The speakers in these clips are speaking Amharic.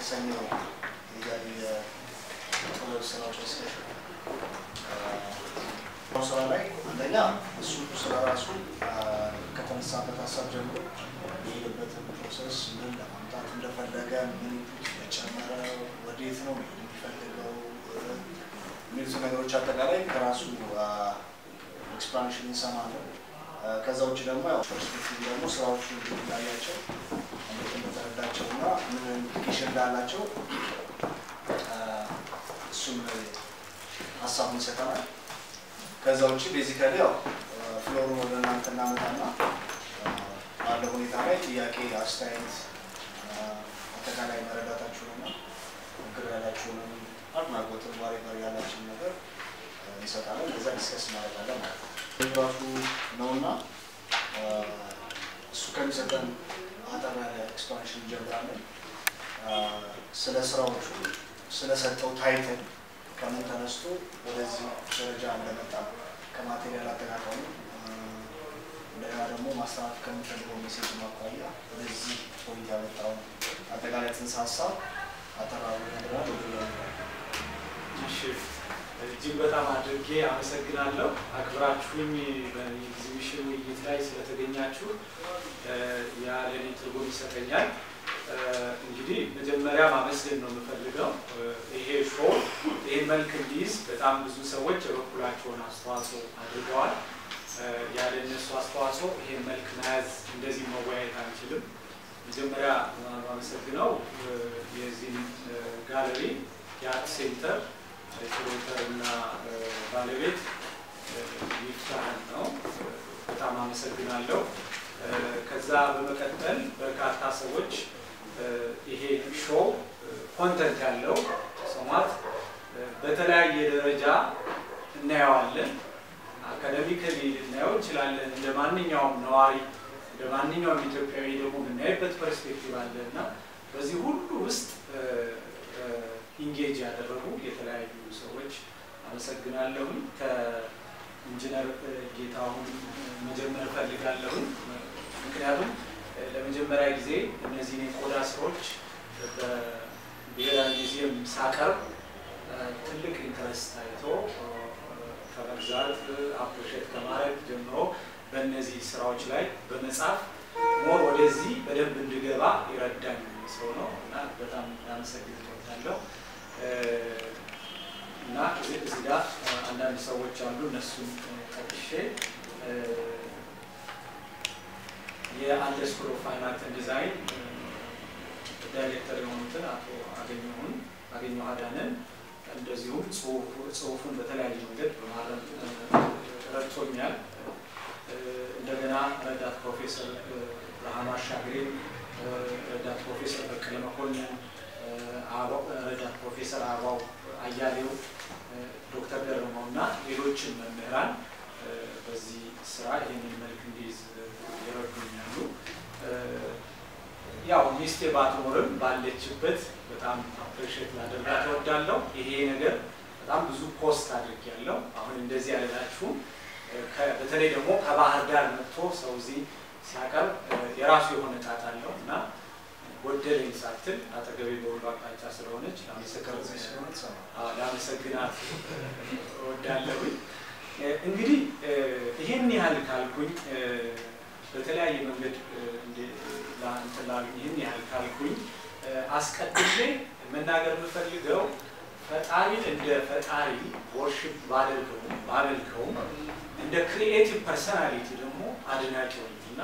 የተሰኘው የጥበብ ስራዎች ዲስከሽን ስራ ላይ አንደኛ እሱ ስራ ራሱ ከተነሳበት ሀሳብ ጀምሮ የሄደበትን ፕሮሰስ ምን ለማምጣት እንደፈለገ ምን የጨመረ ወዴት ነው የሚፈልገው የሚሉት ነገሮች አጠቃላይ ከራሱ ኤክስፕላኔሽን እንሰማለን። ከዛ ውጭ ደግሞ ያው ፐርስፔክቲቭ ደግሞ ስራዎቹ እንዳያቸው እንዴት እንደተረዳቸው እና ምን ኢምፕሊኬሽን እንዳላቸው እሱም ሀሳቡን ይሰጠናል። ከዛ ውጭ ቤዚካሊ ያው ፍሎሩ ወደ እናንተ እናመጣና ባለው ሁኔታ ላይ ጥያቄ፣ አስተያየት፣ አጠቃላይ መረዳታችሁንና ችግር ያላችሁንም አድናቆትን ዋሬ ጋር ያላችሁን ነገር እንሰጣለን። ከዛ ዲስከስ እናደርጋለን ማለት ነው። ራሱ ነውና እሱ ከሚሰጠን አጠር ያለ ኤክስፓንሽን እንጀምራለን። ስለ ስራዎቹ ስለሰጠው ታይትል ከምን ተነስቶ ወደዚህ ደረጃ እንደመጣ ከማቴሪያል አጠቃቀሙ እንደገና ደግሞ ማስተላለፍ ከምንፈልገው ሜሴጅ ማኳያ ወደዚህ ፖይንት ያመጣውን አጠቃላይ ጽንሰ ሀሳብ አጠራሩ ነገራል ወደ እሺ እጅግ በጣም አድርጌ አመሰግናለሁ። አክብራችሁኝ በኤግዚቢሽን ውይይት ላይ ስለተገኛችሁ ያ ለእኔ ትርጉም ይሰጠኛል። እንግዲህ መጀመሪያ ማመስገን ነው የምፈልገው። ይሄ ሾው ይህን መልክ እንዲይዝ በጣም ብዙ ሰዎች የበኩላቸውን አስተዋጽኦ አድርገዋል። ያለ እነሱ አስተዋጽኦ ይሄን መልክ መያዝ እንደዚህ መወያየት አንችልም። መጀመሪያ ማመሰግነው የዚህን ጋለሪ የአርት ሴንተር ፕሮሞተር እና ባለቤት ይፍታህን ነው። በጣም አመሰግናለሁ። ከዛ በመቀጠል በርካታ ሰዎች ይሄ ሾው ኮንተንት ያለው ሰማት በተለያየ ደረጃ እናየዋለን። አካደሚካሊ ልናየው እንችላለን። እንደ ማንኛውም ነዋሪ እንደ ማንኛውም ኢትዮጵያዊ ደግሞ የምናይበት ፐርስፔክቲቭ አለ እና በዚህ ሁሉ ውስጥ ኢንጌጅ ያደረጉ የተለያዩ ሰዎች አመሰግናለሁኝ። ከኢንጂነር ጌታሁን መጀመር እፈልጋለሁኝ። ምክንያቱም ለመጀመሪያ ጊዜ እነዚህን የቆዳ ስራዎች በብሔራዊ ሙዚየም ሳቀርብ ትልቅ ኢንተረስት ታይቶ ከመግዛት አፕሪሼት ከማድረግ ጀምሮ በእነዚህ ስራዎች ላይ በመጻፍ ሞር ወደዚህ በደንብ እንድገባ ይረዳኝ ሰው ነው እና በጣም ላመሰግን እወዳለሁ። እና እዚህ ጋር አንዳንድ ሰዎች አሉ። እነሱን ጠቅሼ የአንድ ስኩል ኦፍ ፋይን አርት ዲዛይን ዳይሬክተር የሆኑትን አቶ አገኘሁን አገኘሁ አዳንን እንደዚሁም ጽሁፉን በተለያየ መንገድ በማረም ረድቶኛል። እንደገና ረዳት ፕሮፌሰር ብርሃኑ አሻግሬ፣ ረዳት ፕሮፌሰር በቀለ መኮንን፣ ረዳት ፕሮፌሰር አበባው አያሌው፣ ዶክተር ገረመው እና ሌሎችን መምህራን በዚህ ስራ ይህንን መልክ እንዲይዝ ይረዱኛሉ። ያው ሚስቴ ባትኖርም ባለችበት በጣም አፕሬሽት ላደርጋት እወዳለሁ። ይሄ ነገር በጣም ብዙ ፖስት አድርጌያለሁ። አሁን እንደዚህ ያለላችሁ በተለይ ደግሞ ከባህር ዳር መጥቶ ሰው እዚህ ሲያቀርብ የራሱ የሆነ ጣት አለው እና ጎደለኝ ሳትል አጠገቤ በሁሉ አቅጣጫ ስለሆነች ላመሰግናት እወዳለሁኝ። እንግዲህ ይህን ያህል ካልኩኝ በተለያየ መንገድ ይህን ያህል ካልኩኝ አስቀድሜ መናገር የምፈልገው ፈጣሪን እንደ ፈጣሪ ወርሽፕ ባደርገውም ባመልከውም እንደ ክሪኤቲቭ ፐርሰናሊቲ ደግሞ አድናቂው እና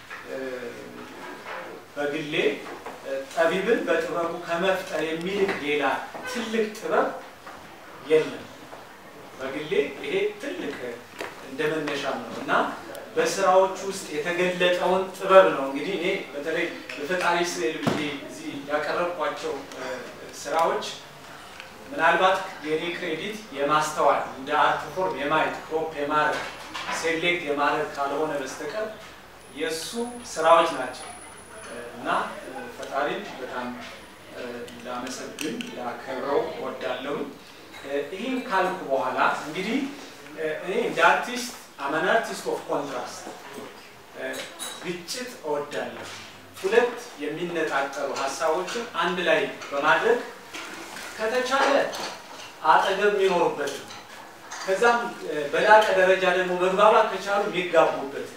በግሌ ጠቢብን በጥበቡ ከመፍጠር የሚልቅ ሌላ ትልቅ ጥበብ የለም። በግሌ ይሄ ትልቅ እንደ መነሻ ነው እና በስራዎች ውስጥ የተገለጠውን ጥበብ ነው እንግዲህ እኔ በተለይ በፈጣሪ ስዕል ብዬ እዚህ ያቀረብኳቸው ስራዎች ምናልባት የኔ ክሬዲት የማስተዋል እንደ አርት ፎርም የማየት ክሮፕ የማድረግ ሴሌክት የማድረግ ካልሆነ በስተቀር የእሱ ስራዎች ናቸው እና ፈጣሪን በጣም ላመሰግን ላከብረው ወዳለሁ። ይህን ካልኩ በኋላ እንግዲህ እኔ እንደ አርቲስት አመን አርቲስት ኦፍ ኮንትራስት ግጭት እወዳለሁ። ሁለት የሚነጣጠሉ ሀሳቦችን አንድ ላይ በማድረግ ከተቻለ አጠገብ የሚኖሩበት ከዛም በላቀ ደረጃ ደግሞ መግባባት ከቻሉ የሚጋቡበት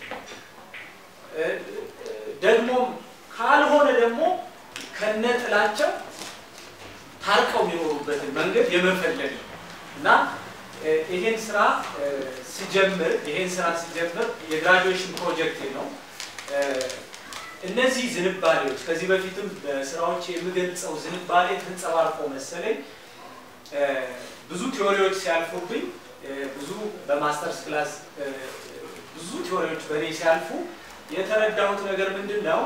ደግሞም ካልሆነ ደግሞ ከነጥላቸው ታርቀው የሚኖሩበትን መንገድ የመፈለግ ነው እና ይሄን ስራ ሲጀምር ይሄን ስራ ሲጀምር የግራጁዌሽን ፕሮጀክት ነው። እነዚህ ዝንባሌዎች ከዚህ በፊትም በስራዎች የምገልጸው ዝንባሌ ተንጸባርቆ መሰለኝ ብዙ ቲዎሪዎች ሲያልፉብኝ ብዙ በማስተርስ ክላስ ብዙ ቲዎሪዎች በእኔ ሲያልፉ የተረዳሁት ነገር ምንድን ነው?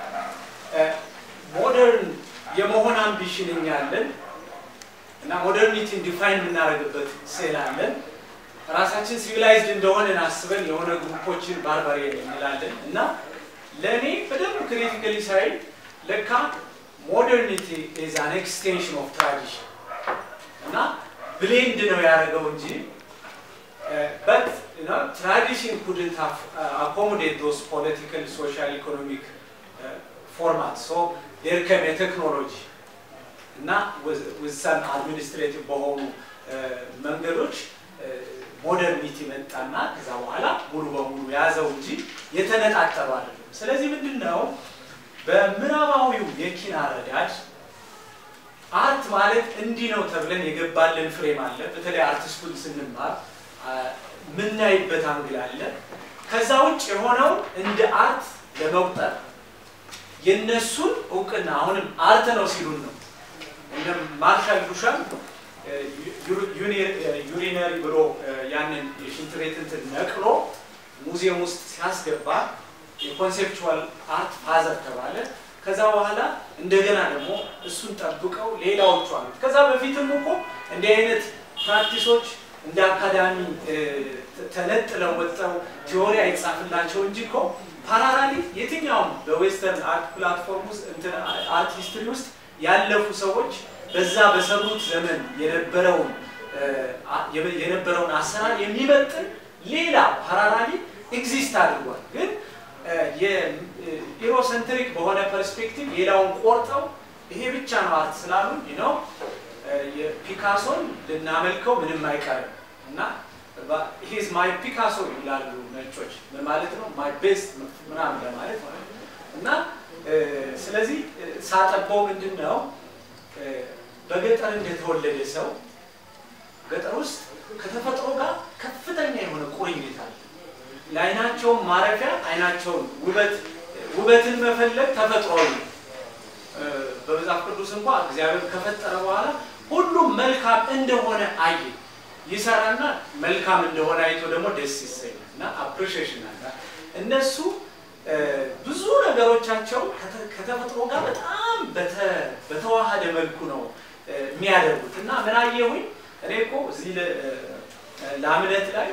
ሞደርን የመሆን አምቢሽን እኛ አለን እና ሞደርኒቲን ዲፋይን የምናደርግበት ስዕል አለን። ራሳችን ሲቪላይዝድ እንደሆነን አስበን የሆነ ግሩፖችን ባርባሪየን እንላለን እና ለእኔ በደንብ ክሪቲካሊ ሳይ ለካ ሞደርኒቲ ኢዝ አን ኤክስቴንሽን ኦፍ ትራዲሽን እና ብሌንድ ነው ያደረገው እንጂ በት ትራዲሽን ኩድንት አኮሞዴት ዶስ ፖለቲካል ሶሻል ኢኮኖሚክ ፎርማት ሶ ዴር ከም የቴክኖሎጂ እና ውሳን አድሚኒስትሬቲቭ በሆኑ መንገዶች ሞደርኒቲ መጣና ከዛ በኋላ ሙሉ በሙሉ ያዘው እንጂ የተነጣጠሩ አይደለም። ስለዚህ ምንድን ነው በምዕራባዊው የኪነ አረዳድ አርት ማለት እንዲህ ነው ተብለን የገባልን ፍሬም አለ። በተለይ አርት ስኩል ስንማር ምናይበት አንግል አለ። ከዛ ውጭ የሆነው እንደ አርት ለመቁጠር የነሱን እውቅና አሁንም አርት ነው ሲሉን ነው እነ ማርሻል ዱሻን ዩሪነሪ ብሎ ያንን የሽንት ቤት እንትን ነቅሎ ሙዚየም ውስጥ ሲያስገባ የኮንሴፕቹዋል አርት ፋዘር ተባለ። ከዛ በኋላ እንደገና ደግሞ እሱን ጠብቀው ሌላዎቹ አሉት። ከዛ በፊትም እኮ እንዲህ አይነት ፕራክቲሶች እንደ አካዳሚ ተነጥለው ወጥተው ቲዎሪ አይጻፍላቸው እንጂ እኮ ፓራራሊ የትኛውም በዌስተርን አርት ፕላትፎርም ውስጥ አርት ሂስትሪ ውስጥ ያለፉ ሰዎች በዛ በሰሩት ዘመን የነበረውን የነበረውን አሰራር የሚመጥን ሌላ ፓራራሊ ኤግዚስት አድርጓል። ግን የኢሮሰንትሪክ በሆነ ፐርስፔክቲቭ ሌላውን ቆርጠው ይሄ ብቻ ነው አርት ስላሉ ነው የፒካሶን ልናመልከው ምንም አይቀርም እና ሂዝ ማይ ፒካሶ ይላሉ ነጮች። ምን ማለት ነው? ማይ ቤስት ምናምን ለማለት ማለት ነው። እና ስለዚህ ሳጠባው ምንድን ነው በገጠር እንደተወለደ ሰው ገጠር ውስጥ ከተፈጥሮ ጋር ከፍተኛ የሆነ ቁርኝት አለ። ለአይናቸውን ማረፊያ አይናቸውን ውበት ውበትን መፈለግ ተፈጥሯዊ ነው። በመጽሐፍ ቅዱስ እንኳ እግዚአብሔር ከፈጠረ በኋላ ሁሉም መልካም እንደሆነ አየ። ይሰራና መልካም እንደሆነ አይቶ ደግሞ ደስ ይሰኛል እና አፕሪሺዬሽን አለ። እነሱ ብዙ ነገሮቻቸው ከተፈጥሮ ጋር በጣም በተዋሃደ መልኩ ነው የሚያደርጉት እና ምን አየሁኝ እኔ እኮ እዚህ ለአምነት ላይ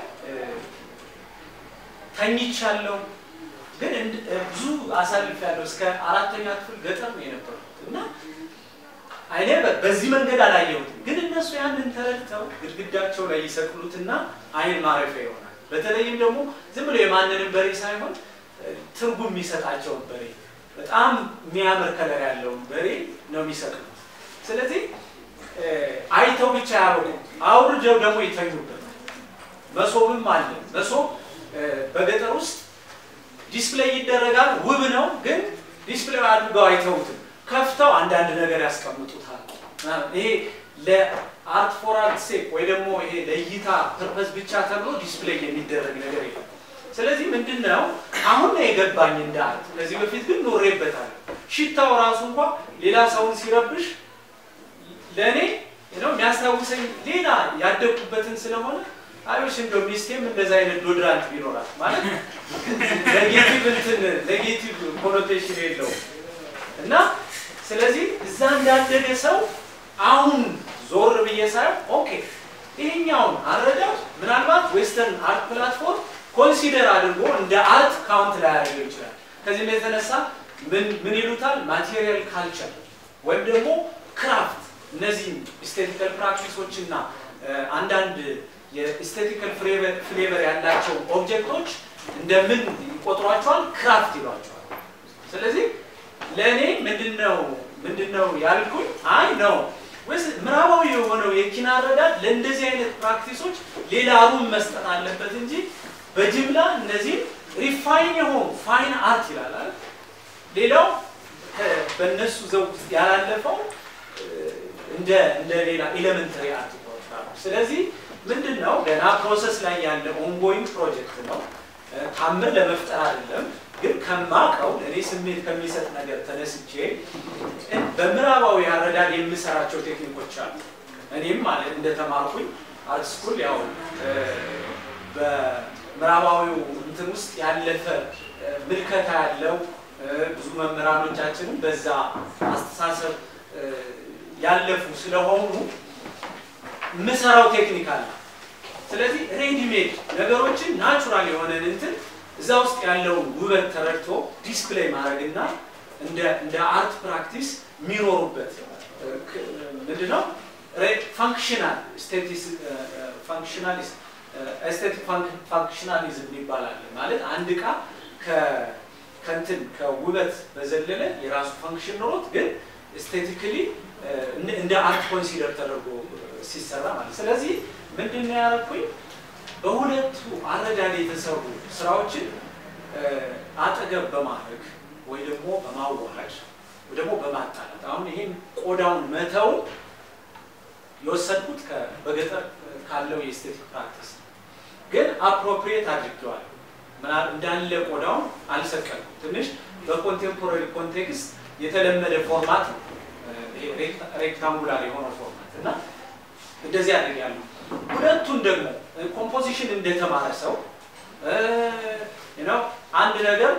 ተኝቻለሁ፣ ግን ብዙ አሳልፌያለሁ። እስከ አራተኛ ክፍል ገጠር ነው የነበርኩት እና አይኔ በዚህ መንገድ አላየሁትም። ግን እነሱ ያንን ተረድተው ግድግዳቸው ላይ ይሰቅሉትና አይን ማረፊያ ይሆናል። በተለይም ደግሞ ዝም ብሎ የማንንም በሬ ሳይሆን ትርጉም የሚሰጣቸውን በሬ በጣም የሚያምር ከለር ያለውን በሬ ነው የሚሰቅሉት። ስለዚህ አይተው ብቻ ያበቁ አውርደው ደግሞ ይተኙበታል። መሶብም አለ። መሶብ በገጠር ውስጥ ዲስፕሌይ ይደረጋል። ውብ ነው፣ ግን ዲስፕሌይ አድርገው አይተውትም። ከፍተው አንዳንድ ነገር ያስቀምጡታል። ይሄ ለአርት ፎር አርት ሴክ ወይ ደግሞ ይሄ ለእይታ ፐርፐዝ ብቻ ተብሎ ዲስፕሌይ የሚደረግ ነገር የለም። ስለዚህ ምንድን ነው አሁን ነው የገባኝ እንደ አርት። ከዚህ በፊት ግን ኖሬበታል። ሽታው ራሱ እንኳ ሌላ ሰውን ሲረብሽ ለእኔ ነው የሚያስታውሰኝ ሌላ ያደግኩበትን ስለሆነ አዮሽ እንደው ሚስቴም እንደዛ አይነት ዶድራንት ቢኖራት ማለት ኔጌቲቭ እንትን ኔጌቲቭ ኮኖቴሽን የለውም እና ስለዚህ እዛ እንዳደገ ሰው አሁን ዞር ብዬ ሳይሆን ኦኬ ይሄኛውን አረዳድ ምናልባት ዌስተርን አርት ፕላትፎርም ኮንሲደር አድርጎ እንደ አርት ካውንት ላይ ያደርገው ይችላል። ከዚህም የተነሳ ምን ይሉታል ማቴሪያል ካልቸር ወይም ደግሞ ክራፍት እነዚህ ኢስቴቲካል ፕራክቲሶች እና አንዳንድ የኢስቴቲካል ፍሌቨር ያላቸው ኦብጀክቶች እንደምን ይቆጥሯቸዋል? ክራፍት ይሏቸዋል። ስለዚህ ለእኔ ምንድነው ምንድነው ያልኩኝ አይ ነው ወይስ ምዕራባዊ የሆነው የኪነ አረዳድ ለእንደዚህ አይነት ፕራክቲሶች ሌላ ሩም መስጠት አለበት እንጂ በጅምላ እነዚህ ሪፋይን የሆኑ ፋይን አርት ይላል አይደል? ሌላው በእነሱ ዘውግ ውስጥ ያላለፈው እንደ እንደ ሌላ ኤሌመንተሪ አርት ይቆጠራሉ። ስለዚህ ምንድን ነው ገና ፕሮሰስ ላይ ያለ ኦንጎይንግ ፕሮጀክት ነው። ታምር ለመፍጠር አይደለም። ግን ከማቀው እኔ ስሜት ከሚሰጥ ነገር ተነስቼ በምዕራባዊ አረዳድ የምሰራቸው ቴክኒኮች አሉ። እኔም ማለት እንደተማርኩኝ አርት ስኩል ያው በምዕራባዊው እንትን ውስጥ ያለፈ ምልከታ ያለው ብዙ መምህራኖቻችንም በዛ አስተሳሰብ ያለፉ ስለሆኑ የምሰራው ቴክኒክ አለ። ስለዚህ ሬዲሜድ ነገሮችን ናቹራል የሆነን እንትን እዛ ውስጥ ያለውን ውበት ተረድቶ ዲስፕሌይ ማድረግና እንደ እንደ አርት ፕራክቲስ የሚኖሩበት ምንድነው ፋንክሽናል ፋንክሽናሊስት ኤስቴቲክ ፋንክሽናሊዝም ይባላል። ማለት አንድ እቃ ከንትን ከውበት በዘለለ የራሱ ፋንክሽን ኖሮት ግን ኤስቴቲክሊ እንደ አርት ኮንሲደር ተደርጎ ሲሰራ ማለት ስለዚህ ምንድን ነው ያደረኩኝ በሁለቱ አረዳድ የተሰሩ ስራዎችን አጠገብ በማድረግ ወይ ደግሞ በማዋሃድ ወይ ደግሞ በማጣላት አሁን ይሄን ቆዳውን መተው የወሰድኩት በገጠር ካለው የኤስቴቲክ ፕራክቲስ ግን አፕሮፕሪየት አድርጌዋል። ምናል እንዳለ ቆዳውን አልሰቀልኩም። ትንሽ በኮንቴምፖራሪ ኮንቴክስት የተለመደ ፎርማት ነው ሬክታንጉላር የሆነው ፎርማት እና እንደዚህ አድርጌያለሁ። ሁለቱን ደግሞ ኮምፖዚሽን እንደተማረ ሰው ነው አንድ ነገር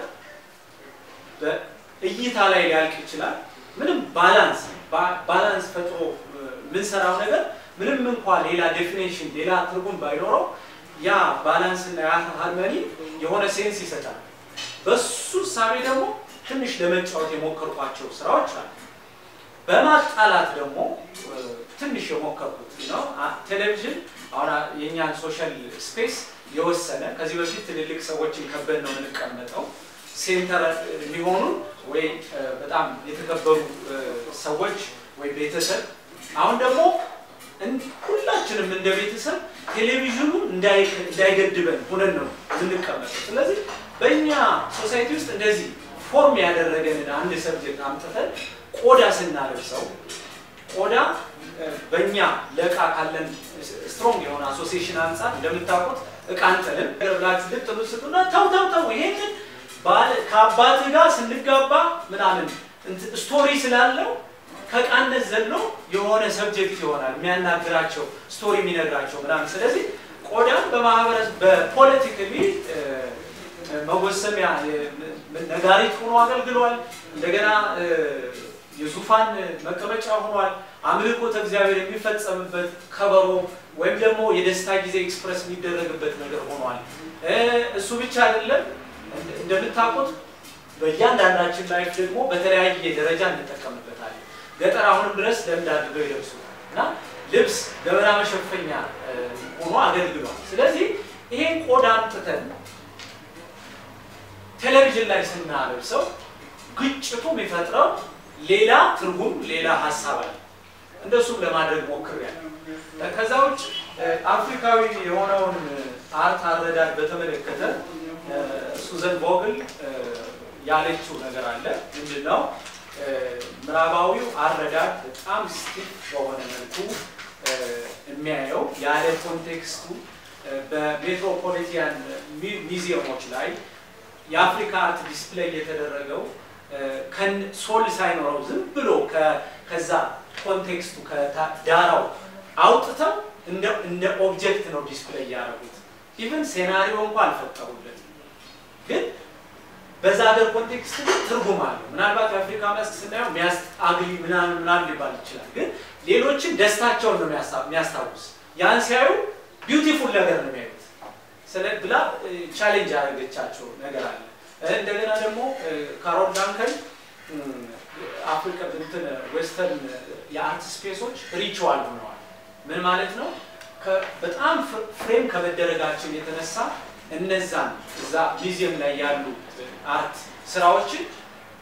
በእይታ ላይ ሊያልቅ ይችላል። ምንም ባላንስ ባላንስ ፈጥሮ የምንሰራው ነገር ምንም እንኳ ሌላ ዴፊኔሽን ሌላ ትርጉም ባይኖረው ያ ባላንስ እና ያ ሃርመኒ የሆነ ሴንስ ይሰጣል። በሱ ሳቤ ደግሞ ትንሽ ለመጫወት የሞከርኳቸው ስራዎች አሉ። በማጣላት ደግሞ ትንሽ የሞከርኩት ነው። ቴሌቪዥን አሁን የእኛን ሶሻል ስፔስ የወሰነ ከዚህ በፊት ትልልቅ ሰዎችን ከበን ነው የምንቀመጠው ሴንተር የሚሆኑ ወይ በጣም የተከበሩ ሰዎች ወይ ቤተሰብ አሁን ደግሞ ሁላችንም እንደ ቤተሰብ ቴሌቪዥኑ እንዳይገድበን ሁነን ነው የምንቀመጠው። ስለዚህ በእኛ ሶሳይቲ ውስጥ እንደዚህ ፎርም ያደረገንን አንድ ሰብጀክት አምጥተን ቆዳ ስናለብሰው ቆዳ በእኛ ለእቃ ካለን ስትሮንግ የሆነ አሶሲሽን አንጻር እንደምታውቁት እቃ አንጥልም ብላችሁ ልጥሉ ስጡና ተው ተው ተው ይሄንን ከአባትህ ጋር ስንጋባ ምናምን ስቶሪ ስላለው ከቃነት ዘሎ የሆነ ሰብጀክት ይሆናል የሚያናግራቸው ስቶሪ የሚነግራቸው ምናምን። ስለዚህ ቆዳን በማህበረሰብ በፖለቲካሊ መወሰሚያ ነጋሪት ሆኖ አገልግሏል። እንደገና የዙፋን መቀመጫ ሆኗል። አምልኮተ እግዚአብሔር የሚፈጸምበት ከበሮ ወይም ደግሞ የደስታ ጊዜ ኤክስፕረስ የሚደረግበት ነገር ሆኗል። እሱ ብቻ አይደለም። እንደምታውቁት በእያንዳንዳችን ላይፍ ደግሞ በተለያየ ደረጃ እንጠቀምበታለን። ገጠር አሁንም ድረስ ለምድ አድርገው ይለብሱ እና ልብስ ገበና መሸፈኛ ሆኖ አገልግሏል። ስለዚህ ይሄን ቆዳ አምጥተን ቴሌቪዥን ላይ ስናለብሰው ግጭቱ የሚፈጥረው ሌላ ትርጉም፣ ሌላ ሀሳብ አለ። እንደሱም ለማድረግ ሞክሬያለሁ። ከዛ ውጭ አፍሪካዊ የሆነውን አርት አረዳድ በተመለከተ ሱዘን ቮግል ያለችው ነገር አለ። ምንድን ነው? ምዕራባዊው አረዳድ በጣም ስቲፍ በሆነ መልኩ የሚያየው ያለ ኮንቴክስቱ በሜትሮፖሊቲያን ሚዚየሞች ላይ የአፍሪካ አርት ዲስፕሌይ የተደረገው ሶል ሳይኖረው ዝም ብሎ ከዛ ኮንቴክስቱ ከዳራው አውጥተው እንደ ኦብጀክት ነው ዲስፕሌይ ያደረጉት። ኢቨን ሴናሪዮ እንኳ አልፈጠሩለትም። ግን በዛ ሀገር ኮንቴክስት ግን ትርጉም አለው። ምናልባት የአፍሪካ መስክ ስናየው ሚያስአግሊ ምናምን ምናምን ሊባል ይችላል። ግን ሌሎችን ደስታቸውን ነው የሚያስታውስ። ያን ሲያዩ ቢዩቲፉል ነገር ነው የሚያዩት። ስለ ብላ ቻሌንጅ ያደረገቻቸው ነገር አለ። እንደገና ደግሞ ካሮል ዳንከን አፍሪካ እንትን ዌስተርን የአርት ስፔሶች ሪቹዋል ሆነዋል። ምን ማለት ነው? በጣም ፍሬም ከመደረጋችን የተነሳ እነዛን እዛ ሚዚየም ላይ ያሉ አርት ስራዎችን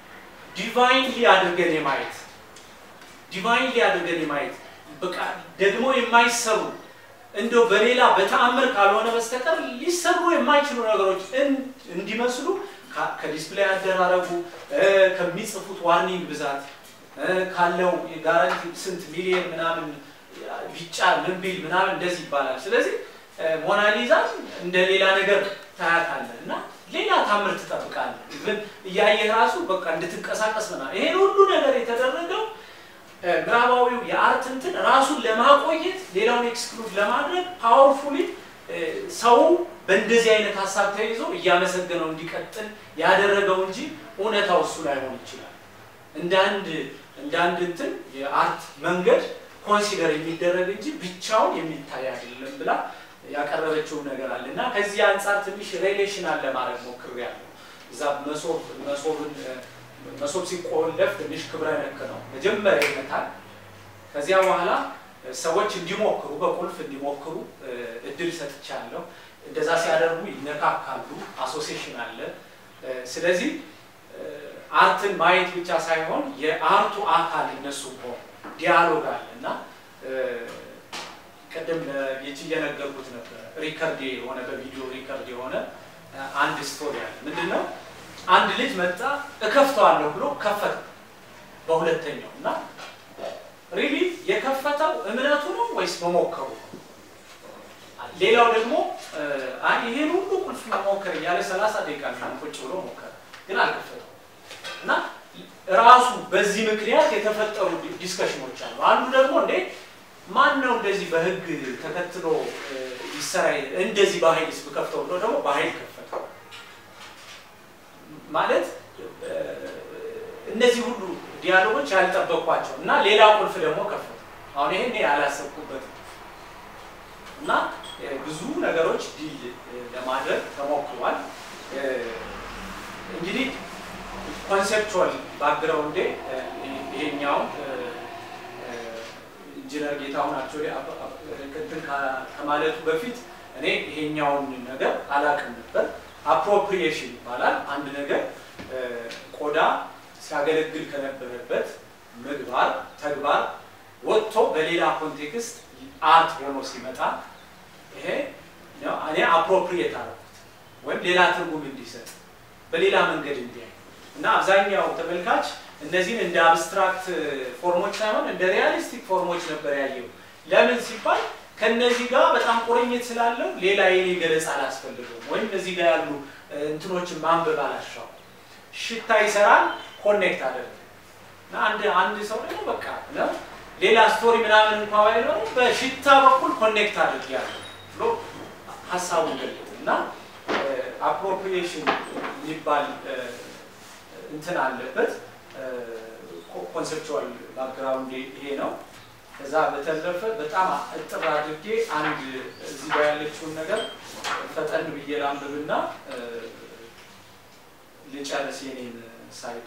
ዲቫይንሊ አድርገን የማየት ዲቫይንሊ አድርገን የማየት በቃ ደግሞ የማይሰሩ እንደው በሌላ በተአምር ካልሆነ በስተቀር ሊሰሩ የማይችሉ ነገሮች እንዲመስሉ ከዲስፕሌይ አደራረጉ ከሚጽፉት ዋርኒንግ ብዛት ካለው ጋራንቲ ስንት ሚሊየን ምናምን ቢጫ ምን ቢል ምናምን እንደዚህ ይባላል። ስለዚህ ሞናሊዛን እንደ ሌላ ነገር ታያታለህ እና ሌላ ታምር ትጠብቃለህ። ግን እያየህ ራሱ በቃ እንድትንቀሳቀስ ምናምን ይሄን ሁሉ ነገር የተደረገው ምዕራባዊው የአርት እንትን ራሱን ለማቆየት ሌላውን ኤክስክሉድ ለማድረግ ፓወርፉሊ ሰው በእንደዚህ አይነት ሀሳብ ተይዞ እያመሰገነው እንዲቀጥል ያደረገው እንጂ እውነታው እሱ ላይሆን ይችላል። እንደ አንድ እንደ አንድ እንትን የአርት መንገድ ኮንሲደር የሚደረግ እንጂ ብቻውን የሚታይ አይደለም ብላ ያቀረበችው ነገር አለ እና ከዚህ አንጻር ትንሽ ሬሌሽናል ለማድረግ ሞክሬያለሁ። እዛ መሶብ መሶብን መሶብ ሲቆለፍ ትንሽ ክብረ ነክ ነው። መጀመሪያ ይመታል። ከዚያ በኋላ ሰዎች እንዲሞክሩ በቁልፍ እንዲሞክሩ እድል ሰጥቻለሁ። እንደዛ ሲያደርጉ ይነካካሉ። አሶሲሽን አለ። ስለዚህ አርትን ማየት ብቻ ሳይሆን የአርቱ አካል እነሱ ሆ ዲያሎግ አለ እና ቅድም የች እየነገርኩት ነበር። ሪከርድ የሆነ በቪዲዮ ሪከርድ የሆነ አንድ ስቶሪ አለ። ምንድን ነው? አንድ ልጅ መጣ እከፍተዋለሁ ብሎ ከፈተ በሁለተኛው እና ሪሊ የከፈተው እምነቱ ነው ወይስ መሞከሩ ነው? ሌላው ደግሞ ይሄን ሁሉ ቁልፍ መሞከር እያለ ሰላሳ ደቂቃ ምናምን ቁጭ ብሎ ሞከረ፣ ግን አልከፈተው እና ራሱ በዚህ ምክንያት የተፈጠሩ ዲስከሽኖች አሉ። አንዱ ደግሞ እንዴ ማን ነው እንደዚህ በህግ ተከትሎ ይሰራ እንደዚህ በኃይል ብከፍተው ብሎ ደግሞ በኃይል ከፈተው ማለት እነዚህ ሁሉ ዲያሎጎች ያልጠበቅኳቸው እና ሌላ ቁልፍ ደግሞ ከፈቱ። አሁን ይሄን ያላሰብኩበት እና ብዙ ነገሮች ዲል ለማድረግ ተሞክሯል። እንግዲህ ኮንሴፕቹዋል ባክግራውንዴ ይሄኛው ኢንጂነር ጌታሁን አክቹዋሊ እንትን ከማለቱ በፊት እኔ ይሄኛውን ነገር አላውቅም ነበር። አፕሮፕሪዬሽን ይባላል። አንድ ነገር ቆዳ ሲያገለግል ከነበረበት ምግባር ተግባር ወጥቶ በሌላ ኮንቴክስት አርት ሆኖ ሲመጣ ይሄ እኔ አፕሮፕሪየት አደረኩት ወይም ሌላ ትርጉም እንዲሰጥ በሌላ መንገድ እንዲያይ እና አብዛኛው ተመልካች እነዚህን እንደ አብስትራክት ፎርሞች ሳይሆን እንደ ሪያሊስቲክ ፎርሞች ነበር ያየው። ለምን ሲባል ከነዚህ ጋር በጣም ቁርኝት ስላለው ሌላ የኔ ገለጻ አላስፈልገውም፣ ወይም እዚህ ጋር ያሉ እንትኖችን ማንበብ አላሻው። ሽታ ይሰራል፣ ኮኔክት አደረገ እና አንድ አንድ ሰው ደግሞ በቃ ነው ሌላ ስቶሪ ምናምን እንኳ ባይኖር በሽታ በኩል ኮኔክት አድርጌያለሁ ብሎ ሀሳቡን ገለጠ እና አፕሮፕሪዬሽን የሚባል እንትን አለበት። ኮንሴፕቹዋል ባክግራውንድ ይሄ ነው። ከዛ በተረፈ በጣም እጥር አድርጌ አንድ እዚህ ጋር ያለችውን ነገር ፈጠን ብዬ ላንብብና ልጨርስ የኔን ሳይድ።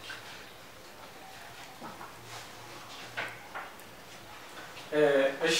እሺ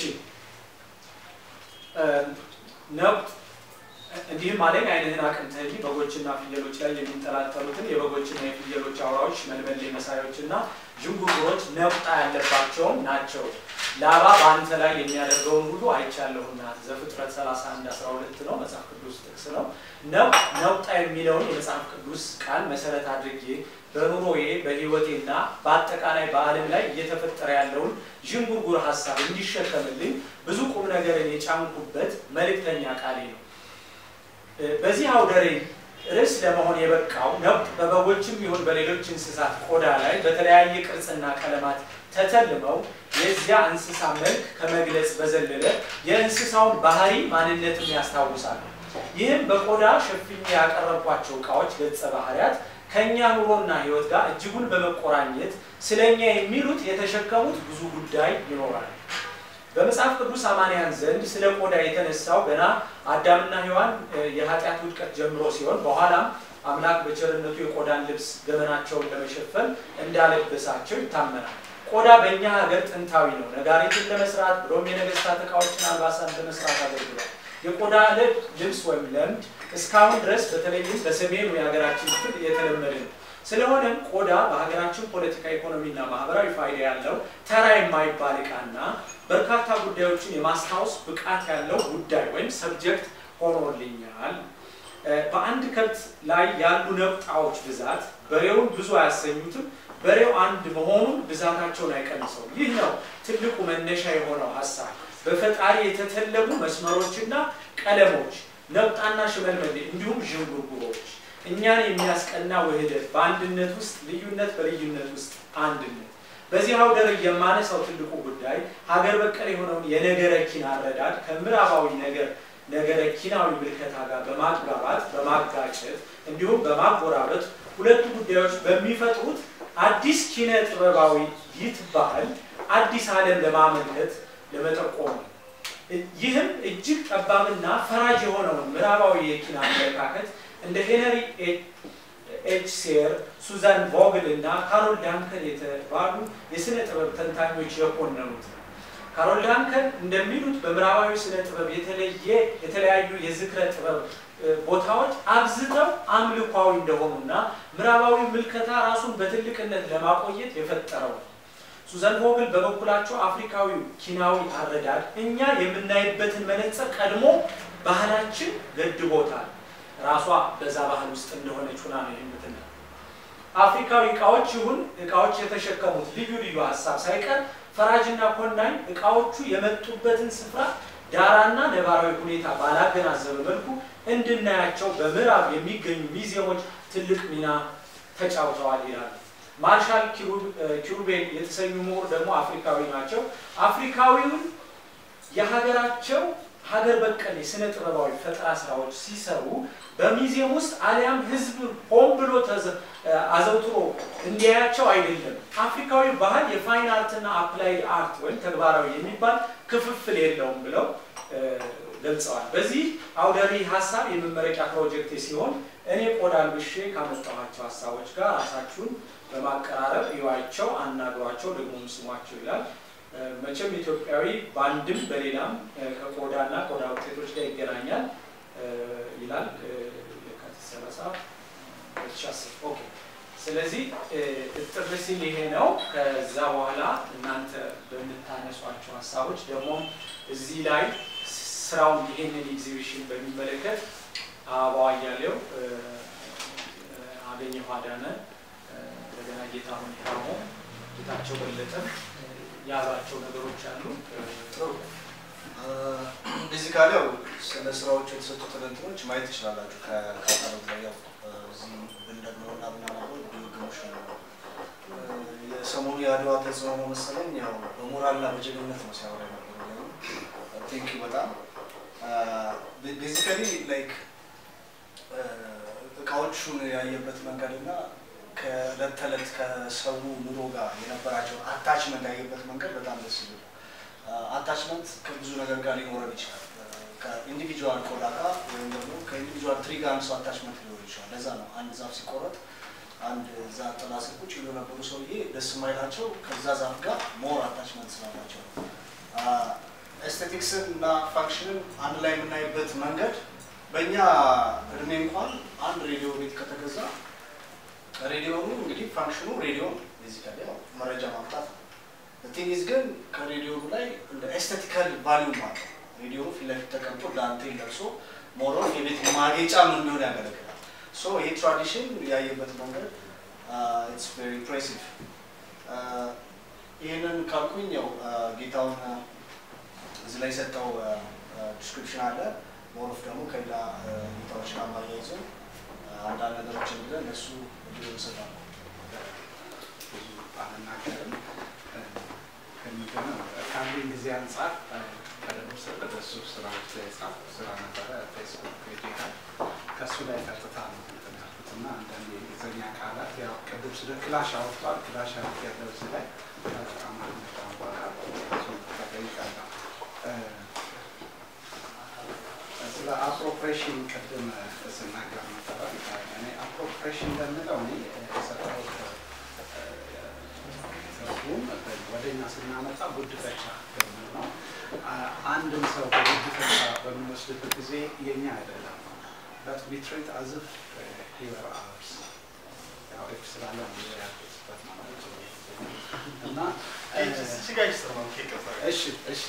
ነብጥ እንዲህም አለኝ ዓይንህን አቅንተህ በጎችና ፍየሎች ላይ የሚንጠላጠሉትን የበጎችና የፍየሎች አውራዎች መልመሌ መሳዮችና ዥንጉርጉሮች ነቁጣ ያለባቸውን ናቸው። ላባ በአንተ ላይ የሚያደርገውን ሁሉ አይቻለሁና። ዘፍጥረት 31 12 ነው፣ መጽሐፍ ቅዱስ ጥቅስ ነው። ነቁጣ የሚለውን የመጽሐፍ ቅዱስ ቃል መሰረት አድርጌ በኑሮዬ በሕይወቴና በአጠቃላይ በዓለም ላይ እየተፈጠረ ያለውን ዥንጉርጉር ሀሳብ እንዲሸከምልኝ ብዙ ቁም ነገርን የጫንኩበት መልእክተኛ ቃሌ ነው። በዚህ አውደ ርዕይ ርዕስ ለመሆን የበቃው ነብጥ በበጎችም ይሁን በሌሎች እንስሳት ቆዳ ላይ በተለያየ ቅርጽና ቀለማት ተተልመው የዚያ እንስሳ መልክ ከመግለጽ በዘለለ የእንስሳውን ባህሪ ማንነትም ያስታውሳሉ። ይህም በቆዳ ሸፍኜ ያቀረብኳቸው እቃዎች ገጸ ባህሪያት ከእኛ ኑሮና ሕይወት ጋር እጅጉን በመቆራኘት ስለ እኛ የሚሉት የተሸከሙት ብዙ ጉዳይ ይኖራል። በመጽሐፍ ቅዱስ አማንያን ዘንድ ስለ ቆዳ የተነሳው ገና አዳምና ሔዋን የኃጢአት ውድቀት ጀምሮ ሲሆን በኋላም አምላክ በቸርነቱ የቆዳን ልብስ ገመናቸውን ለመሸፈን እንዳለበሳቸው ይታመናል። ቆዳ በእኛ ሀገር ጥንታዊ ነው። ነጋሪትን ለመስራት ብሎም የነገስታት ዕቃዎችን አልባሳት ለመስራት አገልግሏል። የቆዳ ልብስ ወይም ለምድ እስካሁን ድረስ በተለይም በሰሜኑ የሀገራችን ክፍል የተለመደ ነው። ስለሆነም ቆዳ በሀገራችን ፖለቲካ፣ ኢኮኖሚና ማህበራዊ ፋይዳ ያለው ተራ የማይባል ዕቃና በርካታ ጉዳዮችን የማስታወስ ብቃት ያለው ጉዳይ ወይም ሰብጀክት ሆኖልኛል። በአንድ ከብት ላይ ያሉ ነቁጣዎች ብዛት በሬውን ብዙ አያሰኙትም። በሬው አንድ መሆኑን ብዛታቸውን አይቀንሰው። ይህ ነው ትልቁ መነሻ የሆነው ሀሳብ። በፈጣሪ የተተለቡ መስመሮችና ቀለሞች፣ ነቁጣና ሽመልመሌ እንዲሁም ዥንጉርጉሮች እኛን የሚያስቀና ውህደት፣ በአንድነት ውስጥ ልዩነት፣ በልዩነት ውስጥ አንድነት። በዚህ አውደ ርዕይ የማነሳው ትልቁ ጉዳይ ሀገር በቀል የሆነውን የነገረ ኪን አረዳድ ከምዕራባዊ ነገር ነገረ ኪናዊ ምልከታ ጋር በማግባባት በማጋጨት እንዲሁም በማጎራበት ሁለቱ ጉዳዮች በሚፈጥሩት አዲስ ኪነ ጥበባዊ ይትባህል አዲስ ዓለም ለማመልከት ለመጠቆም ነው። ይህም እጅግ ጠባብና ፈራጅ የሆነውን ምዕራባዊ የኪነ አመለካከት እንደ ሄነሪ ኤች ሴር፣ ሱዛን ቮግል እና ካሮል ዳንከን የተባሉ የስነ ጥበብ ተንታኞች የኮነኑት ነው። ካሮል ዳንከን እንደሚሉት በምዕራባዊ ስነ ጥበብ የተለየ የተለያዩ የዝክረ ጥበብ ቦታዎች አብዝተው አምልኳዊ እንደሆኑና ምዕራባዊ ምልከታ ራሱን በትልቅነት ለማቆየት የፈጠረው ነው። ሱዘን ቮግል በበኩላቸው አፍሪካዊው ኪናዊ አረዳድ እኛ የምናይበትን መነጽር ቀድሞ ባህላችን ገድቦታል። ራሷ በዛ ባህል ውስጥ እንደሆነች ሁና ነው የምትና አፍሪካዊ እቃዎች ይሁን እቃዎች የተሸከሙት ልዩ ልዩ ሀሳብ ሳይቀር ፈራጅና ኮናኝ እቃዎቹ የመጡበትን ስፍራ ዳራና ነባራዊ ሁኔታ ባላገናዘበ መልኩ እንድናያቸው በምዕራብ የሚገኙ ሚዚየሞች ትልቅ ሚና ተጫውተዋል ይላሉ። ማርሻል ኪሩቤል የተሰኙ ምሁር ደግሞ አፍሪካዊ ናቸው። አፍሪካዊውን የሀገራቸው ሀገር በቀል የስነ ጥበባዊ ፈጠራ ስራዎች ሲሰሩ በሚዚየም ውስጥ አሊያም ሕዝብ ሆን ብሎ አዘውትሮ እንዲያያቸው አይደለም። አፍሪካዊ ባህል የፋይን አርትና አፕላይድ አርት ወይም ተግባራዊ የሚባል ክፍፍል የለውም ብለው ገልጸዋል። በዚህ አውደ ርዕይ ሀሳብ የመመረቂያ ፕሮጀክት ሲሆን እኔ ቆዳ ልብሼ ካመጣኋቸው ሀሳቦች ጋር ራሳችሁን በማቀራረብ እዩዋቸው፣ አናግሯቸው፣ ደግሞ ስሟቸው ይላል። መቼም ኢትዮጵያዊ በአንድም በሌላም ከቆዳና ቆዳ ውጤቶች ጋር ይገናኛል ይላል የካቲት ሰላሳ ሁለት ሺህ አስር ኦኬ። ስለዚህ እጥር ሲል ይሄ ነው። ከዛ በኋላ እናንተ በምታነሷቸው ሀሳቦች ደግሞ እዚህ ላይ ስራውን ይሄንን ኤግዚቢሽን በሚመለከት አበባው አያሌው፣ አገኘሁ አዳነ፣ እንደገና ጌታሁን ሂራሞ፣ ጌታቸው በለጠ ያሏቸው ነገሮች አሉ። ቤዚካሊ ያው ስለ ስራዎቹ የተሰጡትን እንትኖች ማየት ትችላላችሁ። ከካታሎግ ላይ ያው እዚህ ብንደግመውና ብናነበው ድግግሞች ነው። የሰሞኑ የአድዋ ተጽዕኖ ነው መሰለኝ ያው በሞራልና በጀግንነት ነው ሲያወራ የነበረው። ቴንክ ዩ በጣም ቤዚካሊ ላይክ እቃዎቹን ያየበት መንገድ እና ከእለት ተዕለት ከሰው ኑሮ ጋር የነበራቸውን አታችመንት ያየበት መንገድ በጣም ደስ ይላል። አታችመንት ከብዙ ነገር ጋር ሊኖረን ይችላል። ከኢንዲቪጁዋል ቆዳ ጋር ወይም ደግሞ ከኢንዲቪጁዋል ትሪ ጋር አንድ ሰው አታችመንት ሊኖር ይችላል። ለዛ ነው አንድ ዛፍ ሲቆረጥ አንድ እዛ ጥላ ስር ቁጭ ብሎ ነበሩ ሰውዬ ደስ የማይላቸው ከዛ ዛፍ ጋር ሞር አታችመንት ስላላቸው ነው። ኤስቴቲክስን እና ፋንክሽንን አንድ ላይ የምናይበት መንገድ በእኛ እድሜ እንኳን አንድ ሬዲዮ ቤት ከተገዛ ሬዲዮኑ እንግዲህ ፋንክሽኑ ሬዲዮ ቤዚካሊ ያው መረጃ ማምጣት ነው። ቲኒዝ ግን ከሬዲዮኑ ላይ እንደ ኤስቴቲካል ቫሊዩም አለው። ሬዲዮኑ ፊት ለፊት ተቀምጦ ዳንቴል ለብሶ ሞሮን የቤት ማጌጫ ምን እንደሆነ ያገለግላል። ሶ ይህ ትራዲሽን ያየበት መንገድ ኢትስ ቬሪ ኢምፕሬሲቭ። ይህንን ካልኩኝ ያው ጌታውን እዚህ ላይ የሰጠው ዲስክሪፕሽን አለ። ሞሮፍ ደግሞ ከሌላ ጌታዎች ጋር ማያይዞ አንዳንድ ነገሮችን ብለን ለእሱ እድል እንሰጣለን። ብዙ አልናገርም። ከሚገርም ካለኝ ጊዜ አንጻር ቀደም ሲል በሱ ስራዎች ላይ ጻፍ ስራ ነበረ ፌስቡክ ፔጅ ላይ ከእሱ ላይ ቀጥታ ነው እንትን ያልኩት እና አንዳንድ የእንግሊዝኛ ቃላት ያው ቅድም ስለ ክላሽ አወጥቷል። ክላሽ አወጥ ያለው እዚህ ላይ አማርኛ ቋንቋ እሱ ተጠይቃለሁ። ስለ አፕሮፕሬሽን ቅድም ስናገር ነበረ። እኔ አፕሮፕሬሽን በምለው እኔ የሰጠሁት ትርጉም ወደኛ ስናመጣ ጉድፈቻ በሚል ነው። አንድን ሰው በጉድፈቻ በምንወስድበት ጊዜ የኛ አይደለም በት ዊ ትሪት አዝ ኢፍ ሂ ወር አወርስ ያው ኤፍ ስላለ ነው ያልኩት ማለት ነው። እና እዚህ ጋር ይሰማል። ይቅርታ። እሺ እሺ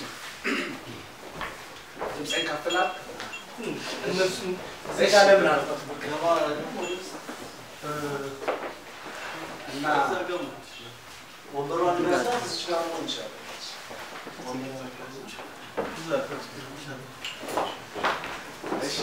ድምፄን ከፍ ላድርግ? እነሱን እዚህ ጋር ለምን አልፈትም? ገባ ደግሞ ወደዛ እና እዛ ገባ። ወንበሯን ለመስራት እዚህ ጋር መሆን ይችላል። እሺ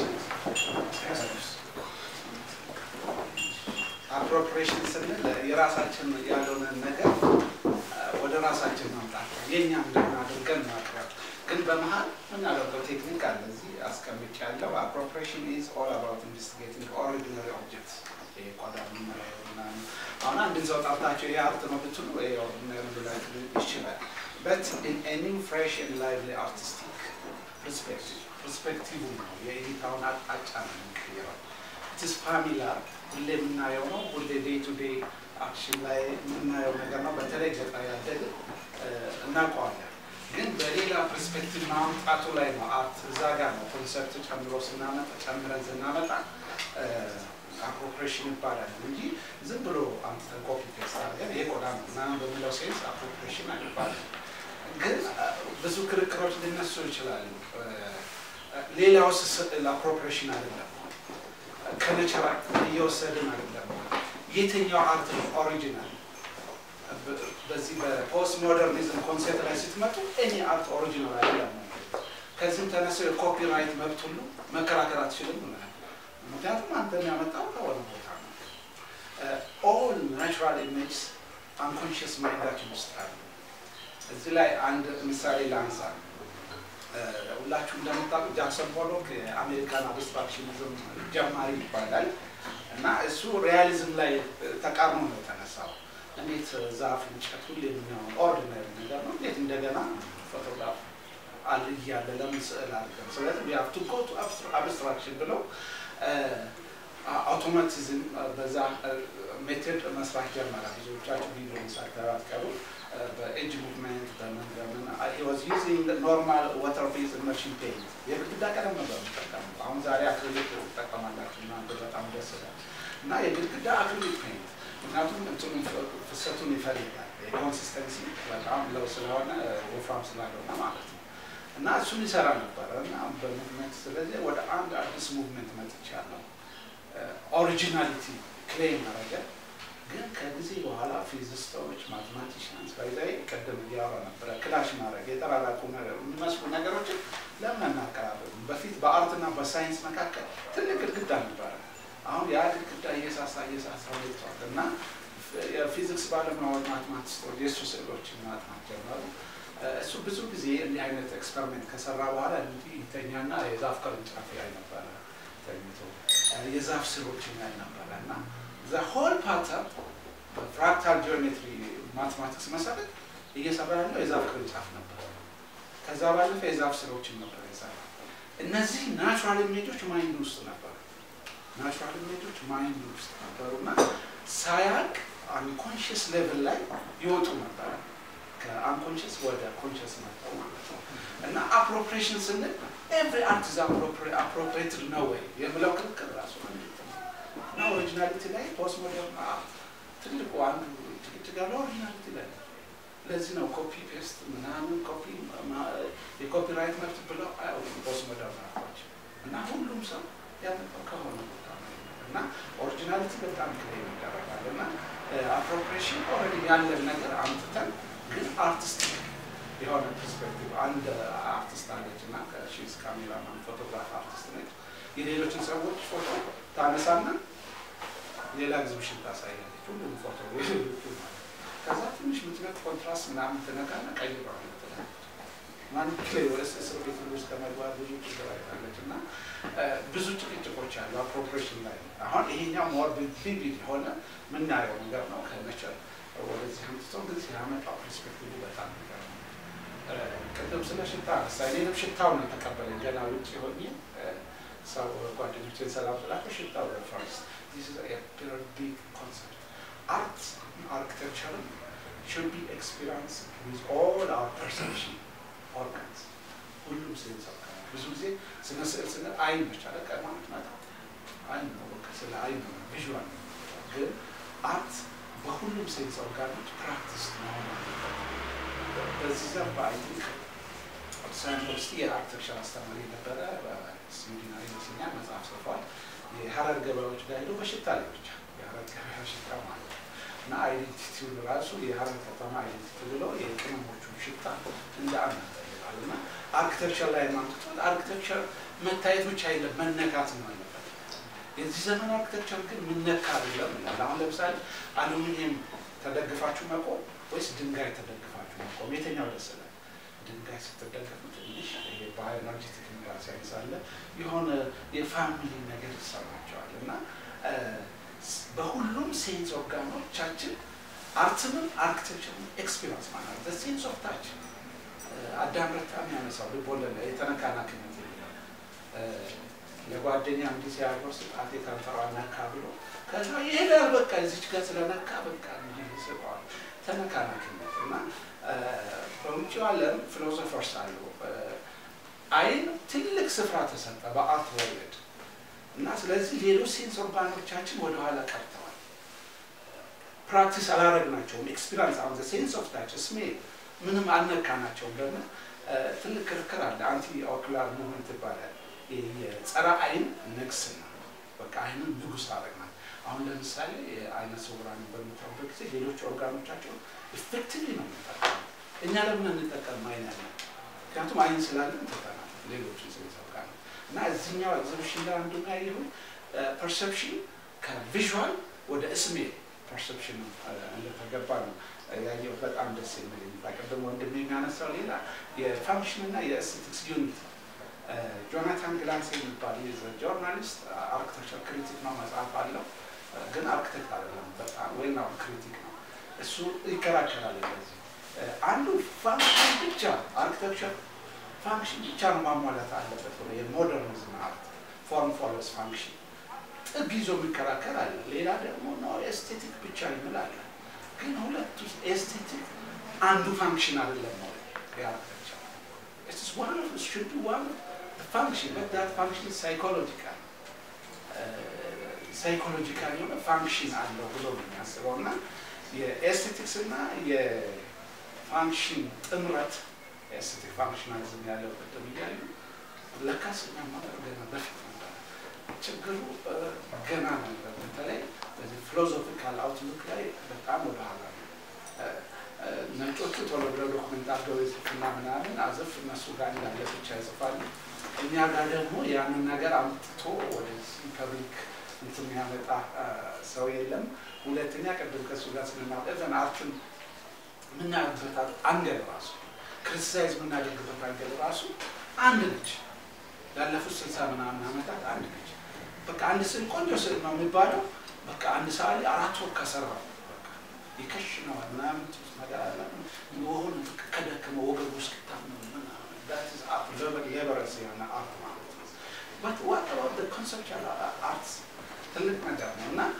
አፕሮፕሪዬሽን ስንል የራሳችን ያልሆነን ነገር ወደ ራሳችን ማምጣት ነው። የእኛ እንደሆነ አድርገን ማቅረብ። ግን በመሀል የምናደርገው ቴክኒክ አለ እዚህ አስቀምጭ ያለው አፕሮፕሪዬሽን ኢዝ ኦል አባውት ኢንቨስቲጌቲንግ ኦሪጂናሪ ኦብጀክት ይሄ ቆዳ ምናምን ምናምን አሁን አንድን ሰው ጠርታቸው ይሄ ሀብት ነው ብትሉ ይሄ ኦርዲናሪ ብላችሁ ይችላል በት ኢን ኤኒ ፍሬሽ ኤንድ ላይቭሊ አርቲስቲክ ፐርስፔክቲቭ ፐርስፔክቲቭ ነው የእይታውን አቅጣጫ ነው የሚቀይረው። ኢትስ ፋሚላር ሁሌ የምናየው ነው። ሁሌ ዴይ ቱ ዴይ አክሽን ላይ የምናየው ነገር ነው። በተለይ ገጠር ያደግ እናውቀዋለን። ግን በሌላ ፐርስፔክቲቭ ማምጣቱ ላይ ነው አርት እዛ ጋር ነው ኮንሰፕት ጨምሮ ስናመጣ ጨምረን ስናመጣ አፕሮፕሬሽን ይባላል እንጂ ዝም ብሎ አምጥተን ኮፒ ፔስት አድርገን ይሄ ቆዳ ነው ምናምን በሚለው ሴንስ አፕሮፕሬሽን አይባልም። ግን ብዙ ክርክሮች ሊነሱ ይችላሉ። ሌላውስ ስዕል አፕሮፕሬሽን አይደለም ከነቸራ እየወሰድን አይደለም። የትኛው አርት ነው ኦሪጂናል? በዚህ በፖስት ሞደርኒዝም ኮንሴፕት ላይ ስትመጡ እኔ አርት ኦሪጂናል አይደለም። ከዚህም ተነስቶ የኮፒራይት መብት ሁሉ መከራከር አትችልም ብለናል። ምክንያቱም አንተ የሚያመጣው ከሆነ ቦታ ነው። ኦል ናቹራል ኢሜጅስ አንኮንሽስ ማይንዳችን ውስጥ አሉ። እዚህ ላይ አንድ ምሳሌ ላንሳ። ሁላችሁ እንደምታውቁት ጃክሰን ፖሎክ የአሜሪካን አብስትራክሽኒዝም ጀማሪ ይባላል እና እሱ ሪያሊዝም ላይ ተቃርኖ ነው የተነሳው። እንዴት ዛፍ፣ እንጨት ሁሌ የምናየው ኦርዲናሪ ነገር ነው። እንዴት እንደገና ፎቶግራፍ አለ እያለ ለምን ስዕል አድርገን ስለዚህ ዊ ሃቭ ቱ ጎ ቱ አብስትራክሽን ብለው አውቶማቲዝም በዛ ሜትድ መስራት ጀመረ። ብዙዎቻችሁ ቪዲዮ ሳታዩት ቀሩ። በኤጅ ሙቭመንት በምን በምን he was using ኖርማል ዋተር ቤዝ ኢመርሽን ፔይንት የግድግዳ ቀለም ነበር የሚጠቀሙት። አሁን ዛሬ አክሪሊክ ትጠቀማላችሁ እናንተ በጣም ደስ ይላል። እና የግድግዳ አክሪሊክ ፔይንት ምክንያቱም እንትኑ ፍሰቱን ይፈልጋል። የኮንሲስተንሲ በጣም ለው ስለሆነ ወፍራም ስላልሆነ ማለት ነው። እና እሱን ይሰራ ነበረ እና በሙቭመንት ስለዚህ ወደ አንድ አዲስ ሙቭመንት መጥቻለሁ። ኦሪጂናሊቲ ክሌም አረገ። ግን ከጊዜ በኋላ ፊዚስቶች፣ ማትማቲሽያንስ ባይዛይ ቀደም እያወራ ነበረ ክላሽ ማድረግ የተራራቁ የሚመስሉ ነገሮችን ለምን አናቀራረብም? በፊት በአርትና በሳይንስ መካከል ትልቅ ግድግዳ ነበረ። አሁን ያ ግድግዳ እየሳሳ እየሳሳ ወጥቷል እና የፊዚክስ ባለሙያዎች ማትማቲስቶች የእሱ ስዕሎችን ማጥናት ጀመሩ። እሱ ብዙ ጊዜ እንዲህ አይነት ኤክስፐሪሜንት ከሰራ በኋላ እንዲህ ይተኛና የዛፍ ቅርንጫፍ ላይ ነበረ ተኝቶ የዛፍ ስሮችን ላይ ነበረ እና ዘ ሆል ፓተርን በፍራክታል ጂኦሜትሪ ማትማቲክስ መሰረት እየሰራ ያለው የዛፍ ቅርንጫፍ ነበር። ከዛ ባለፈ የዛፍ ስሮችን ነበር የሰራ። እነዚህ ናቹራል ኢሜጆች ማይንድ ውስጥ ነበሩ። ናቹራል ኢሜጆች ማይንድ ውስጥ ነበሩ እና ሳያቅ አንኮንሽስ ሌቭል ላይ ይወጡ ነበረ። ከአንኮንሽስ ወደ ኮንሽስ መጣው ማለት ነው እና አፕሮፕሬሽን ስንል ኤቭሪ አርት ኢዝ አፕሮፕሬትድ ነው ወይ የምለው ክርክር ራሱ እና ኦሪጂናሊቲ ላይ ፖስት ሞደርን አርት ትልቁ አንዱ ጭቅጭቅ ያለው ኦሪጂናሊቲ ላይ ለዚህ ነው ኮፒ ፔስት ምናምን ኮፒ የኮፒራይት መብት ብለው አያውቁም ፖስት ሞደርን አርቶች እና ሁሉም ሰው ያመጣው ከሆነ ቦታ ነው እና ኦሪጂናሊቲ በጣም ክሌም ይደረጋል እና አፕሮፕሬሽን ኦልሬዲ ያለን ነገር አምጥተን ግን አርቲስቲክ የሆነ ፐርስፔክቲቭ አንድ አርቲስት አለች እና ከሺዝ ካሜራማን ፎቶግራፍ አርቲስት ነች። የሌሎችን ሰዎች ፎቶ ታነሳና ሌላ ኤግዚቢሽን ታሳያለች። ሁሉም ፎቶ ሌሎቹ ማለት ከዛ ትንሽ ምትነት ኮንትራስት ምናምን ትነካና ቀይረዋል ትላለች። ማን ፕሌይ ወደ እስር ቤት ውስጥ ከመግባት ብዙ ችግር አይታለች እና ብዙ ጭቅጭቆች አሉ አፕሮፕሬሽን ላይ። አሁን ይሄኛው ሞር ቪቪድ የሆነ ምናየው ነገር ነው ከነቸር ወደዚህ አምጥቶ ግን ሲያመጣው ፐርስፔክቲቭ በጣም ነገር ነው። ቅድም ስለ ሽታ አነሳ። እኔንም ሽታው ነው የተቀበለኝ። ገና ውጭ ሆኜ ሰው ጓደኞችን ሰላም ስላቸው ሽታው ፈርስ ቢግ ኮንሰፕት አርት አርክቴክቸርን should be experienced with all our perception organs ሁሉም ሴንስ ኦርጋን ብዙ ጊዜ ስነ ስዕል ስንል አይን ብቻ ቀድማ ምትመጣ አይን ነው። በቃ ስለ አይን ነው ቪዥዋል ነው። ግን አርት በሁሉም ሴንስ ኦርጋኖች ፕራክቲስ መሆን አለበት። በዚህ ዘርፍ አይ ቲንክ አዲስ አበባ ዩኒቨርሲቲ የአርክቴክቸር አስተማሪ ነበረ። ስዊድናዊ ይመስለኛል መጽሐፍ ጽፏል። የሀረር ገበያዎች ጋር ሄዶ በሽታ ላይ ብቻ የሀረር ገበያ ሽታ ማለት ነው እና አይዴንቲቲውን ራሱ የሀረር ከተማ አይዴንቲቲ ብሎ የቅመሞቹን ሽታ እንደ አንድ ይጠይቃል እና አርክቴክቸር ላይ ማምጥቶት አርክቴክቸር መታየት ብቻ የለም መነካት ነው አለበት። የዚህ ዘመን አርክቴክቸር ግን ምነካ አይደለም ይላል። አሁን ለምሳሌ አሉሚኒየም ተደግፋችሁ መቆም ወይስ ድንጋይ ተደግፋችሁ መቆም የትኛው ደስ ይላል? ድንጋይ ስትደገፉ ትንሽ ይሄ ባዮሎጂ ቴክኒካል ሳይንስ አለ የሆነ የፋሚሊ ነገር ይሰማቸዋል እና በሁሉም ሴንስ ኦርጋኖቻችን አርትንም አርክቴክቸርን ኤክስፒሪንስ ማለት ሴንስ ኦፍ ታች አዳም ረታ የሚያነሳው ልቦለድ ላይ የተነካናክነት የሚለው ለጓደኛ እንዲህ ሲያጎርስ ጣቴ ከንፈሯ ነካ ብሎ ከዛ ይሄዳል በቃ እዚች ጋር ስለነካ በቃ እንዲህ ይስበዋል። ተነካናክነት እና በውጭው ዓለም ፊሎሶፈርስ አሉ። አይን ትልቅ ስፍራ ተሰጠ በአርት ወርልድ እና ስለዚህ ሌሎች ሴንስ ኦርጋኖቻችን ወደኋላ ቀርተዋል። ፕራክቲስ አላረግናቸውም። ኤክስፒሪንስ አሁን ሴንስ ኦፍ ታች ስሜል ምንም አልነካናቸውም። ለምን ትልቅ ክርክር አለ። አንቲ ኦኩላር ሙቭመንት ይባላል። የጸረ አይን ንግስና በቃ አይንን ንጉስ አረግናል። አሁን ለምሳሌ አይነ ስውራን በምታዩበት ጊዜ ሌሎች ኦርጋኖቻቸው ኢፌክቲቭሊ ነው የሚጠቀሙ። እኛ ለምን እንጠቀም አይን ያለ ምክንያቱም አይን ስላለን ትተናል ሌሎችን ሴንስ ኦርጋኖች እና እዚህኛው ኤግዚቢሽን ላይ አንዱ ያየሁ ፐርሰፕሽን ከቪዥዋል ወደ ስሜል ፐርሰፕሽን እንደተገባ ነው ያየው። በጣም ደስ የሚል ቅድም ወንድም የሚያነሳው ሌላ የፋንክሽን እና የኤስቴቲክስ ዩኒት ጆናታን ግላንስ የሚባል ጆርናሊስት አርክቴክቸር ክሪቲክ ነው፣ መጽሐፍ አለው ግን አርክቴክት አይደለም። በጣም ወይ ነው ክሪቲክ ነው። እሱ ይከራከራል። ለዚህ አንዱ ፋንክሽን ብቻ አርክቴክቸር ፋንክሽን ብቻ ነው ማሟላት አለበት ብሎ የሞደርኒዝም አርት ፎርም ፎሎስ ፋንክሽን ጥግ ይዞ የሚከራከር አለ። ሌላ ደግሞ ነው ኤስቴቲክ ብቻ ይምላል። ግን ሁለቱ ኤስቴቲክ አንዱ ፋንክሽን አይደለም ነው የአርክቴክቸር It is one of, it should be one of the function, but that function is psychological. ሳይኮሎጂካል የሆነ ፋንክሽን አለው ብሎ ነው የሚያስበው እና የኤስቴቲክስ እና የፋንክሽን ጥምረት ኤስቴቲክ ፋንክሽናሊዝም ያለው ቅድም እያሉ ለካስ እኛ ማለት ገና በፊት ነበር ችግሩ ገና ነበር። በተለይ በዚህ ፊሎዞፊካል አውትሉክ ላይ በጣም ወደኋላ ነው። ነጮቹ ቶሎ ብለው ዶክመንት አድርገው የጽፉና ምናምን አዘፍ እነሱ ጋር እንዳለ ብቻ ይጽፋሉ። እኛ ጋር ደግሞ ያንን ነገር አምጥቶ ወደዚህ ፐብሊክ እንትን የሚያመጣ ሰው የለም። ሁለተኛ ቅድም ከእሱ ጋር ስንናጠዘን አርትን የምናያበት አንገል ራሱ ክርስቲሳይዝ የምናደርግበት አንገል ራሱ አንድ ነች። ላለፉት ስልሳ ምናምን ዓመታት አንድ ነች። በቃ አንድ ስዕል ቆንጆ ስዕል ነው የሚባለው በቃ አንድ ሰዓሊ አራት ወር ከሰራው ይከሽነዋል ምናምን ነገር አለ የሆነ ከደከመ ወገቡ እስክታመም ሌበረስ የሆነ አርት ማለት ነው። በት ዋት አባውት ኮንሰፕቹዋል አርትስ ትልቅ ነገር ነው እና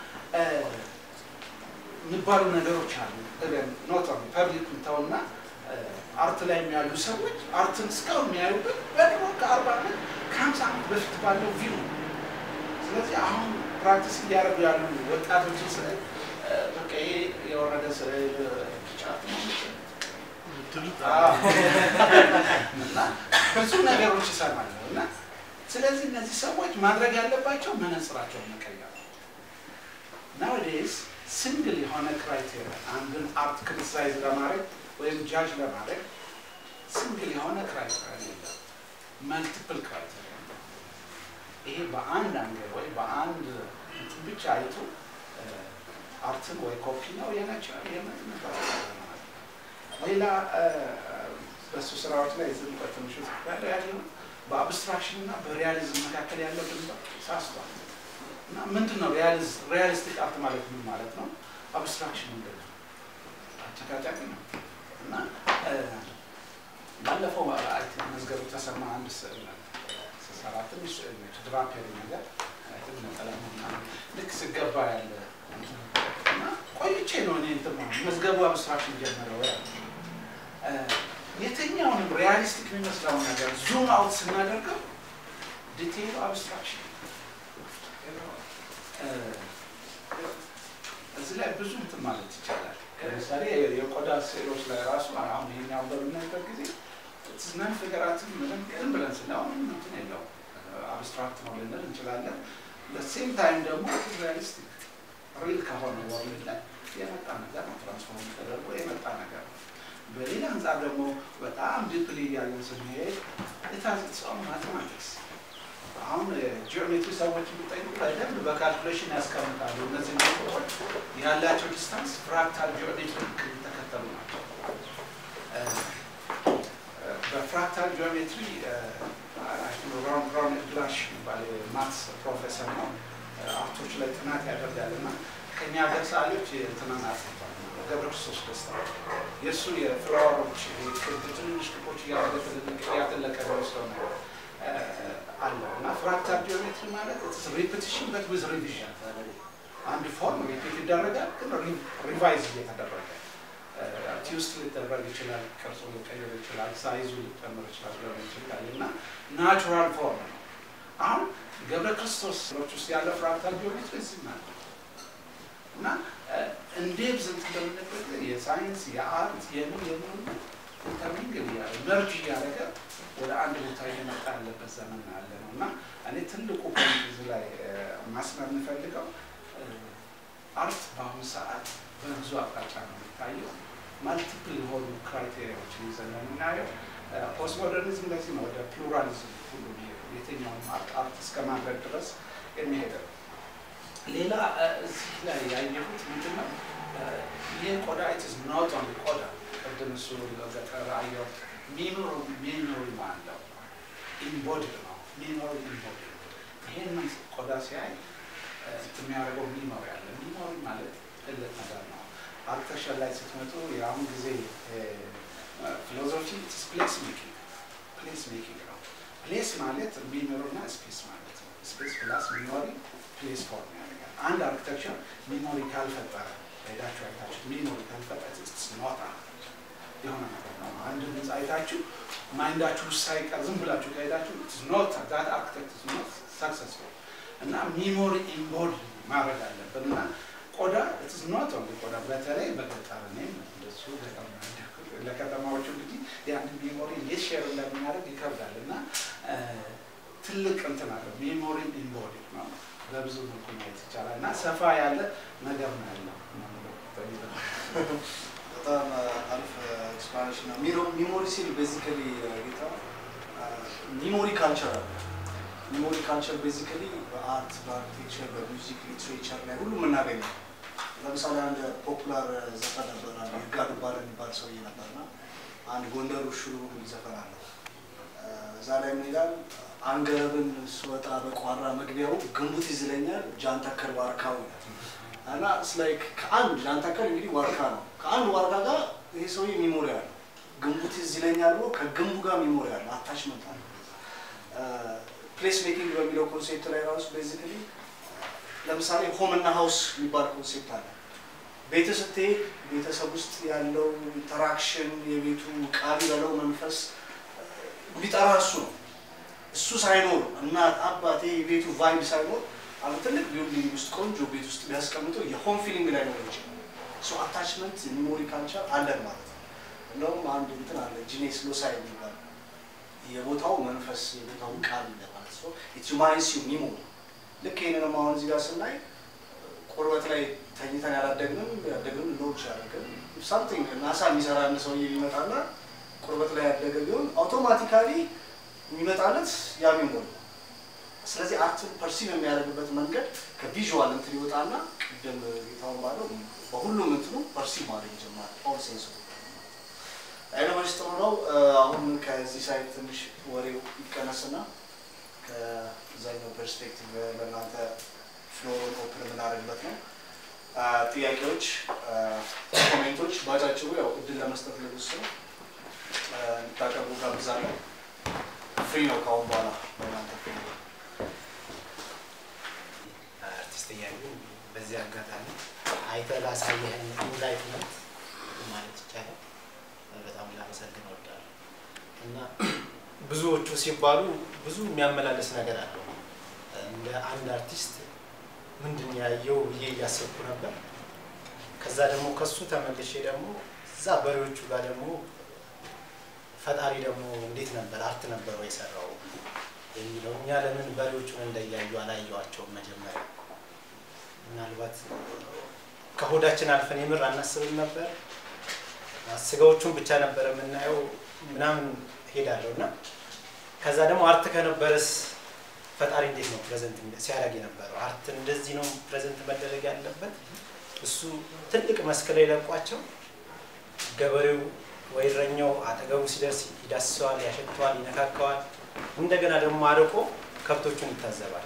የሚባሉ ነገሮች አሉ። ኖት ፐብሊክ ምታውና አርት ላይ የሚያሉ ሰዎች አርትን እስካሁን የሚያዩበት በድሮ ከአርባ ዓመት ከሀምሳ ዓመት በፊት ባለው ቪው ስለዚህ አሁን ፕራክቲስ እያደረጉ ያሉ ወጣቶችን ስዕል በቃ ይሄ የወረደ ስዕል ጫፍ እና ብዙ ነገሮች ይሰማለሁ እና ስለዚህ እነዚህ ሰዎች ማድረግ ያለባቸው መነጽራቸውን መቀየር ነው። ናውዴይስ ሲንግል የሆነ ክራይቴሪያ አንድን አርት ክሪቲሳይዝ ለማድረግ ወይም ጃጅ ለማድረግ ሲንግል የሆነ ክራይቴሪያ የለም፣ መልቲፕል ክራይቴሪያ ይሄ በአንድ አንገል ወይ በአንድ እንትን ብቻ አይቶ አርትን ወይ ኮፒ ነው የነቸር የምትመጣ ሌላ በእሱ ስራዎች ላይ ዝም በትንሹ ያለ ያለው በአብስትራክሽን እና በሪያሊዝም መካከል ያለው ድንበር ሳስቷል እና ምንድን ነው ሪያሊስቲክ አርት ማለት ምን ማለት ነው? አብስትራክሽን ምንድን ነው? አጨቃጫቂ ነው እና ባለፈው መዝገቡ ተሰማ አንድ ስዕል ስሰራ ትንሽ ስዕል ነች ድራፔሪ ነገር ልክ ስገባ ያለ እና ቆይቼ ነው እኔ እንትን መዝገቡ አብስትራክሽን ጀመረው ያለ የትኛውንም ሪያሊስቲክ የሚመስለውን ነገር ዙም አውት ስናደርገው ዲቴይሉ አብስትራክሽን እዛ እዚህ ላይ ብዙ እንትን ማለት ይቻላል። ለምሳሌ የቆዳ ስዕሎች ላይ ራሱ አሁን ይሄኛው በምናይበት ጊዜ ትዝናን ፊገራትን ምንም ዝም ብለን ስናየው ምንም እንትን የለውም አብስትራክት ነው ልንል እንችላለን። በሴም ታይም ደግሞ ሪያሊስቲክ ሪል ከሆነ ወርልድ ላይ የመጣ ነገር ነው። ትራንስፎርም ተደርጎ የመጣ ነገር ነው። በሌላ አንጻር ደግሞ በጣም ዲፕሊ እያለን ስንሄድ ኢትስ ኦን ማቴማቲክስ አሁን ጂኦሜትሪ ሰዎች የሚጠይቁ በደንብ በካልኩሌሽን ያስቀምጣሉ። እነዚህ ነገሮች ያላቸው ዲስታንስ ፍራክታል ጂኦሜትሪ የተከተሉ ናቸው። በፍራክታል ጂኦሜትሪ ሮን ሮን ግላሽ የሚባል ማትስ ፕሮፌሰር ነው። አርቶች ላይ ጥናት ያደርጋል እና ከኛ ሀገር ሰዓሊዎች እንትናን አጥቷል። ገብረ ክርስቶስ ደስታ የእሱ የፍላወሮች ትንንሽ ክቦች እያደረገ ትልልቅ እያጠለቀ ወስደው ነው አለው እና ፍራክታል ጂኦሜትሪ ማለት ሪፒቲሽን በት ዊዝ ሪቪዥን አንድ ፎርም ሪፒት ይደረጋል፣ ግን ሪቫይዝ እየተደረገ ቲውስት ሊደረግ ይችላል፣ ቅርጹ ሊቀየር ይችላል፣ ሳይዙ ሊጨምር ይችላል ሊሆን ይችላል እና ናቹራል ፎርም ነው። አሁን ገብረ ክርስቶሶች ውስጥ ያለው ፍራክታል ጂኦሜትሪ እዚህ ማለት እና እንዴት ዝንት እንደምንበት የሳይንስ የአርት የምን የምን ኢንተርሚንግል እያለ መርጅ እያደረገ ወደ አንድ ቦታ እየመጣ ያለበት ዘመን ያለ ነው እና እኔ ትልቁ ፖይንት እዚህ ላይ ማስመር የምፈልገው አርት በአሁኑ ሰዓት በብዙ አቅጣጫ ነው የሚታየው። ማልቲፕል የሆኑ ክራይቴሪያዎችን ይዘን ነው የምናየው። ፖስት ሞደርኒዝም ለዚህ ነው ወደ ፕሉራሊዝም ሁሉ የትኛውም አርት አርት እስከ ማድረግ ድረስ የሚሄደው። ሌላ እዚህ ላይ ያየሁት ምንድን ነው ይህ ቆዳ ኢትዝ ኖት ኦንሊ ቆዳ ቅድም እሱ ገጠር አየሁ ሚሞሪ ሚሞሪ አለው ኢምቦድድ ነው ሚሞሪ ኢምቦድድ ይሄንን ቆዳ ሲያይ የሚያደርገው ሚሞሪ አለ ሚሞሪ ማለት ትልቅ ነገር ነው አርክቴክቸር ላይ ስትመጡ የአሁን ጊዜ ፊሎዞፊ ፕሌስ ሜኪንግ ፕሌስ ሜኪንግ ነው ፕሌስ ማለት ሚሞሪ እና ስፔስ ማለት ነው ስፔስ ፕላስ ሚሞሪ ፕሌስ ፎርም ያደርጋል አንድ አርክቴክቸር ሚሞሪ ካልፈጠረ ሄዳችሁ አይታችሁ ሚሞሪ ካልፈጠረ ኖታ የሆነ ነገር ነው። አንድ ህንፃ አይታችሁ ማይንዳችሁ ውስጥ ሳይቀር ዝም ብላችሁ ከሄዳችሁ ኖት ዛት አርክቴክት ኖት ሰክሰስፉል እና ሚሞሪ ኢምቦድ ማድረግ አለብን እና ቆዳ ኢትስ ኖት ኦንሊ ቆዳ በተለይ በገጠር እኔም እንደሱ ገጠር ነው ያደግኩት። ለከተማዎቹ እንግዲህ ያን ሚሞሪ እንዴት ሼር እንደምናደርግ ይከብዳል እና ትልቅ እንትን አለው ሚሞሪ ኢምቦዲ ነው። በብዙ መልኩ ማየት ይቻላል እና ሰፋ ያለ ነገር ነው ያለው። በጣም አሪፍ ኤክስፕላኔሽን ነው። ሚሞሪ ሲል ቤዚካሊ ጌታ ሚሞሪ ካልቸር አለ። ሚሞሪ ካልቸር ቤዚካሊ በአርት፣ በአርኪቴክቸር፣ በሚውዚክ ሊትሬቸር ላይ ሁሉ የምናገኘው ለምሳሌ አንድ ፖፑላር ዘፈን ነበር፣ ይርጋ ዱባለ የሚባል ሰውዬ ነበርና አንድ ጎንደር ሽሩ የሚል ዘፈን አለው። እዛ ላይ ምን ይላል? አንገረብን ስወጣ በቋራ መግቢያው ግንቡት ይዝለኛል ጃንተከል ዋርካው ይላል። እና ላይክ ከአንድ ጃንተከል እንግዲህ ዋርካ ነው። ከአንድ ዋርካ ጋር ይሄ ሰውዬ ሚሞሪ አለው። ግንቡት ይዝለኛል ብሎ ከግንቡ ጋር ሚሞሪ አለው፣ አታችመንት አለ። ፕሌስ ሜኪንግ በሚለው ኮንሴፕት ላይ ራሱ ቤዚካሊ ለምሳሌ ሆም እና ሀውስ የሚባል ኮንሴፕት አለ። ቤት ስትሄድ ቤተሰብ ውስጥ ያለው ኢንተራክሽን የቤቱ ቃል በለው መንፈስ ቢጠራ እሱ ነው። እሱ ሳይኖር እናት አባቴ የቤቱ ቫይብ ሳይኖር አሁን ትልቅ ቢልዲንግ ውስጥ ቆንጆ ቤት ውስጥ ቢያስቀምጠው የሆም ፊሊንግ ላይ ነው ይችላል። ሶ አታችመንት ሚሞሪ ካልቸር አለን ማለት ነው። እንደውም አንድ እንትን አለ ጂኔስ ሎሳይ የሚባል የቦታው መንፈስ የቦታው ቃል ማለት ነው። ኢት ሪማይንድስ ዩ ሚሞሪ ልክ ይህንንም አሁን እዚህ ጋር ስናይ ቁርበት ላይ ተኝተን ያላደግንም ያደግንም ሊኖር ይችላል። ግን ሳምቲንግ ናሳ የሚሰራ አንድ ሰውዬ ቢመጣና ቁርበት ላይ ያደገ ቢሆን አውቶማቲካሊ የሚመጣለት ያ ሚሞሪ ነው። ስለዚህ አርትን ፐርሲቭ የሚያደርግበት መንገድ ከቪዥዋል እንትን ይወጣና ቅድም ጌታውን ባለው በሁሉም እንትኑ ፐርሲቭ ማድረግ ይጀምራል። ኦል ሴንስ አይነቶች ጥሩ ነው። አሁን ከዚህ ሳይድ ትንሽ ወሬው ይቀነስና ከዛኛው ፐርስፔክቲቭ ለእናንተ ፍሎሩን ኦፕን የምናደርግበት ነው። ጥያቄዎች፣ ኮሜንቶች ባጫጭሩ ያው እድል ለመስጠት ልብስ ነው እንድታቀርቡ ጋብዛለሁ። ፍሪ ነው ከአሁን በኋላ ለእናንተ ፍሪ ነው። አርቲስት እያሉ በዚህ አጋጣሚ አይተህ ላሳየህን ኢንላይትመንት ማለት ይቻላል በጣም ላመሰግን እወዳለሁ እና ብዙዎቹ ሲባሉ ብዙ የሚያመላለስ ነገር አለው። እንደ አንድ አርቲስት ምንድን ያየው ብዬ እያሰብኩ ነበር። ከዛ ደግሞ ከሱ ተመልሼ ደግሞ እዛ በሬዎቹ ጋር ደግሞ ፈጣሪ ደግሞ እንዴት ነበር አርት ነበር ወይ የሰራው የሚለው እኛ ለምን በሬዎቹን እንደያዩ አላየዋቸውም መጀመሪያ ምናልባት ከሆዳችን አልፈን የምር አናስብም ነበር ስጋዎቹን ብቻ ነበር የምናየው ምናምን ሄዳለሁ እና ከዛ ደግሞ አርት ከነበረስ ፈጣሪ እንዴት ነው ፕሬዘንት ሲያደርግ የነበረው አርት እንደዚህ ነው ፕሬዘንት መደረግ ያለበት እሱ ትልቅ መስክ ላይ ለቋቸው ገበሬው ወይ እረኛው አጠገቡ ሲደርስ ይዳስሰዋል ያሸተዋል ይነካከዋል እንደገና ደግሞ አርቆ ከብቶቹን ይታዘባል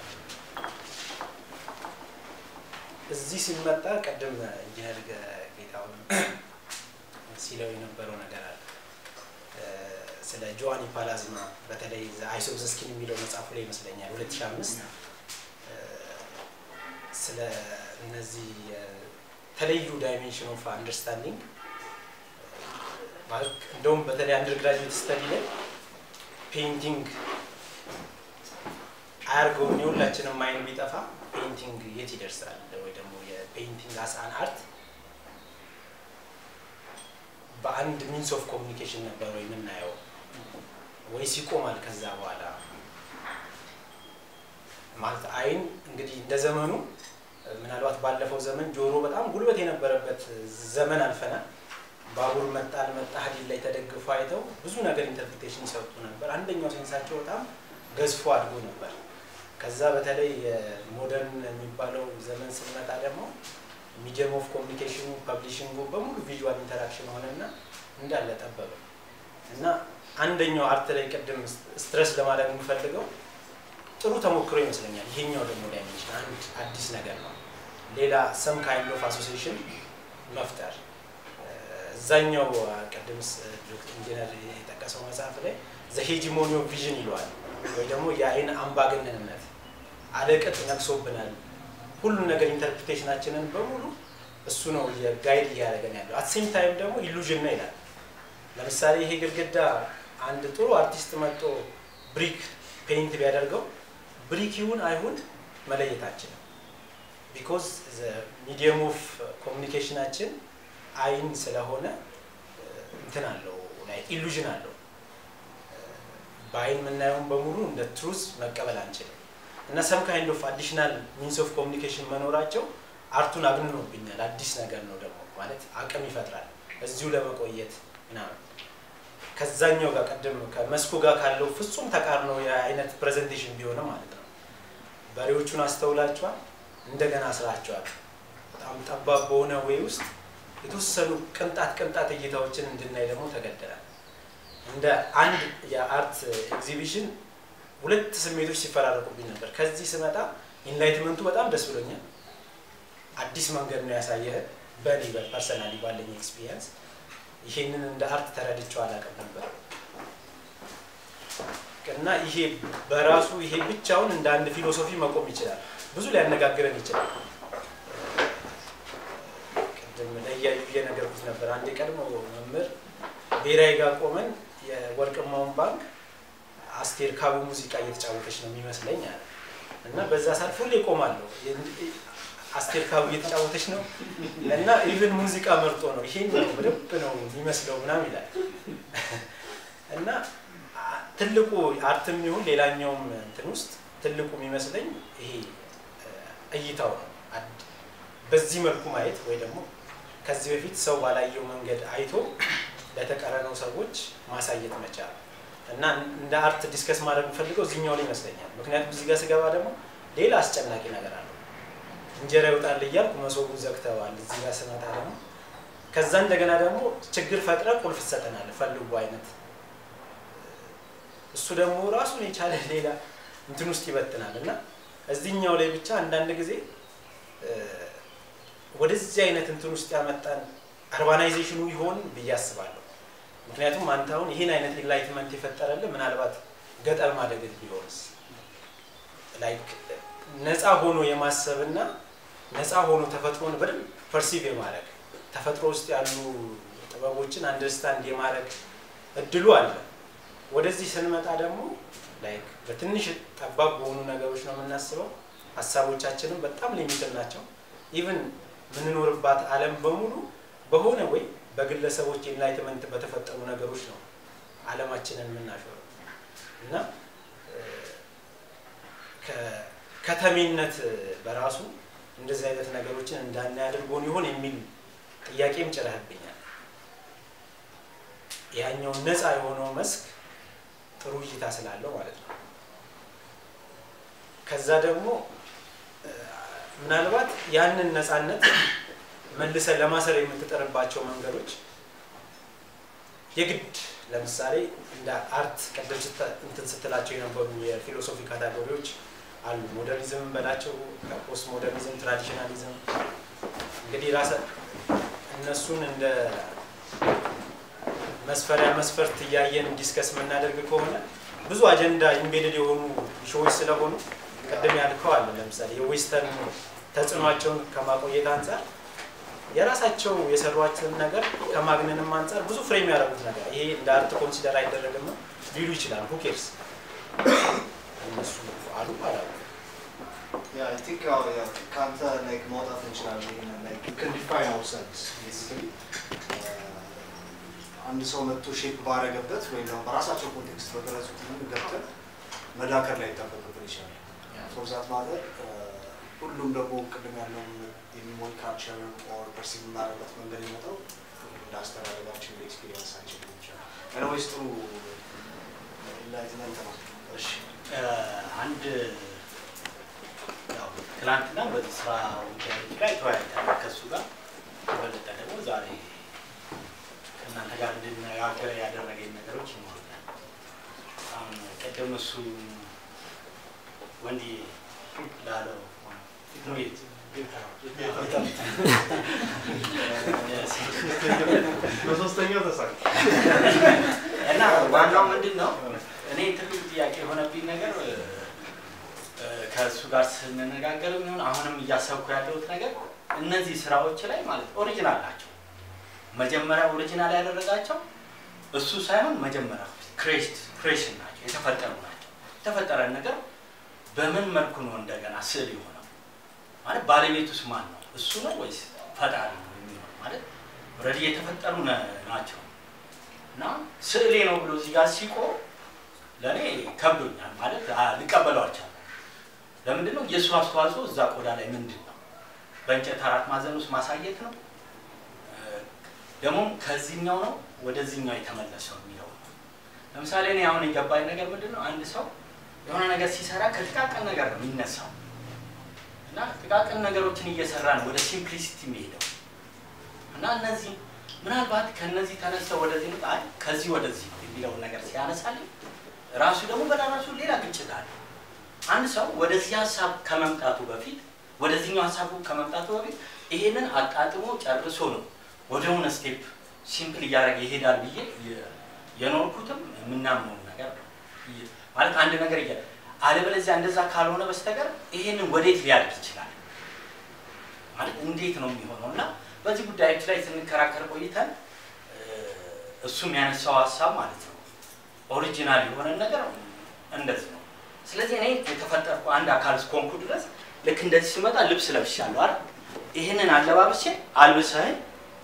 እዚህ ሲመጣ ቅድም ኢንጂነር ጌታውን ሲለው የነበረው ነገር አለ ስለ ጆዋኒ ፓላዝማ በተለይ አይሶብዘስኪን የሚለው መጽሐፉ ላይ ይመስለኛል 2005 ስለ እነዚህ የተለዩ ዳይሜንሽን ኦፍ አንደርስታንዲንግ እንደውም በተለይ አንደር ግራጁዌት ስተዲ ላይ ፔይንቲንግ አያርገውን የሁላችንም ማይን ቢጠፋ ፔይንቲንግ የት ይደርሳል ወይ ደግሞ የፔይንቲንግ አስአን አርት በአንድ ሚንስ ኦፍ ኮሚኒኬሽን ነበር ወይ የምናየው ወይስ ይቆማል ከዛ በኋላ ማለት አይን እንግዲህ እንደ ዘመኑ ምናልባት ባለፈው ዘመን ጆሮ በጣም ጉልበት የነበረበት ዘመን አልፈናል ባቡር መጣ አልመጣ ሀዲድ ላይ ተደግፎ አይተው ብዙ ነገር ኢንተርፕሪቴሽን ይሰጡ ነበር አንደኛው ሴንሳቸው በጣም ገዝፎ አድጎ ነበር ከዛ በተለይ ሞደርን የሚባለው ዘመን ስንመጣ ደግሞ ሚዲየም ኦፍ ኮሚኒኬሽኑ ፐብሊሽንጉ በሙሉ ቪዥዋል ኢንተራክሽን ሆነና እንዳለ ጠበበ እና አንደኛው አርት ላይ ቅድም ስትረስ ለማድረግ የምፈልገው ጥሩ ተሞክሮ ይመስለኛል ይሄኛው ደግሞ ዳይሜንሽን አንድ አዲስ ነገር ነው ሌላ ሰም ካይንድ ኦፍ አሶሲሽን መፍጠር እዛኛው ቅድም ኢንጂነር የጠቀሰው መጽሐፍ ላይ ዘሄጂሞኒ ኦፍ ቪዥን ይለዋል ወይ ደግሞ የአይን አምባገነንነት አለቅጥ ነግሶብናል ሁሉም ነገር ኢንተርፕሪቴሽናችንን በሙሉ እሱ ነው የጋይድ እያደረገን ያለው አትሴም ታይም ደግሞ ኢሉዥን ነው ይላል ለምሳሌ ይሄ ግድግዳ አንድ ጥሩ አርቲስት መጥቶ ብሪክ ፔይንት ቢያደርገው ብሪክ ይሁን አይሁን መለየታችንም ቢኮዝ ሚዲየም ኦፍ ኮሚኒኬሽናችን አይን ስለሆነ እንትን አለው ላይ ኢሉዥን አለው በአይን የምናየውን በሙሉ እንደ ትሩዝ መቀበል አንችልም እና ሰም ካይንድ ኦፍ አዲሽናል ሚንስ ኦፍ ኮሚኒኬሽን መኖራቸው አርቱን አግንኖብኛል አዲስ ነገር ነው ደግሞ ማለት አቅም ይፈጥራል እዚሁ ለመቆየት ምናምን ከዛኛው ጋር ቀደም ከመስኩ ጋር ካለው ፍጹም ተቃርኖ የአይነት ፕሬዘንቴሽን ቢሆንም ማለት ነው በሬዎቹን አስተውላቸዋል እንደገና ስራቸዋል በጣም ጠባብ በሆነ ወይ ውስጥ የተወሰኑ ቅንጣት ቅንጣት እይታዎችን እንድናይ ደግሞ ተገደናል እንደ አንድ የአርት ኤግዚቢሽን ሁለት ስሜቶች ሲፈራረቁብኝ ነበር ከዚህ ስመጣ ኢንላይትመንቱ በጣም ደስ ብሎኛል አዲስ መንገድ ነው ያሳየህ በእኔ በፐርሰናሊ ባለኝ ኤክስፒሪየንስ ይሄንን እንደ አርት ተረድቼው አላውቅም ነበር እና ይሄ በራሱ ይሄ ብቻውን እንደ አንድ ፊሎሶፊ መቆም ይችላል ብዙ ሊያነጋግረን ይችላል ቅድም ለእያዩ እየነገርኩት ነበር አንድ የቀድሞ መምህር ብሔራዊ ጋር ቆመን የወርቅማውን ባንክ አስቴር ካቡ ሙዚቃ እየተጫወተች ነው የሚመስለኝ አለ እና በዛ ሰልፍ ሁሌ ቆማለሁ አስቴር ካቡ እየተጫወተች ነው እና ኢቭን ሙዚቃ መርጦ ነው ይሄን ነው በደንብ ነው የሚመስለው ምናም ይላል እና ትልቁ አርትም ይሁን ሌላኛውም እንትን ውስጥ ትልቁ የሚመስለኝ ይሄ እይታው ነው በዚህ መልኩ ማየት ወይ ደግሞ ከዚህ በፊት ሰው ባላየው መንገድ አይቶ ለተቀረነው ሰዎች ማሳየት መቻል እና እንደ አርት ዲስከስ ማድረግ የምፈልገው እዚህኛው ላይ ይመስለኛል ምክንያቱም እዚህ ጋር ስገባ ደግሞ ሌላ አስጨናቂ ነገር አለው እንጀራ ይወጣል እያልኩ መሶቡን ዘግተዋል እዚህ ጋር ስመጣ ደግሞ ከዛ እንደገና ደግሞ ችግር ፈጥረ ቁልፍ ትሰጠናል ፈልጉ አይነት እሱ ደግሞ ራሱን የቻለ ሌላ እንትን ውስጥ ይበትናል እና እዚህኛው ላይ ብቻ አንዳንድ ጊዜ ወደዚህ አይነት እንትን ውስጥ ያመጣን አርባናይዜሽኑ ይሆን ብዬ አስባለሁ ምክንያቱም አንተ አሁን ይህን አይነት ኢንላይትመንት የፈጠረልን ምናልባት ገጠር ማደግት ቢሆንስ ላይክ ነፃ ሆኖ የማሰብና ነፃ ሆኖ ተፈጥሮን በደንብ ፐርሲቭ የማድረግ ተፈጥሮ ውስጥ ያሉ ጥበቦችን አንደርስታንድ የማድረግ እድሉ አለ ወደዚህ ስንመጣ ደግሞ ላይክ በትንሽ ጠባብ በሆኑ ነገሮች ነው የምናስበው ሀሳቦቻችንም በጣም ሊሚትድ ናቸው ኢቭን የምንኖርባት ዓለም በሙሉ በሆነ ወይ በግለሰቦች ኤንላይትመንት በተፈጠሩ ነገሮች ነው ዓለማችንን የምናሾረው እና እ፣ ከ- ከተሜነት በራሱ እንደዚህ አይነት ነገሮችን እንዳናይ አድርጎን ይሆን የሚል ጥያቄም ጭረህብኛል። ያኛው ነፃ የሆነው መስክ ጥሩ እይታ ስላለው ማለት ነው። ከዛ ደግሞ እ፣ ምናልባት ያንን ነፃነት መልሰ ለማሰር የምትጠርባቸው መንገዶች የግድ ለምሳሌ እንደ አርት ቀደም ስተ- እንትን ስትላቸው የነበሩ የፊሎሶፊ ካታጎሪዎች አሉ። ሞደርኒዝም በላቸው፣ ፖስት ሞደርኒዝም፣ ትራዲሽናሊዝም እንግዲህ ራሰ እነሱን እንደ መስፈሪያ መስፈርት እያየን ዲስከስ የምናደርግ ከሆነ ብዙ አጀንዳ ኢምቤድድ የሆኑ ሾዎች ስለሆኑ ቅድም ያልከው አለ። ለምሳሌ የዌስተርን ተጽዕኗቸውን ከማቆየት አንጻር የራሳቸው የሰሯቸውን ነገር ከማግነንም አንጻር ብዙ ፍሬም ያደረጉት ነገር ይሄ እንደ አርት ኮንሲደር አይደረግም ነው ሊሉ ይችላል። ሁኬርስ እነሱ አሉ አላሉ Yeah, I think uh, yeah, ከአንተ like ማውጣት እንችላለን። ይሄንን like we can define ourselves basically uh, አንድ ሰው መጥቶ ሼፕ ባረገበት ወይም ደግሞ በራሳቸው ኮንቴክስት በገለጹት መንገድ ገብተን መዳከር ላይ ይጠበቅብን ይችላል። ፎር ዛት ማተር ሁሉም ደግሞ ቅድም ያለውን የሚሞል ካልቸር ኦር ፐርሲቭ የምናደርበት መንገድ የመጣው እንደ አስተዳደጋችን ኤክስፒሪየንሳችን ሊሆን ይችላል። ኤኒዌይስ ጥሩ ኢንላይትመንት ነው። እሺ አንድ ያው ትናንትና በዚህ ስራ ጉዳዮች ላይ ተወያይተናል ከእሱ ጋር የበለጠ ደግሞ ዛሬ ከእናንተ ጋር እንድነጋገር ያደረገኝ ነገሮች ይኖሩኛል። አሁን ቅድም እሱ ወንዲ ላለው ቤት በሶስተኛው ተሳካ። እና ዋናው ምንድን ነው እኔ ትልቁ ጥያቄ የሆነብኝ ነገር እ፣ ከእሱ ጋር ስንነጋገር የሚሆን አሁንም እያሰብኩ ያለሁት ነገር እነዚህ ስራዎች ላይ ማለት ኦሪጂናል ናቸው። መጀመሪያ ኦሪጂናል ያደረጋቸው እሱ ሳይሆን መጀመሪያ ክሬሽን ናቸው፣ የተፈጠሩ ናቸው። የተፈጠረን ነገር በምን መልኩ ነው እንደገና ስዕል የሆነው ማለት ባለቤቱስ ማን ነው? እሱ ነው ወይስ ፈጣሪ ነው የሚሆነው? ማለት ኦልሬዲ የተፈጠሩ ነ- ናቸው እና ስዕሌ ነው ብሎ እዚህ ጋር ሲቆም ለእኔ ከብዶኛል ማለት አ- ልቀበለው አልቻልኩም። ለምንድን ነው የእሱ አስተዋጽኦ እዛ ቆዳ ላይ ምንድን ነው? በእንጨት አራት ማዕዘን ውስጥ ማሳየት ነው እ፣ ደግሞም ከዚህኛው ነው ወደዚህኛው የተመለሰው የሚለው ነው። ለምሳሌ እኔ አሁን የገባኝ ነገር ምንድን ነው አንድ ሰው የሆነ ነገር ሲሰራ ከጥቃቅን ነገር ነው የሚነሳው እና ጥቃቅን ነገሮችን እየሰራ ነው ወደ ሲምፕሊሲቲ የሚሄደው እና እነዚህ ምናልባት ከነዚህ ተነስተው ወደዚህ ነው አይ ከዚህ ወደዚህ ነው የሚለውን ነገር ሲያነሳልኝ ራሱ ደግሞ በራሱ ሌላ ግጭት አለ። አንድ ሰው ወደዚህ ሀሳብ ከመምጣቱ በፊት ወደዚህኛው ሀሳቡ ከመምጣቱ በፊት ይሄንን አጣጥሞ ጨርሶ ነው ወደ ሆነ ስቴፕ ሲምፕል እያደረገ ይሄዳል ብዬ የ- የኖርኩትም የምናምነው ነገር ነው። ይ- ማለት አንድ ነገር እያ አለበለዚያ እንደዛ ካልሆነ በስተቀር ይሄንን ወዴት ሊያድግ ይችላል ማለት እንዴት ነው የሚሆነው? እና በዚህ ጉዳዮች ላይ ስንከራከር ቆይተን እ፣ እሱ የሚያነሳው ሀሳብ ማለት ነው ኦሪጂናል የሆነ ነገር እንደዚህ ነው። ስለዚህ እኔ የተፈጠርኩ አንድ አካል እስከሆንኩ ድረስ ልክ እንደዚህ ስመጣ ልብስ ለብሻለሁ አይደል? ይህንን አለባበሴ አልብሰህን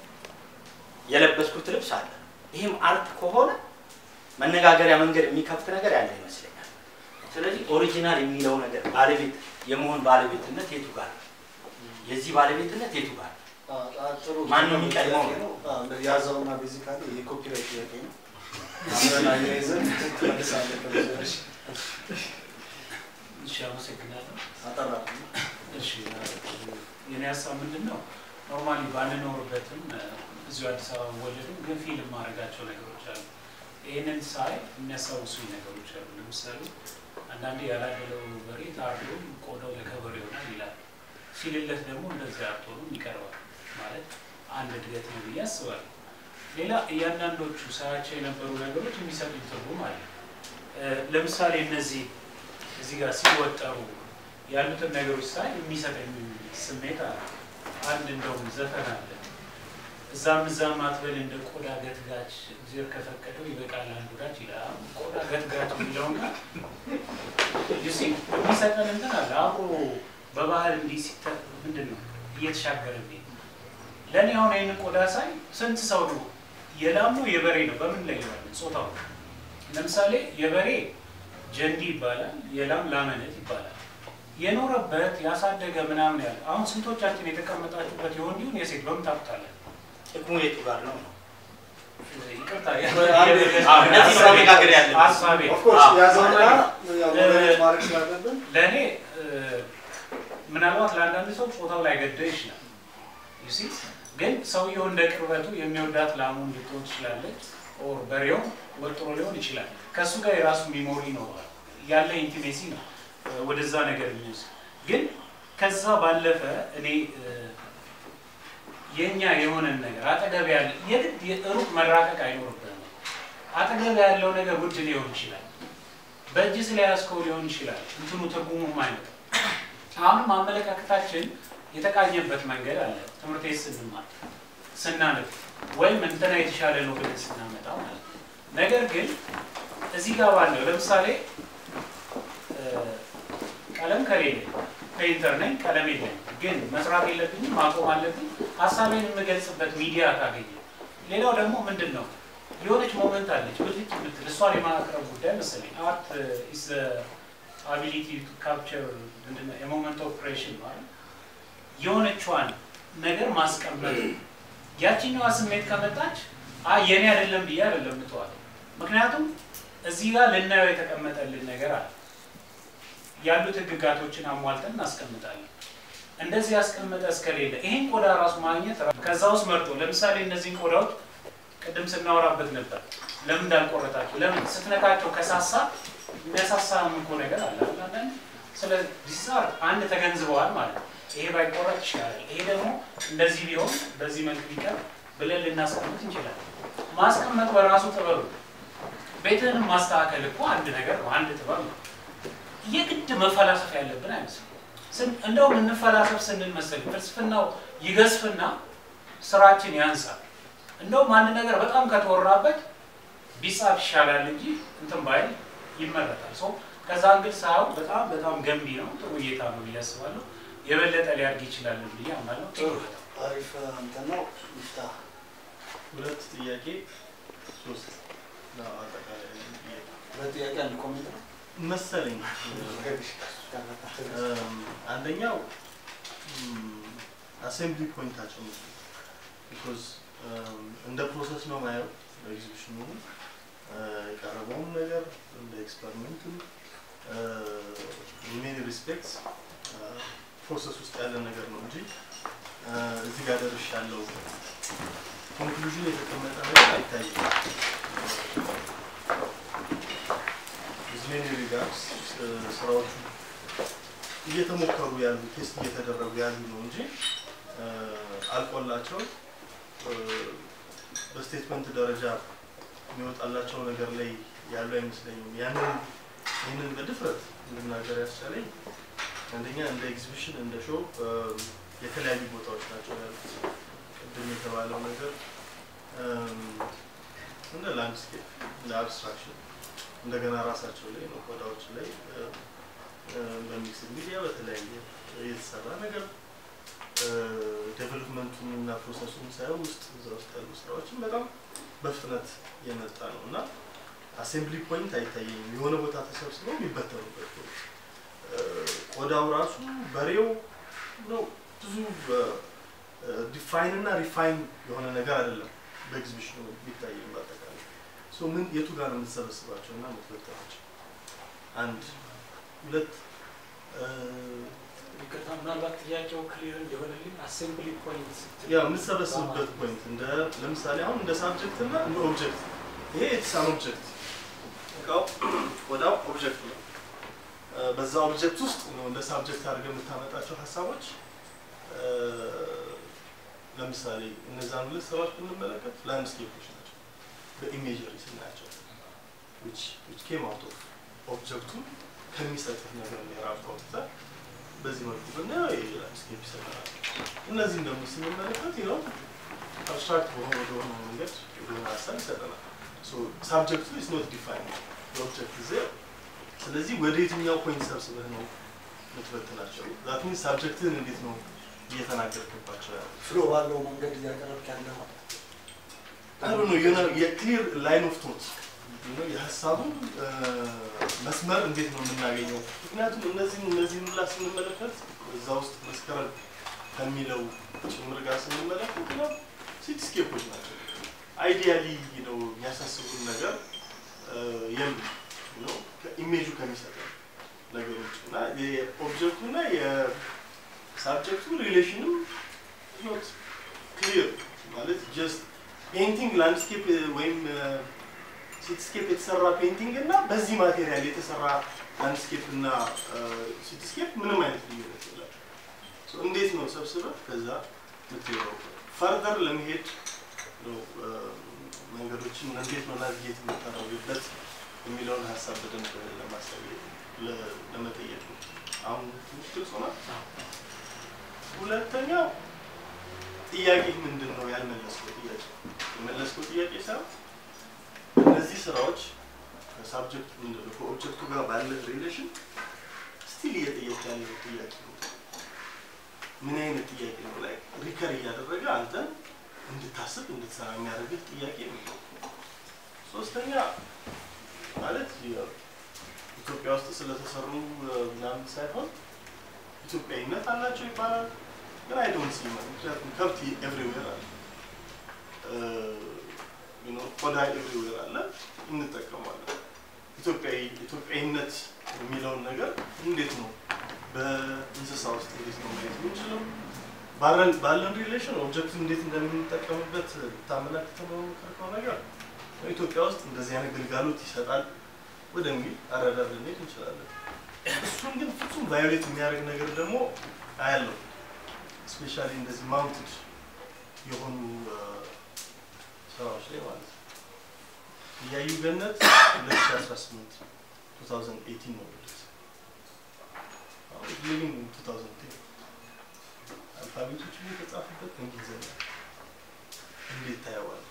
የለበስኩት ልብስ አለ። ይህም አርት ከሆነ መነጋገሪያ መንገድ የሚከፍት ነገር ያለ ይመስለኛል። ስለዚህ ኦሪጂናል የሚለው ነገር ባለቤት የመሆን ባለቤትነት የቱ ጋር ነው? የዚህ ባለቤትነት የቱ ጋር ነው? ጥሩ ማን ነው የሚቀድመው? ጥያቄ ነው። አዎ፣ ያዘውና ቤዚካሊ የኮፒራይት ጥያቄ ነው። አብረን አያይዘን ትመልሳለህ ከብዙዎች እሺ፣ አመሰግናለሁ። አጠራ እሺ፣ የኔ ሀሳብ ምንድን ነው? ኖርማሊ ባንኖርበትም እ፣ እዚሁ አዲስ አበባ ወለድም ግን ፊልም ማድረጋቸው ነገሮች አሉ። ይህንን ሳይ የሚያስታውሱኝ ነገሮች አሉ። ለምሳሌ አንዳንዴ ያላደለው በሬ ታርዶ ቆዳው ለከበር ይሆናል ይላል። ሲልለት ደግሞ እንደዚያ አትሆኑም ይቀርባል ማለት አንድ እድገት ነው ብዬ አስባለሁ። ሌላ እያንዳንዶቹ ሳያቸው የነበሩ ነገሮች የሚሰጡኝ ትርጉም አለ። እ፣ ለምሳሌ እነዚህ እዚህ ጋር ሲወጠሩ ያሉትን ነገሮች ሳይ የሚሰጠኝ ስሜት አለ። አንድ እንደውም ዘፈን አለ እዛም እዛም አትበል እንደ ቆዳ ገትጋች እግዚአብሔር ከፈቀደው ይበቃል አንድ ወዳጅ ይላል። ቆዳ ገትጋች የሚለውን ጋር ዩሲ የሚሰጠን እንትን አለ አብሮ በባህል እንዲህ ሲተ ምንድን ነው እየተሻገረ የሚሄድ ለእኔ አሁን ይህንን ቆዳ ሳይ ስንት ሰው ነው የላም ነው የበሬ ነው በምን ላይ ይዋለን ጾታው ለምሳሌ የበሬ ጀንዲ ይባላል የላም ላመነት ይባላል የኖረበት ያሳደገ ምናምን ያለ አሁን ስንቶቻችን የተቀመጣችሁበት የወንዲሁን የሴት በምን ታውቁታለን ጥቅሙ የቱ ጋር ነው ነው? ይቅርታ አዎ፣ እነዚህ ነው መነጋገር ያለብን። ሀሳቤ ኦፍኮርስ አዎ። ያዘውና ያው ሞዴሬት ማድረግ ስላለብን ለእኔ እ፣ ምናልባት ለአንዳንድ ሰው ጾታው ላይ ገደው ይችላል ዩሲ ግን ሰውየው እንደ ቅርበቱ የሚወዳት ላሙን ልትሆን ትችላለች ኦር በሬው ወጥሮ ሊሆን ይችላል ከእሱ ጋር የራሱ ሚሞሪ ይኖረዋል ያለ ኢንቲሜሲ ነው እ፣ ወደዛ ነገር የሚወስድ ግን ከዛ ባለፈ እኔ እ፣ የእኛ የሆነን ነገር አጠገብ ያለ የግድ ሩቅ መራቀቅ አይኖርብንም አጠገብ ያለው ነገር ውድ ሊሆን ይችላል በእጅ ስለያዝከው ሊሆን ይችላል እንትኑ ትርጉሙም አይነት አሁንም አመለካከታችን የተቃኘበት መንገድ አለ ትምህርት ቤት ስንማር ስናነብ ወይም እንትና የተሻለ ነው ብለን ስናመጣ ማለት ነው ነገር ግን እዚህ ጋር ባለው ለምሳሌ እ፣ ቀለም ከሌለ ፔይንተር ነኝ ቀለም የለኝ ግን መስራት የለብኝም ማቆም አለብኝ ሀሳቤን የምገልጽበት ሚዲያ ካገኘ ሌላው ደግሞ ምንድን ነው የሆነች ሞመንት አለች ብልጭ የምትል እሷን የማቅረብ ጉዳይ መሰለኝ አርት ኢዝ አቢሊቲ ቱ ካፕቸር ምንድነው የሞመንት ኦፕሬሽን ማለት የሆነችዋን ነገር ማስቀመጥ ያችኛዋ ስሜት ከመጣች አይ የኔ አይደለም ብዬ አይደለም ምተዋል ምክንያቱም እዚህ ጋር ልናየው የተቀመጠልን ነገር አለ ያሉት ህግጋቶችን አሟልተን እናስቀምጣለን እንደዚህ ያስቀመጠ እስከሌለ ይሄን ቆዳ ራሱ ማግኘት ራ- ከዛ ውስጥ መርጦ ለምሳሌ እነዚህን ቆዳዎች ቅድም ስናወራበት ነበር ለምን እንዳልቆረጣቸው ለምን ስትነካቸው ከሳሳ የሚያሳሳ እኮ ነገር አለ አይደል? አንዳንድ ስለ ዲሳር አንድ ተገንዝበዋል ማለት ነው ይሄ ባይቆረጥ ይሻላል ይሄ ደግሞ እንደዚህ ቢሆን በዚህ መልክ ቢቀር ብለን ልናስቀምጥ እንችላለን ማስቀመጥ በራሱ ጥበብ ነው ቤትህንም ማስተካከል እኮ አንድ ነገር ነው አንድ ጥበብ ነው የግድ መፈላሰፍ ያለብን አይመስልም ስን- እንደውም እንፈላሰፍ ስንል መሰለኝ ፍልስፍናው ይገዝፍና ስራችን ያንሳል እንደውም አንድ ነገር በጣም ከተወራበት ቢጻፍ ይሻላል እንጂ እንትን ባይል ይመረጣል ሶ ከዛ እንግዲህ ሳየው በጣም በጣም ገንቢ ነው ጥሩ እይታ ነው ብዬ አስባለሁ የበለጠ ሊያድግ ይችላል ብዬ አምናለሁ ጥሩ አሪፍ እንትን ነው ይፍታ ሁለት ጥያቄ ሶስት ነው አጠቃላይ ጥያቄ ሁለት ጥያቄ አንድ ኮሜንት ነው መሰለኝ። እም፣ አንደኛው አሴምብሊ ፖይንታቸው ነው ቢኮዝ እንደ ፕሮሰስ ነው ማየው ኤግዚቢሽኑ የቀረበውም ነገር እንደ ኤክስፐሪመንትም ሜኒ ሪስፔክትስ ፕሮሰስ ውስጥ ያለ ነገር ነው እንጂ አ፣ እዚህ ጋር ደርሽ ያለው ኮንክሉዥን የተቀመጠ ነገር አይታይም። ኢዝ ሜኒ ሪጋርድስ ስራዎቹ እየተሞከሩ ያሉ ቴስት እየተደረጉ ያሉ ነው እንጂ አ፣ አልቆላቸው አ፣ በስቴትመንት ደረጃ የሚወጣላቸው ነገር ላይ ያሉ አይመስለኝም። ያንን ይህንን በድፍረት እንድናገር ያስቻለኝ አንደኛ እንደ ኤግዚቢሽን እንደ ሾው የተለያዩ ቦታዎች ናቸው ያሉት። ቅድም የተባለው ነገር እም፣ እንደ ላንድስኬፕ እንደ አብስትራክሽን እንደገና ራሳቸው ላይ ነው ቆዳዎች ላይ በሚክስ ሚዲያ በተለያየ የተሰራ ነገር ዴቨሎፕመንቱን እና ፕሮሰሱን ሳይሆን ውስጥ እዛ ውስጥ ያሉ ስራዎችን በጣም በፍጥነት የመጣ ነው እና አሴምብሊ ፖይንት አይታየኝም። የሆነ ቦታ ተሰብስበው የሚበተኑበት ቦታ ቆዳው ራሱ በሬው ነው ብዙ ዲፋይን እና ሪፋይን የሆነ ነገር አይደለም። በኤግዚቢሽኑ ቢታየም በአጠቃላይ ሶ ምን የቱ ጋር ነው የምትሰበስባቸው እና የምትበተናቸው? አንድ ሁለት ይቅርታ ምናልባት ጥያቄው ክሊር እንዲሆንልኝ አሴምብሊ ፖይንት ያ የምትሰበስብበት ፖይንት እንደ ለምሳሌ አሁን እንደ ሳብጀክት እና እንደ ኦብጀክት ይሄ የተሳን ኦብጀክት እቃው ቆዳው ኦብጀክት ነው። እ፣ በዛ ኦብጀክት ውስጥ ነው እንደ ሳብጀክት አድርገህ የምታመጣቸው ሀሳቦች እ፣ ለምሳሌ እነዛን ሁለት ስራዎች ብንመለከት ላንድስኬፖች ናቸው። በኢሜጀሪ ስናያቸው which which came out of ኦብጀክቱን ከሚሰጥህ ነገር ነው የራሱ አውጥተህ በዚህ መልኩ ብናየው የላንድስኬፕ ይሰጠናል። እነዚህም ደግሞ ስንመለከት ነው አብስትራክት በሆነ በሆነ መንገድ የሆነ ሀሳብ ይሰጠናል። ሳብጀክቱ ኢስ ኖት ዲፋይን ኦብጀክት ዜ ስለዚህ ወደ የትኛው ፖይንት ሰብስበህ ነው የምትበትናቸው? ዛት ሚንስ ሳብጀክትህን እንዴት ነው እየተናገርክባቸው ያለ ፍሎ ባለው መንገድ እያቀረብክ ያለ ማለት ነው። አሩ ነው የሆነ የክሊር ላይን ኦፍ ቶት የሀሳቡን እ፣ መስመር እንዴት ነው የምናገኘው? ምክንያቱም እነዚህን እነዚህን ሁላ ስንመለከት እዛ ውስጥ መስከረም ከሚለው ጭምር ጋር ስንመለከት ነው ሲቲስኬፖች ናቸው። አይዲያሊ ነው የሚያሳስቡን ነገር እ፣ የሉም ነው ከኢሜጁ ከሚሰጠን ነገሮች እና የኦብጀክቱ እና የሳብጀክቱ ሪሌሽንም ኖት ክሊር ማለት ጀስት ፔይንቲንግ ላንድስኬፕ ወይም ሲቲስኬፕ የተሰራ ፔይንቲንግ እና በዚህ ማቴሪያል የተሰራ ላንድስኬፕ እና ሲቲስኬፕ ምንም አይነት ልዩነት የለም። እንዴት ነው ሰብስበህ ከዛ ምትሄደው? ፈርደር ለመሄድ ነው እ፣ መንገዶችን እንዴት ነው ናቪጌት የምታደርግበት የሚለውን ሀሳብ በደንብ ለማሳየት ለ- ለመጠየቅ ነው። አሁን ትንሽ ግልጽ ሆኗል። ሁለተኛው ጥያቄ ምንድን ነው ያልመለስከው ጥያቄ የመለስከው ጥያቄ ሳይሆን እነዚህ ስራዎች ከሳብጀክት ምንድን ነው ከኦብጀክቱ ጋር ባለ ሪሌሽን ስቲል እየጠየቅ ያለው ጥያቄ ነው። ምን አይነት ጥያቄ ነው ላይ ሪከር እያደረገ አንተን እንድታስብ እንድትሰራ የሚያደርግህ ጥያቄ ነው። ሶስተኛ ማለት ያው ኢትዮጵያ ውስጥ ስለተሰሩ እ፣ ምናምን ሳይሆን ኢትዮጵያዊነት አላቸው ይባላል። ግን አይ ዶንት ሲ ማለት ምክንያቱም ከብት ኤቭሪዌር አለ እ፣ you know፣ ቆዳ ኤቭሪዌር አለ እንጠቀማለን። ኢትዮጵያዊ ኢትዮጵያዊነት የሚለውን ነገር እንዴት ነው በእንስሳ ውስጥ እንዴት ነው ማየት የምንችለው? ባለን ባለን ሪሌሽን ኦብጀክት እንዴት እንደምንጠቀምበት ታመላክተ መሞከርከው ነገር ኢትዮጵያ ውስጥ እንደዚህ አይነት ግልጋሎት ይሰጣል ወደሚል አረዳድ ልንሄድ እንችላለን። እሱን ግን ፍጹም ቫዮሌት የሚያደርግ ነገር ደግሞ አያለው። ስፔሻሊ እንደዚህ ማውንትድ የሆኑ እ፣ ስራዎች ላይ ማለት ነው። እያዩ ገነት 2018 2018 ነው የሚሉት። አሁን ሊቪንግ ኢን 2010 አልፋቤቶቹ የተጻፉበት እንግሊዝኛ እንዴት ታየዋለህ?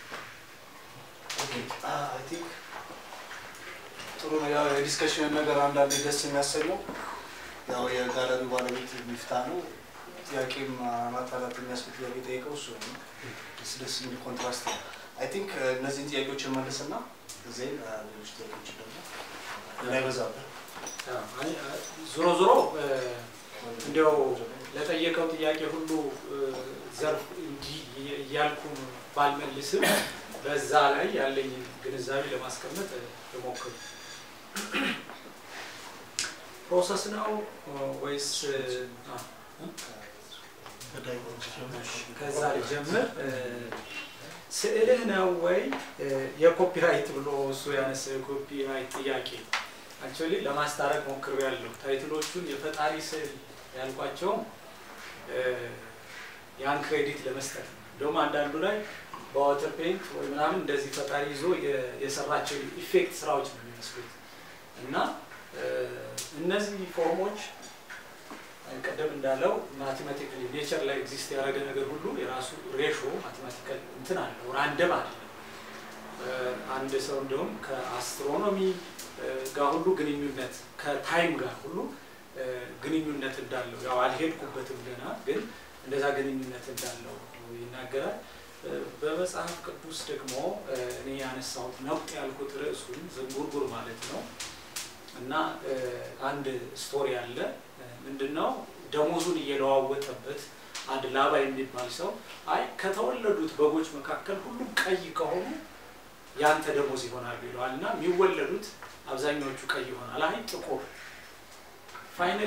አይ ቲንክ ጥሩ ነው። ያው የዲስከሽን ነገር አንዳንዴ ደስ የሚያሰኘው ያው የጋለሪው ባለቤት ሚፍታ ነው። ጥያቄም ማጣራት የሚያስብል ጥያቄ ጠይቀው እሱ ነው። ደስ ደስ የሚል ኮንትራስት ነው። አይ ቲንክ እነዚህን ጥያቄዎች መልስና ዜን ሌሎች ጥያቄዎች ደግሞ እንዳይበዛብን አይ- አይ፣ ዞሮ ዞሮ እ፣ እንዲያው ለጠየቀው ጥያቄ ሁሉ እ፣ ዘርፍ እንዲህ እየ- እያልኩ ባልመልስም በዛ ላይ ያለኝን ግንዛቤ ለማስቀመጥ እ፣ ልሞክር። ፕሮሰስ ነው እ፣ ወይስ እ፣ አ፣ ከዳይሜንሽን ከዛ ልጀምር። እ፣ ስዕልህ ነው ወይ እ፣ የኮፒራይት ብሎ እሱ ያነሳው የኮፒራይት ጥያቄ አክቹዋሊ ለማስታረቅ ሞክሬያለሁ። ታይትሎቹን የፈጣሪ ስዕል ያልኳቸውም እ፣ ያን ክሬዲት ለመስጠት ነው። እንደውም አንዳንዱ ላይ በዋተር ፔንት ወይ ምናምን እንደዚህ ፈጣሪ ይዞ የ- የሰራቸው ኢፌክት ስራዎች ነው የሚመስሉት እና እ፣ እነዚህ ፎርሞች ቀደም እንዳለው ማቴማቲካሊ ኔቸር ላይ ኤግዚስት ያደረገ ነገር ሁሉ የራሱ ሬሾ ማቴማቲካል እንትን አለው፣ ራንደም አይደለም። እ፣ አንድ ሰው እንደውም ከአስትሮኖሚ እ፣ ጋር ሁሉ ግንኙነት ከታይም ጋር ሁሉ እ፣ ግንኙነት እንዳለው ያው አልሄድኩበትም ገና ግን እንደዛ ግንኙነት እንዳለው ይናገራል። እ፣ በመጽሐፍ ቅዱስ ደግሞ እ፣ እኔ ያነሳሁት ነቁጥ ያልኩት ርዕሱን ዝንጉርጉር ማለት ነው እና እ፣ አንድ ስቶሪ አለ እ፣ ምንድነው ደሞዙን እየለዋወጠበት አንድ ላባ የሚባል ሰው አይ ከተወለዱት በጎች መካከል ሁሉም ቀይ ከሆኑ ያንተ ደሞዝ ይሆናሉ ይለዋል እና የሚወለዱት አብዛኛዎቹ ቀይ ይሆናል አይ ጥቁር ፋይናሊ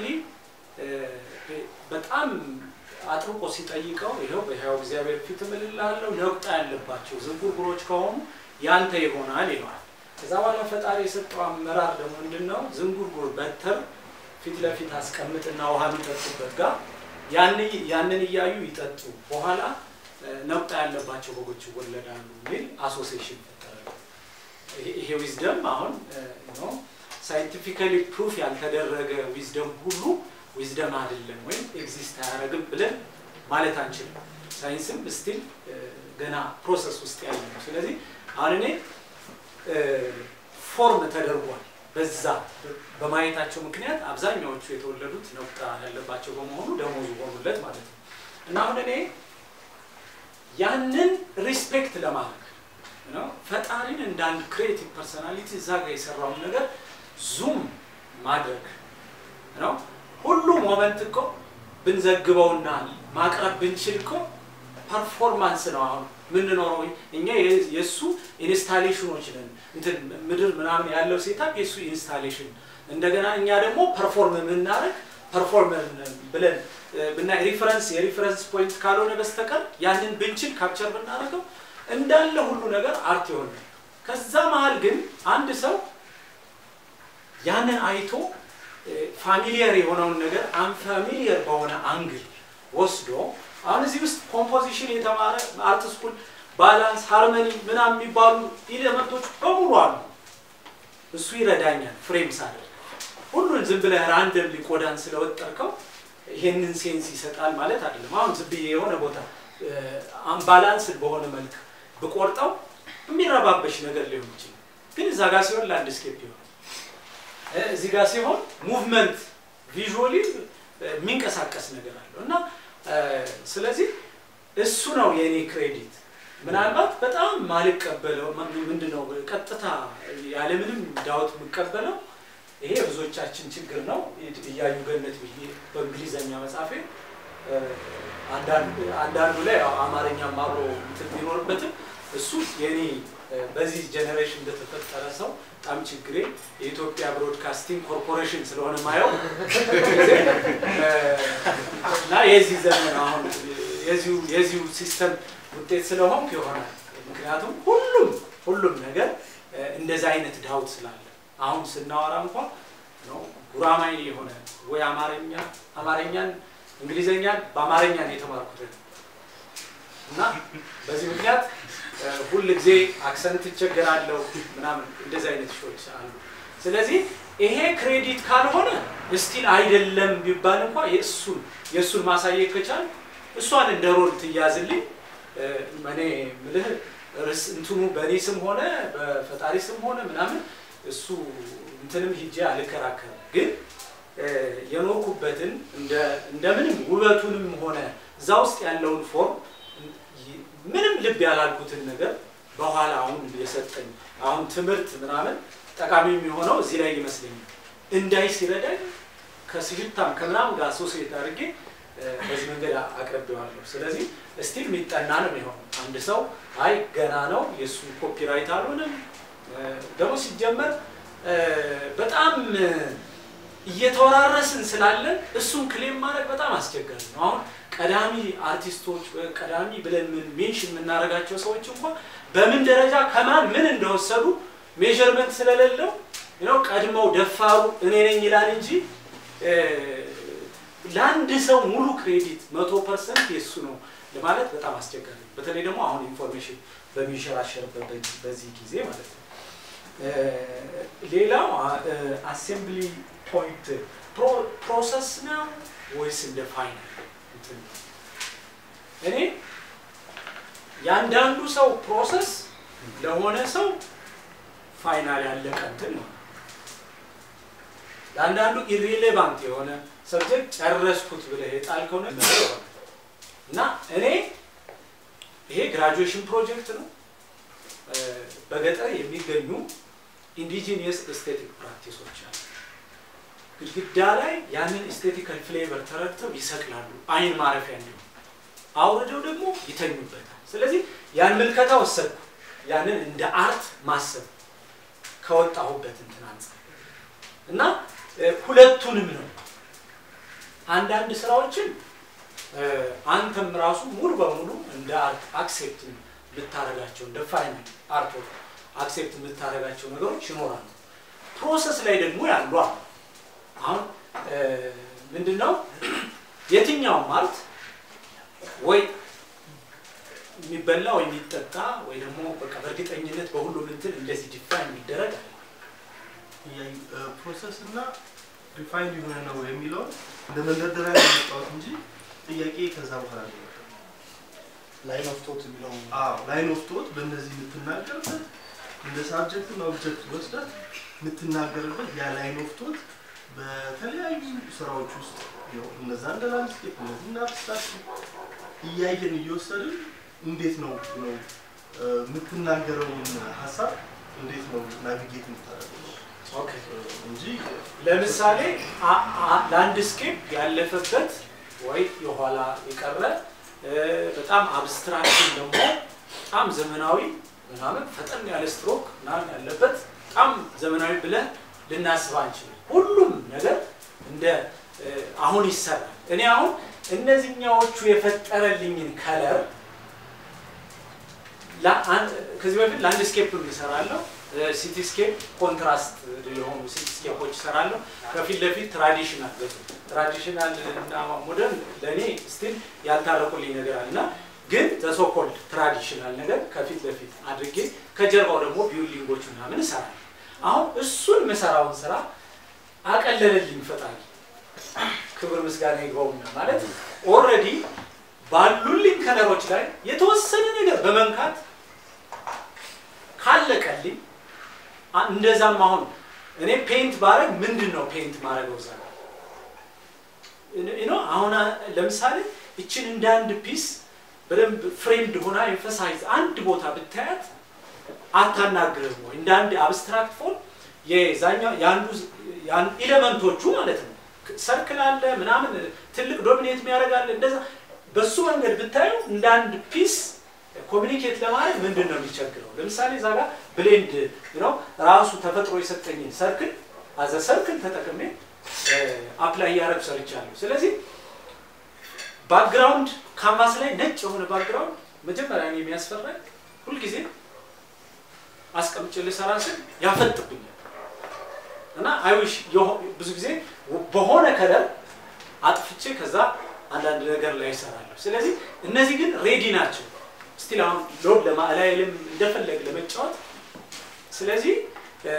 በጣም አጥብቆ ሲጠይቀው ይኸው በሕያው እግዚአብሔር ፊት እምልልሃለሁ ነቁጣ ያለባቸው ዝንጉርጉሮች ከሆኑ ያንተ ይሆናል ይለዋል። ከዛ በኋላ ፈጣሪ የሰጠው አመራር ደግሞ ምንድን ነው? ዝንጉርጉር በትር ፊት ለፊት አስቀምጥና ውሃ የሚጠጡበት ጋር ያን- ያንን እያዩ ይጠጡ፣ በኋላ እ፣ ነቁጣ ያለባቸው በጎች ይወለዳሉ የሚል አሶሲዬሽን ፈጠረ። ይሄ- ይሄ ዊዝደም አሁን ሳይንቲፊካሊ ፕሩፍ ያልተደረገ ዊዝደም ሁሉ ዊዝደም አይደለም ወይም ኤግዚስት አያደርግም ብለን ማለት አንችልም። ሳይንስም ስቲል ገና ፕሮሰስ ውስጥ ያለ ነው። ስለዚህ አሁን እኔ ፎርም ተደርጓል በዛ በማየታቸው ምክንያት አብዛኛዎቹ የተወለዱት ነቁጣ ያለባቸው በመሆኑ ደሞዙ ሆኑለት ማለት ነው። እና አሁን እኔ ያንን ሪስፔክት ለማድረግ ነው ፈጣሪን እንደ አንድ ክሬቲቭ ፐርሶናሊቲ እዛ ጋር የሰራውን ነገር ዙም ማድረግ ነው። ሁሉ ሞመንት እኮ ብንዘግበውና ማቅረብ ብንችል እኮ ፐርፎርማንስ ነው። አሁን የምንኖረው እኛ የ- የእሱ ኢንስታሌሽኖች ነን። እንትን ምድር ምናምን ያለው ሴታፕ የእሱ ኢንስታሌሽን፣ እንደገና እኛ ደግሞ ፐርፎርም የምናደርግ ፐርፎርመር ነን ብለን እ፣ ብና ሪፈረንስ የሪፈረንስ ፖይንት ካልሆነ በስተቀር ያንን ብንችል ካፕቸር ብናደርገው እንዳለ ሁሉ ነገር አርት ይሆን። ከዛ መሀል ግን አንድ ሰው ያንን አይቶ ፋሚሊየር የሆነውን ነገር አንፋሚሊየር በሆነ አንግል ወስዶ አሁን እዚህ ውስጥ ኮምፖዚሽን የተማረ አርት ስኩል ባላንስ፣ ሃርመኒ ምናምን የሚባሉ ኢሌመንቶች በሙሉ አሉ። እሱ ይረዳኛል ፍሬም ሳደርግ ሁሉን ዝም ብለህ ራንደምሊ ቆዳን ስለወጠርከው ይሄንን ሴንስ ይሰጣል ማለት አይደለም። አሁን ዝም ብዬ የሆነ ቦታ አምባላንስድ በሆነ መልክ ብቆርጠው የሚረባበሽ ነገር ሊሆን ይችላል። ግን እዛ ጋር ሲሆን ላንድስኬፕ ይሆናል። እ፣ እዚህ ጋር ሲሆን ሙቭመንት ቪዥዋሊ የሚንቀሳቀስ ነገር አለው እና እ፣ ስለዚህ እሱ ነው የእኔ ክሬዲት። ምናልባት በጣም ማልቀበለው ምንድን ነው ቀጥታ ያለምንም ዳውት የምቀበለው ይሄ ብዙዎቻችን ችግር ነው። እያዩ ገነት ብዬ በእንግሊዘኛ መጻፌ እ፣ አንዳንድ- አንዳንዱ ላይ ያው አማርኛም አብሮ እንትን ቢኖርበትም እሱ የኔ እ፣ በዚህ ጀኔሬሽን እንደተፈጠረ ሰው በጣም ችግሬ የኢትዮጵያ ብሮድካስቲንግ ኮርፖሬሽን ስለሆነ ማየው እ፣ እና የዚህ ዘመን አሁን የዚሁ የዚሁ ሲስተም ውጤት ስለሆንኩ ይሆናል። ምክንያቱም ሁሉም ሁሉም ነገር እ፣ እንደዛ አይነት ዳውት ስላለ አሁን ስናወራ እንኳን ነው ጉራማይሌ የሆነ ወይ አማርኛ አማርኛን እንግሊዘኛን በአማርኛ ነው የተማርኩት እና በዚህ ምክንያት እ፣ ሁል ጊዜ አክሰንት እቸገራለሁ ምናምን እንደዚህ አይነት ሾች አሉ። ስለዚህ ይሄ ክሬዲት ካልሆነ ስቲል አይደለም ቢባል እንኳ የእሱን የእሱን ማሳየት ከቻል እሷን እንደ ሮል ትያዝልኝ እ፣ እኔ ምልህ ርስ እንትኑ በእኔ ስም ሆነ በፈጣሪ ስም ሆነ ምናምን እሱ እንትንም ሂጄ አልከራከርም። ግን እ፣ የኖርኩበትን እንደ- እንደምንም ውበቱንም ሆነ እዛ ውስጥ ያለውን ፎርም ይ- ምንም ልብ ያላልኩትን ነገር በኋላ አሁን የሰጠኝ አሁን ትምህርት ምናምን ጠቃሚ የሚሆነው እዚህ ላይ ይመስለኛል። እንዳይ ሲረዳኝ ከስጅታም ከምናምን ጋር ሶሴት አድርጌ እ፣ በዚህ መንገድ አቅርቤዋለሁ። ስለዚህ እስቲል የሚጠና ነው የሚሆነው። አንድ ሰው አይ ገና ነው የእሱ ኮፒራይት አልሆነም እ፣ ደግሞ ሲጀመር እ፣ በጣም እ፣ እየተወራረስን ስላለን እሱን ክሌም ማድረግ በጣም አስቸጋሪ ነው። አሁን ቀዳሚ አርቲስቶች ወይ ቀዳሚ ብለን ምን ሜንሽን የምናደርጋቸው ሰዎች እንኳን በምን ደረጃ ከማን ምን እንደወሰዱ ሜዥርመንት ስለሌለው ነው ቀድመው ደፋሩ እኔ ነኝ ይላል እንጂ እ፣ ለአንድ ሰው ሙሉ ክሬዲት መቶ ፐርሰንት የእሱ ነው ለማለት በጣም አስቸጋሪ ነው። በተለይ ደግሞ አሁን ኢንፎርሜሽን በሚንሸራሸርበት በዚህ- በዚህ ጊዜ ማለት ነው። እ፣ ሌላው አሴምብሊ ፖይንት ፕሮሰስ ነው ወይስ እንደ ፋይናል እንትን ነው? እኔ ያንዳንዱ ሰው ፕሮሰስ ለሆነ ሰው ፋይናል ያለቀ እንትን ነው። ለአንዳንዱ ኢሬሌቫንት የሆነ ሰብጀክት ጨረስኩት ብለህ የጣልከው ነገር ይሆናል። እና እኔ ይሄ ግራጁዌሽን ፕሮጀክት ነው። እ፣ በገጠር የሚገኙ ኢንዲጂኒየስ ኤስቴቲክ ፕራክቲሶች አሉ። ግድግዳ ላይ ያንን ኤስቴቲካል ፍሌቨር ተረድተው ይሰቅላሉ፣ አይን ማረፊያ እንዲሆን አውርደው ደግሞ ይተኙበታል። ስለዚህ ያን ምልከታ ወሰድኩ። ያንን እንደ አርት ማሰብ ከወጣሁበት እንትን አንጻር እና እ፣ ሁለቱንም ነው አንዳንድ ስራዎችን እ፣ አንተም ራሱ ሙሉ በሙሉ እንደ አርት አክሴፕት የምታደርጋቸው እንደ ፋይናል አርት አክሴፕት የምታደርጋቸው ነገሮች ይኖራሉ። ፕሮሰስ ላይ ደግሞ ያሉ አሉ። አሁን እ፣ ምንድን ነው የትኛውም አርት ወይ የሚበላ ወይ የሚጠጣ ወይ ደግሞ በቃ በእርግጠኝነት በሁሉም እንትን እንደዚህ ዲፋይን የሚደረግ አለ። ፕሮሰስ እና ሪፋይንድ የሆነ ነው የሚለውን እንደ መንደርደሪያ ነው የመጣሁት እንጂ ጥያቄ ከዛ በኋላ ነው የመጣው። ላይን ኦፍ ቶት የሚለው አዎ ላይን ኦፍ ቶት በእነዚህ የምትናገርበት እንደ ሳብጀክት እና ኦብጀክት ወስደህ የምትናገርበት ያ ላይን ኦፍ ቶት በተለያዩ ስራዎች ውስጥ ያው እነዛ እንደ ላንድስኬፕ እነዚህ እንደ አብስትራክት እያየን እየወሰድን እንዴት ነው ነው እ፣ የምትናገረውን ሀሳብ እንዴት ነው ናቪጌት የምታደርገው ኦኬ እንጂ ለምሳሌ አ- አ- ላንድስኬፕ ያለፈበት ወይ የኋላ የቀረ እ፣ በጣም አብስትራክሽን ደግሞ በጣም ዘመናዊ ምናምን ፈጠን ያለ ስትሮክ ምናምን ያለበት በጣም ዘመናዊ ብለን ልናስብ አንችልም። ሁሉም ነገር እንደ እ፣ አሁን ይሰራል። እኔ አሁን እነዚህኛዎቹ የፈጠረልኝን ከለር ላ- አን- ከዚህ በፊት ላንድስኬፕ እሰራለሁ፣ ሲቲስኬፕ ኮንትራስት የሆኑ ሲቲስኬፖች እሰራለሁ። ከፊት ለፊት ትራዲሽናል ትራዲሽናል እና ሞደርን ለእኔ ስቲል ያልታረቁልኝ ነገር አለ እና ግን ዘሶኮልድ ትራዲሽናል ነገር ከፊት ለፊት አድርጌ ከጀርባው ደግሞ ቢውልዲንጎች ምናምን እሰራለሁ። አሁን እሱን የምሰራውን ስራ አቀለለልኝ ፈጣሪ። ክብር ምስጋና ይግባውና ማለት ኦልሬዲ ባሉልኝ ከለሮች ላይ የተወሰነ ነገር በመንካት ካለቀልኝ አ- እንደዛም አሁን እኔ ፔይንት ባረግ ምንድን ነው ፔይንት ማድረገው እዛ ጋር? ዩ ኖ አሁን አ- ለምሳሌ እችን እንደ አንድ ፒስ በደንብ ፍሬምድ ሆና ኤንፈሳይዝ አንድ ቦታ ብታያት አታናግርህም ወይ? እንደ አንድ አብስትራክት ፎን የዛኛው የአንዱ ያን ኤሌመንቶቹ ማለት ነው ሰርክል አለ ምናምን ትልቅ ዶሚኔት የሚያደርግ አለ እንደዛ በሱ መንገድ ብታዩ እንደ አንድ ፒስ ኮሚኒኬት ለማድረግ ምንድን ነው የሚቸግረው? ለምሳሌ እዛ ጋር ብሌንድ ነው ራሱ ተፈጥሮ የሰጠኝን ሰርክል አዘ ሰርክል ተጠቅሜ አፕላይ እያደረግ ሰርቻለሁ። ስለዚህ ባክግራውንድ ካንቫስ ላይ ነጭ የሆነ ባክግራውንድ መጀመሪያ እኔ የሚያስፈራኝ ሁልጊዜ አስቀምጬ ልሰራ ስል ያፈጥብኛል እና አይዊሽ ብዙ ጊዜ በሆነ ከለር አጥፍቼ ከዛ አንዳንድ ነገር ላይ ይሰራለሁ። ስለዚህ እነዚህ ግን ሬዲ ናቸው። ስቲል አሁን ሎድ ለማላይልም እንደፈለግ ለመጫወት ስለዚህ እ፣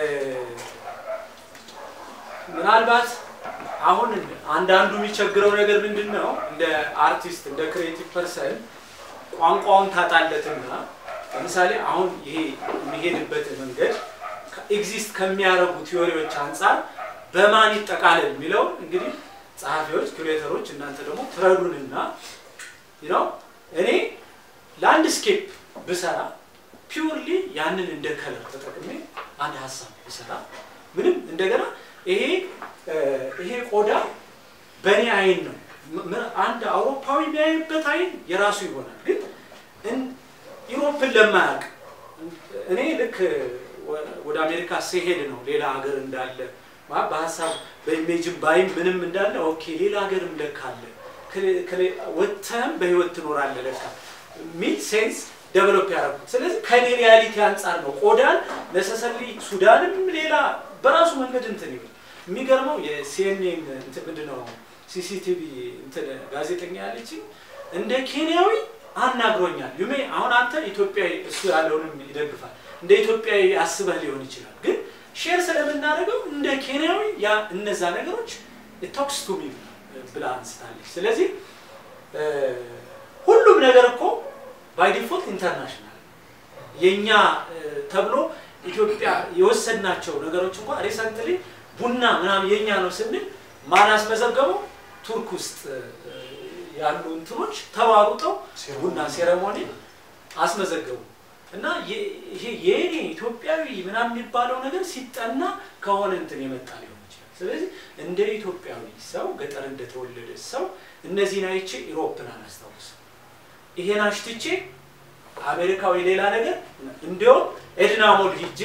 ምናልባት አሁን አንዳንዱ የሚቸግረው ነገር ምንድን ነው? እንደ አርቲስት እንደ ክሬቲቭ ፐርሰን ቋንቋውን ታጣለትና ለምሳሌ አሁን ይሄ የሚሄድበት መንገድ ኤግዚስት ከሚያደርጉ ቲዎሪዎች አንጻር በማን ይጠቃለል የሚለው እንግዲህ ጸሐፊዎች፣ ኩሬተሮች እናንተ ደግሞ ትረዱንና ነው እኔ ላንድስኬፕ ብሰራ ፒውርሊ ያንን እንደ ከለር ተጠቅሜ አንድ ሀሳብ ብሰራ ምንም እንደገና ይሄ እ፣ ይሄ ቆዳ በእኔ አይን ነው ም- ም- አንድ አውሮፓዊ የሚያይበት አይን የራሱ ይሆናል። ግን እን- ኢሮፕን ለማያውቅ እኔ ልክ ወ- ወደ አሜሪካ ሲሄድ ነው ሌላ ሀገር እንዳለ ማ- በሀሳብ በኢሜጅም ባይም ምንም እንዳለ ኦኬ ሌላ ሀገርም ለካ አለ ከሌ- ከሌ- ወጥተህም በህይወት ትኖራለህ ለካ ሚል ሴንስ ደቨሎፕ ያደረጉት። ስለዚህ ከኔ ሪያሊቲ አንጻር ነው ቆዳን ነሰሰሊ ሱዳንም ሌላ በራሱ መንገድ እንትን ይብል የሚገርመው የሲኤንኤን እንትን ምንድን ነው ሲሲቲቪ እንትን ጋዜጠኛ ያለችኝ እንደ ኬንያዊ አናግሮኛል። ዩሜ አሁን አንተ ኢትዮጵያዊ እሱ ያለውንም ይደግፋል እንደ ኢትዮጵያዊ አስበህ ሊሆን ይችላል፣ ግን ሼር ስለምናደርገው እንደ ኬንያዊ ያ እነዛ ነገሮች ቶክስ ቱ ሚ ብላ አንስታለች። ስለዚህ እ፣ ሁሉም ነገር እኮ ባይ ዲፎልት ኢንተርናሽናል የእኛ እ፣ ተብሎ ኢትዮጵያ የወሰድናቸው ነገሮች እንኳ ሪሰንትሊ ቡና ምናምን የእኛ ነው ስንል ማን አስመዘገበው? ቱርክ ውስጥ እ፣ ያሉ እንትኖች ተሯሩጠው ቡና ሴረሞኒ አስመዘገቡ እና የ- ይሄ የኔ ኢትዮጵያዊ ምናምን የሚባለው ነገር ሲጠና ከሆነ እንትን የመጣ ሊሆን ይችላል። ስለዚህ እንደ ኢትዮጵያዊ ሰው ገጠር እንደተወለደ ሰው እነዚህን አይቼ ኢሮፕን አላስታውስም። ይሄን አሽትቼ አሜሪካዊ ሌላ ነገር እንዲያውም ኤድናሞል ሂጄ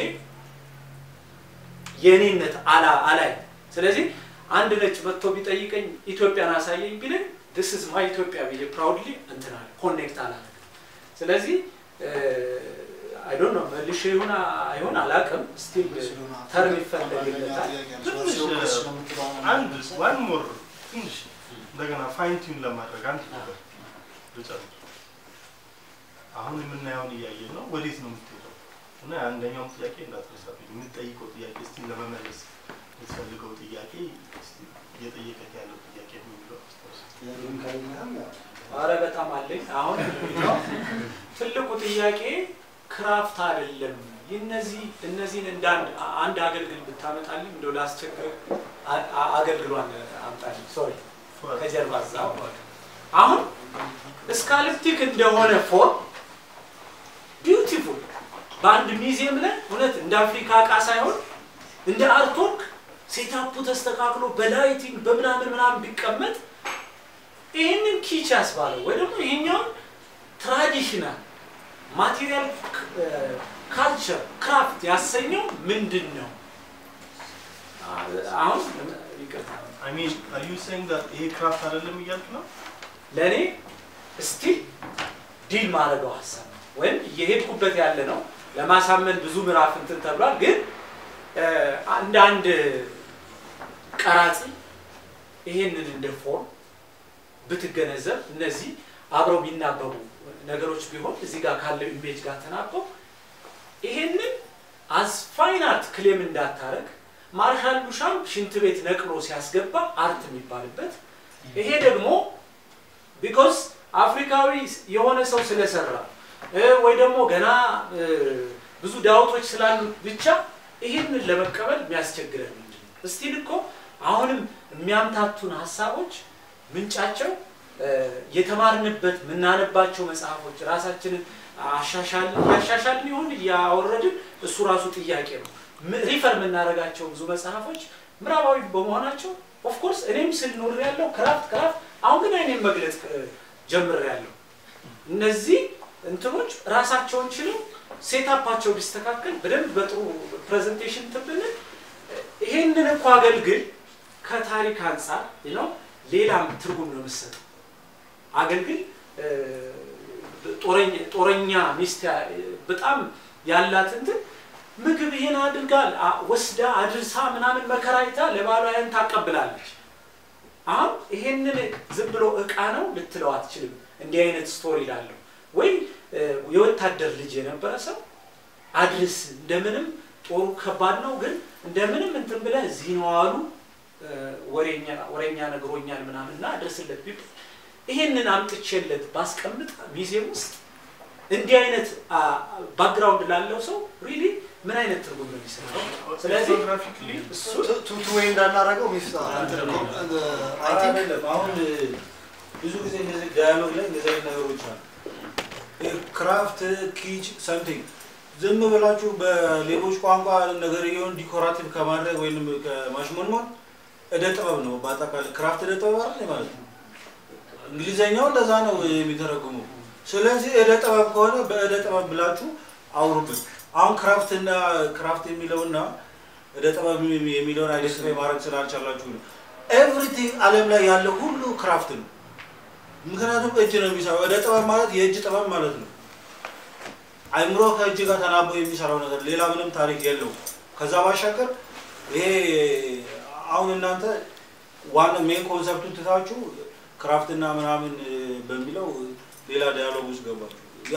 የኔነት አላ አላይ ስለዚህ አንድ ነጭ መጥቶ ቢጠይቀኝ ኢትዮጵያን አሳየኝ ቢለኝ this is my ኢትዮጵያ ብዬ ፕራውድሊ እንትን አለ ኮኔክት አላደርግም። ስለዚህ አይ ዶንት ኖ መልሼ ይሁን አይሆን አላውቅም። ስቲል ተርም ይፈለግለታል። ትንሽ አንድ ዋን ሞር ትንሽ እንደገና ፋይን ቲዩን ለማድረግ አንድ ነገር ልጨምር። አሁን የምናየውን እያየን ነው። ወዴት ነው የምትሄደው? እና አንደኛውም ጥያቄ እንዳትረሳብኝ የምትጠይቀው ጥያቄ እስቲ ለመመለስ የምትፈልገው ጥያቄ እስቲ እየጠየቀት ያለው ጥያቄ ነው የሚለው አስታውስ። አረ በጣም አለኝ። አሁን ትልቁ ጥያቄ ክራፍት አይደለም። እነዚህ እነዚህን እንደ አንድ አንድ አገልግል ብታመጣልኝ እንደው ላስቸግር አ- አ- አገልግሏን አምጣልኝ። ሶሪ ከጀርባ እዛ አሁን ስካልፕቲክ እንደሆነ ፎርም ቢዩቲፉል በአንድ ሚዚየም ላይ እውነት እንደ አፍሪካ እቃ ሳይሆን እንደ አርትወርክ ሴታፑ ተስተካክሎ በላይቲንግ በምናምን ምናምን ቢቀመጥ ይህንን ኪች ያስባለው ወይ ደግሞ ይሄኛውን ትራዲሽናል ማቴሪያል ካልቸር ክራፍት ያሰኘው ምንድን ነው? አሁን ይቅርታ አይ ሚን አር ዩ ሴይንግ ዳት ይሄ ክራፍት አይደለም እያልክ ነው? ለእኔ ስቲል ዲል ማድረገው ሀሳብ ነው ወይም እየሄድኩበት ያለ ነው። ለማሳመን ብዙ ምዕራፍ እንትን ተብሏል። ግን እ፣ አንድ አንድ ቀራጺ ይሄንን እንደ ፎርም ብትገነዘብ እነዚህ አብረው ቢናበቡ ነገሮች ቢሆን እዚህ ጋር ካለው ኢሜጅ ጋር ተናበው ይሄንን አዝ ፋይን አርት ክሌም እንዳታረግ ማርሻል ዱሻም ሽንት ቤት ነቅሎ ሲያስገባ አርት የሚባልበት ይሄ ደግሞ ቢኮዝ አፍሪካዊ የሆነ ሰው ስለሰራ እ፣ ወይ ደግሞ ገና እ፣ ብዙ ዳውቶች ስላሉ ብቻ ይህንን ለመቀበል የሚያስቸግረን ምንድን ነው? እስቲል እኮ አሁንም የሚያምታቱን ሀሳቦች ምንጫቸው እ፣ የተማርንበት የምናነባቸው መጽሐፎች ራሳችንን አሻሻል እያሻሻልን ይሆን እያወረድን እሱ ራሱ ጥያቄ ነው። ም- ሪፈር የምናደርጋቸው ብዙ መጽሐፎች ምዕራባዊ በመሆናቸው ኦፍኮርስ እኔም ስል ኖር ያለው ክራፍት ክራፍት አሁን ግን አይኔም መግለጽ ጀምር ያለው እነዚህ እንትኖች ራሳቸውን ችለው ሴታፓቸው ቢስተካከል በደንብ በጥሩ ፕሬዘንቴሽን ትብልን ይሄንን እኮ አገልግል ከታሪክ አንጻር ነው ሌላም ትርጉም ነው የምሰጠው። አገልግል እ፣ ጦረኛ ጦረኛ ሚስት ያ- በጣም ያላት እንትን ምግብ ይሄን አድርጋ አ- ወስዳ አድርሳ ምናምን መከራይታ ለባሏ ያን ታቀብላለች። አሁን ይሄንን ዝም ብሎ እቃ ነው ልትለው አትችልም። እንዲህ አይነት ስቶሪ ላለው ወይ እ፣ የወታደር ልጅ የነበረ ሰው አድርስ እንደምንም ጦሩ ከባድ ነው፣ ግን እንደምንም እንትን ብለህ እዚህ ነው አሉ እ፣ ወሬኛ ወሬኛ ነግሮኛል ምናምን እና አድርስለት ቢባል ይሄንን አምጥቼለት ባስቀምጥ ሚዜም ውስጥ እንዲህ አይነት ባክግራውንድ ላለው ሰው ሪሊ ምን አይነት ትርጉም ነው የሚሰጠው? ስለዚህ ፎቶግራፊክሊ እሱ ቱቱ ወይ እንዳናረገው ሚፍታ እንትን እኮ አይ ቲንክ አይደለም አሁን ብዙ ጊዜ እንደዚህ ዳያሎግ ላይ እንደዚህ አይነት ነገሮች አሉ። ክራፍት ኪች ሰምቲንግ ዝም ብላችሁ በሌሎች ቋንቋ ነገርየውን ዲኮራቲቭ ከማድረግ ወይም ከማሽሞንሞን እደ ጥበብ ነው። በአጠቃላይ ክራፍት እደ ጥበብ አይደል ማለት ነው። እንግሊዘኛው ለዛ ነው የሚተረጉመው። ስለዚህ እደ ጥበብ ከሆነ በእደ ጥበብ ብላችሁ አውሩበት። አሁን ክራፍትና ክራፍት የሚለውና እደ ጥበብ የሚለውን አይደንቲፋይ ማድረግ ስላልቻላችሁ ነው። ኤቭሪቲንግ ዓለም ላይ ያለ ሁሉ ክራፍት ነው። ምክንያቱም እጅ ነው የሚሰራው። እደ ጥበብ ማለት የእጅ ጥበብ ማለት ነው። አይምሮ ከእጅ ጋር ተናቦ የሚሰራው ነገር ሌላ ምንም ታሪክ የለውም። ከዛ ባሻገር ይሄ አሁን እናንተ ዋና ሜን ኮንሰፕቱን ትታችሁ ክራፍትና ምናምን በሚለው ሌላ ዲያሎግ ውስጥ ገባችሁ። ያ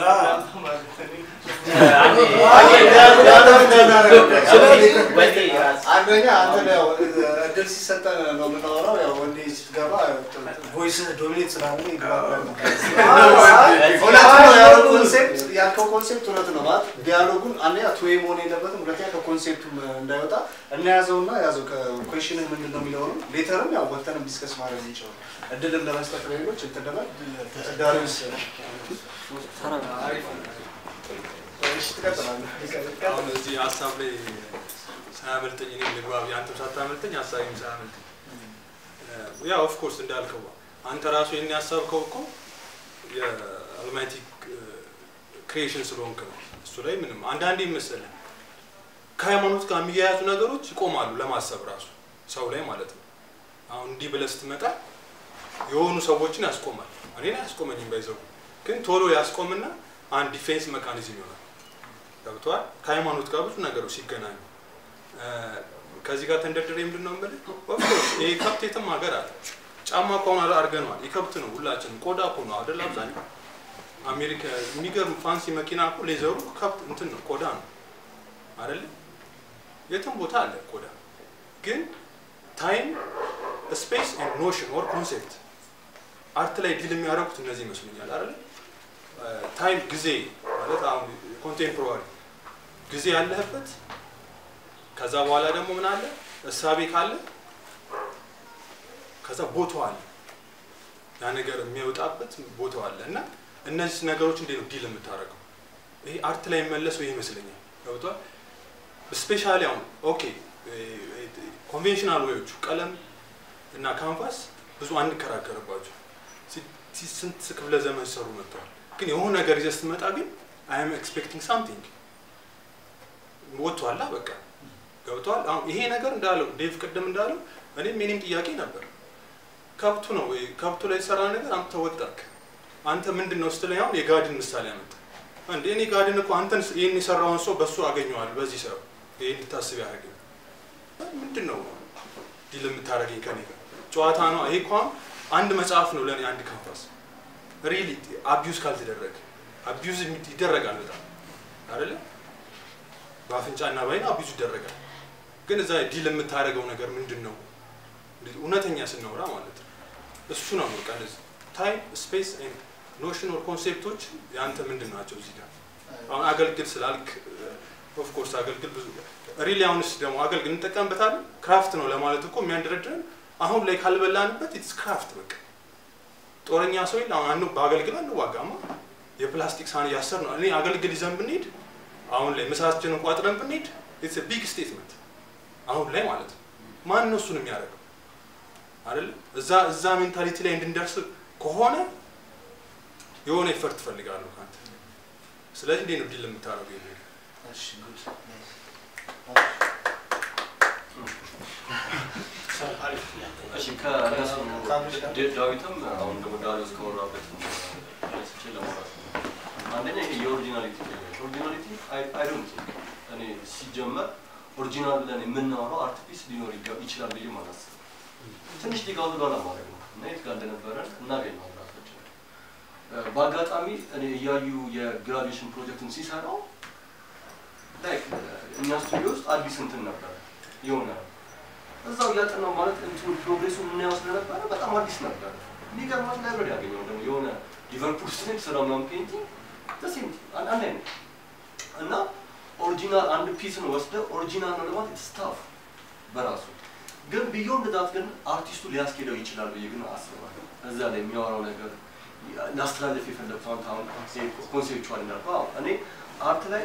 አንደኛ አንተ ያው እድል ሲሰጠን ነው የምናወራው። ያው ወንዴ ስትገባ ቮይስ ዶሚኔት ስላለ ይግባባል። እውነት ነው ያለው ኮንሴፕት ያልከው ኮንሴፕት እውነት ነው ማለት ዲያሎጉን አንደኛ ቱዌ መሆን የለበትም። ሁለተኛ ከኮንሴፕቱም እንዳይወጣ እናያዘውና ያዘው ከኮሽን ምንድን ነው የሚለውንም ሌተርም ያው ወተንም ዲስከስ ማድረግ እንችላለን። እድልም ለመስጠት ለሌሎች እንትን ለማለት ዳሪውስ እሺ ትቀጥላለህ። አሁን እዚህ ሀሳብ ላይ ሳያመልጠኝ እኔ ልግባ አንተም ሳታመልጠኝ ሀሳቢም ሳያመልጠኝ ያ ኦፍኮርስ እንዳልከው አንተ ራሱ ይህን ያሰብከው እኮ የአልማይቲ ክሪኤሽን ስለሆንክ ነው። እሱ ላይ ምንም አንዳንዴ መሰለህ ከሃይማኖት ጋር የሚያያዙ ነገሮች ይቆማሉ ለማሰብ ራሱ ሰው ላይ ማለት ነው። አሁን እንዲህ ብለህ ስትመጣ የሆኑ ሰዎችን ያስቆማል። እኔን አያስቆመኝም ባይዘው ግን ቶሎ ያስቆምና አንድ ዲፌንስ መካኒዝም ይሆናል። ገብተዋል። ከሃይማኖት ጋር ብዙ ነገሮች ሲገናኙ ከዚህ ጋር ተንደርድሬ ምንድን ነው የምልህ፣ ኦፍኮርስ ይሄ ከብት የትም ሀገር አለ። ጫማ ከሆነ አድርገነዋል። የከብት ነው ሁላችንም፣ ቆዳ እኮ ነው አይደል? አብዛኛው አሜሪካ የሚገርም ፋንሲ መኪና እኮ ሌዘሩ ከብት እንትን ነው ቆዳ ነው አይደለ? የትም ቦታ አለ ቆዳ። ግን ታይም ስፔስ ኤንድ ኖሽን ኦር ኮንሴፕት አርት ላይ ዲል የሚያደርጉት እነዚህ ይመስሉኛል አይደለ? ታይም ጊዜ ማለት አሁን ኮንቴምፖራሪ ጊዜ ያለህበት ከዛ በኋላ ደግሞ ምን አለ እሳቤ ካለ ከዛ ቦታው አለ ያ ነገር የሚወጣበት ቦታው አለ እና እነዚህ ነገሮች እንዴት ነው ዲል የምታደርገው? ይሄ አርት ላይ የሚመለሰው ይሄ ይመስለኛል። ገብቷል። ስፔሻሊ አሁን ኦኬ ኮንቬንሽናል ወዮቹ ቀለም እና ካንቫስ ብዙ አንከራከርባቸው ሲ- ስንት ክፍለ ዘመን ሰሩ መጥተዋል። ግን የሆነ ነገር ይዘህ ስትመጣ ግን አይ ኤም ኤክስፔክቲንግ ሳምቲንግ ወጥቷላ በቃ ገብቷል። አሁን ይሄ ነገር እንዳለው ዴቭ ቅድም እንዳለው እኔም የኔም ጥያቄ ነበር። ከብቱ ነው ወይ ከብቱ ላይ የተሰራ ነገር አንተ ወጠርክ። አንተ ምንድን ነው ስትለኝ አሁን የጋድን ምሳሌ አመጣ። እንዴ እኔ ጋድን እኮ አንተን ይህን የሰራውን ሰው በሱ አገኘዋል በዚህ ሰው ይህ እንድታስብ ያደርገኝ ምንድን ነው ዲል የምታደርገኝ ከኔ ጋር ጨዋታ ነው። ይሄ እኮ አሁን አንድ መጽሐፍ ነው ለእኔ አንድ ካንቫስ ሪሊ አቢዩዝ ካልተደረገ አቢዩዝ ይደረጋል በጣም አይደለ በአፍንጫና በአይን አቢዩዝ ይደረጋል። ግን እዛ ዲል የምታደርገው ነገር ምንድን ነው? እውነተኛ ስናወራ ማለት ነው። እሱ ነው በቃ እንደዚህ ታይም ስፔስ ኤንድ ኖሽን ኦር ኮንሴፕቶች የአንተ ምንድን ናቸው? እዚህ ጋር አሁን አገልግል ስላልክ ኦፍ ኮርስ አገልግል ብዙ ሪሊ አሁንስ ደግሞ አገልግል እንጠቀምበታለን። ክራፍት ነው ለማለት እኮ የሚያንደረድረን አሁን ላይ ካልበላንበት ኢትስ ክራፍት በቃ ጦረኛ ሰው የለ አሁን አንዱ በአገልግል አንዋጋማ የፕላስቲክ ሳህን እያሰር ነው። እኔ አገልግል ይዘን ብንሄድ አሁን ላይ ምሳችንን ቋጥረን ብንሄድ ኢትስ ቢግ ስቴትመንት አሁን ላይ ማለት ነው። ማን ነው እሱን የሚያደርገው አይደለ? እዛ እዛ ሜንታሊቲ ላይ እንድንደርስ ከሆነ የሆነ ኢፈርት ትፈልጋለሁ ከአንተ። ስለዚህ እንዴት ነው ዲል የምታደርገው? ይሄ ነገር? እሺ ጉድ እሺ ከእነሱ ድ- ዳዊትም አሁን ደግሞ ዳዊት ከወራበት ስቼ ለማውራት ነው። አንደኛ ይሄ የኦሪጂናሊቲ ኦሪጂናሊቲ አይ ዶንት ቲንክ እኔ ሲጀመር ኦሪጂናል ብለን የምናወራው አርቲፊስ ሊኖር ይገ- ይችላል ብዬ ማለት ትንሽ ሊጋው ጋር ለማድረግ ነው እና የት ጋር እንደነበረን እናገኘው ራሳችን እ፣ በአጋጣሚ እኔ እያዩ የግራጁዌሽን ፕሮጀክቱን ሲሰራው ላይክ እኛ ስቱዲዮ ውስጥ አዲስ እንትን ነበረ የሆነ እዛው እያጠናው ማለት እንትኑ ፕሮግሬሱ የምናየው ስለነበረ በጣም አዲስ ነበረ። የሚገርማት ላይብረሪ ያገኘው ደግሞ የሆነ ሊቨርፑል ውስጥ ነው የተሰራው ምናምን ፔንቲንግ ተሴም አንድ አይነት እና ኦሪጂናል አንድ ፒስን ወስደ ኦሪጂናል ነው ለማለት ስታፍ በራሱ ግን ቢዮንድ ዳት ግን አርቲስቱ ሊያስኬደው ይችላል ብዬ ግን አስባለሁ። እዛ ላይ የሚያወራው ነገር ላስተላለፍ የፈለግኩት አሁን አሁን ኮንሴፕቹዋል እንዳልኩ አዎ እኔ አርት ላይ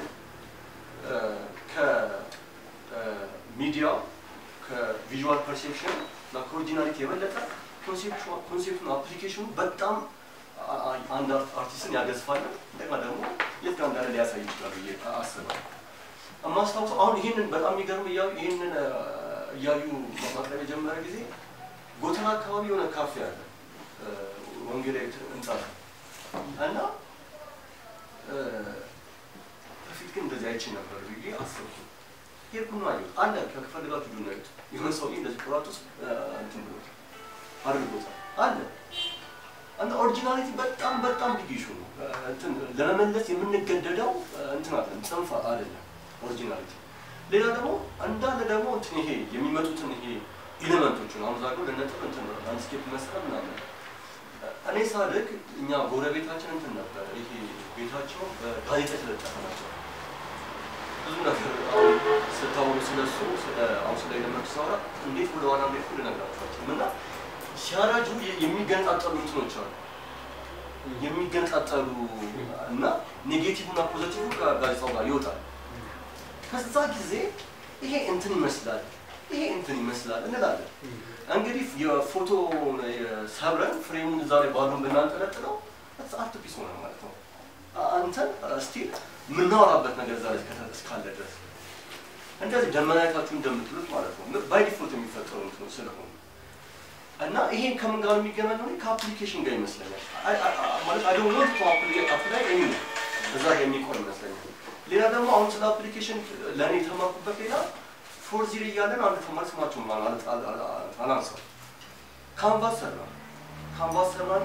ከሚዲያው ከቪዥዋል ፐርሴፕሽን እና ከኦሪጂናሊቲ የበለጠ ኮንሴፕቱን አፕሊኬሽኑ በጣም አ- አ- አንድ አርት- አርቲስትን ያገዝፋል። እንደገና ደግሞ የት ጋር እንዳለ ሊያሳይ ይችላል ብዬ አስባለሁ። የማስታውሰው አሁን ይህንን በጣም የሚገርም እያዩ ይህንን አ፣ እያዩ ማቅረብ የጀመረ ጊዜ ጎተራ አካባቢ የሆነ ካፌ አለ አ፣ ወንጌላዊት ህንጻ ነው እና አ፣ በፊት ግን እንደዚህ አይቼ ነበር ብዬ አሰብኩ። ሄድኩና አየሁት። አለ ከፈልጋችሁ ዱና ያዩት የሆነ ሰውዬ እንደዚህ ቁራጥ ውስጥ አ፣ እንትን ብሎት አድርጎታል አለ እና ኦሪጂናሊቲ በጣም በጣም ቢግ ኢሹ ነው። አ፣ እንትን ለመመለስ የምንገደደው አ፣ እንትን አለ ጽንፍ አይደለም ኦሪጂናሊቲ። ሌላ ደግሞ እንዳለ ደግሞ እንትን ይሄ የሚመጡትን ይሄ ኢሌመንቶችን አሁን ዛሬ ለነጥብ እንትን ላንድስኬፕ መስራት ምናምን እኔ ሳድግ እኛ ጎረቤታችን እንትን ነበር ይሄ ቤታቸው በጋዜጣ የተለጠፈ ናቸው። ብዙ ነገር አሁን ስታወሩ ስለሱ ስለ አሁን ስለ ኤሌመንት ሳወራ እንዴት ወደ ዋና እንዴት ልነግራቸዋቸው እና ሲያረጁ የ- የሚገነጣጠሉ እንትኖች አሉ የሚገነጣጠሉ እና ኔጌቲቭ እና ፖዘቲቭ ከጋዜጣው ጋር ይወጣል። ከዛ ጊዜ ይሄ እንትን ይመስላል ይሄ እንትን ይመስላል እንላለን። እንግዲህ የፎቶ ሰብረን ፍሬሙን እዛ ላይ ባሉን ብናንጠለጥለው አርት ፒስ ሆነ ማለት ነው። አንተን ስቲል የምናወራበት ነገር ዛሬ እስከ- እስካለ ድረስ እንደዚህ ደመናየታችሁ እንደምትሉት ማለት ነው ባይ ዲፎልት የሚፈጠሩ እንትኑ ስለሆኑ እና ይሄ ከምን ጋር የሚገናኘው እኔ ከአፕሊኬሽን ጋር ይመስለኛል። አይ- አይ- አይ- ማለት አይ ዶንት ዋንት ቱ አፕላይ ኤኒ እዛ ጋር የሚቆም ይመስለኛል። ሌላ ደግሞ አሁን ስለ አፕሊኬሽን ለእኔ የተማርኩበት ሌላ ፎር ዚር እያለን አንድ ተማሪ ስማቸውን ማለት አላንሳው ካንቫስ ሰራ ካንቫስ ሰራና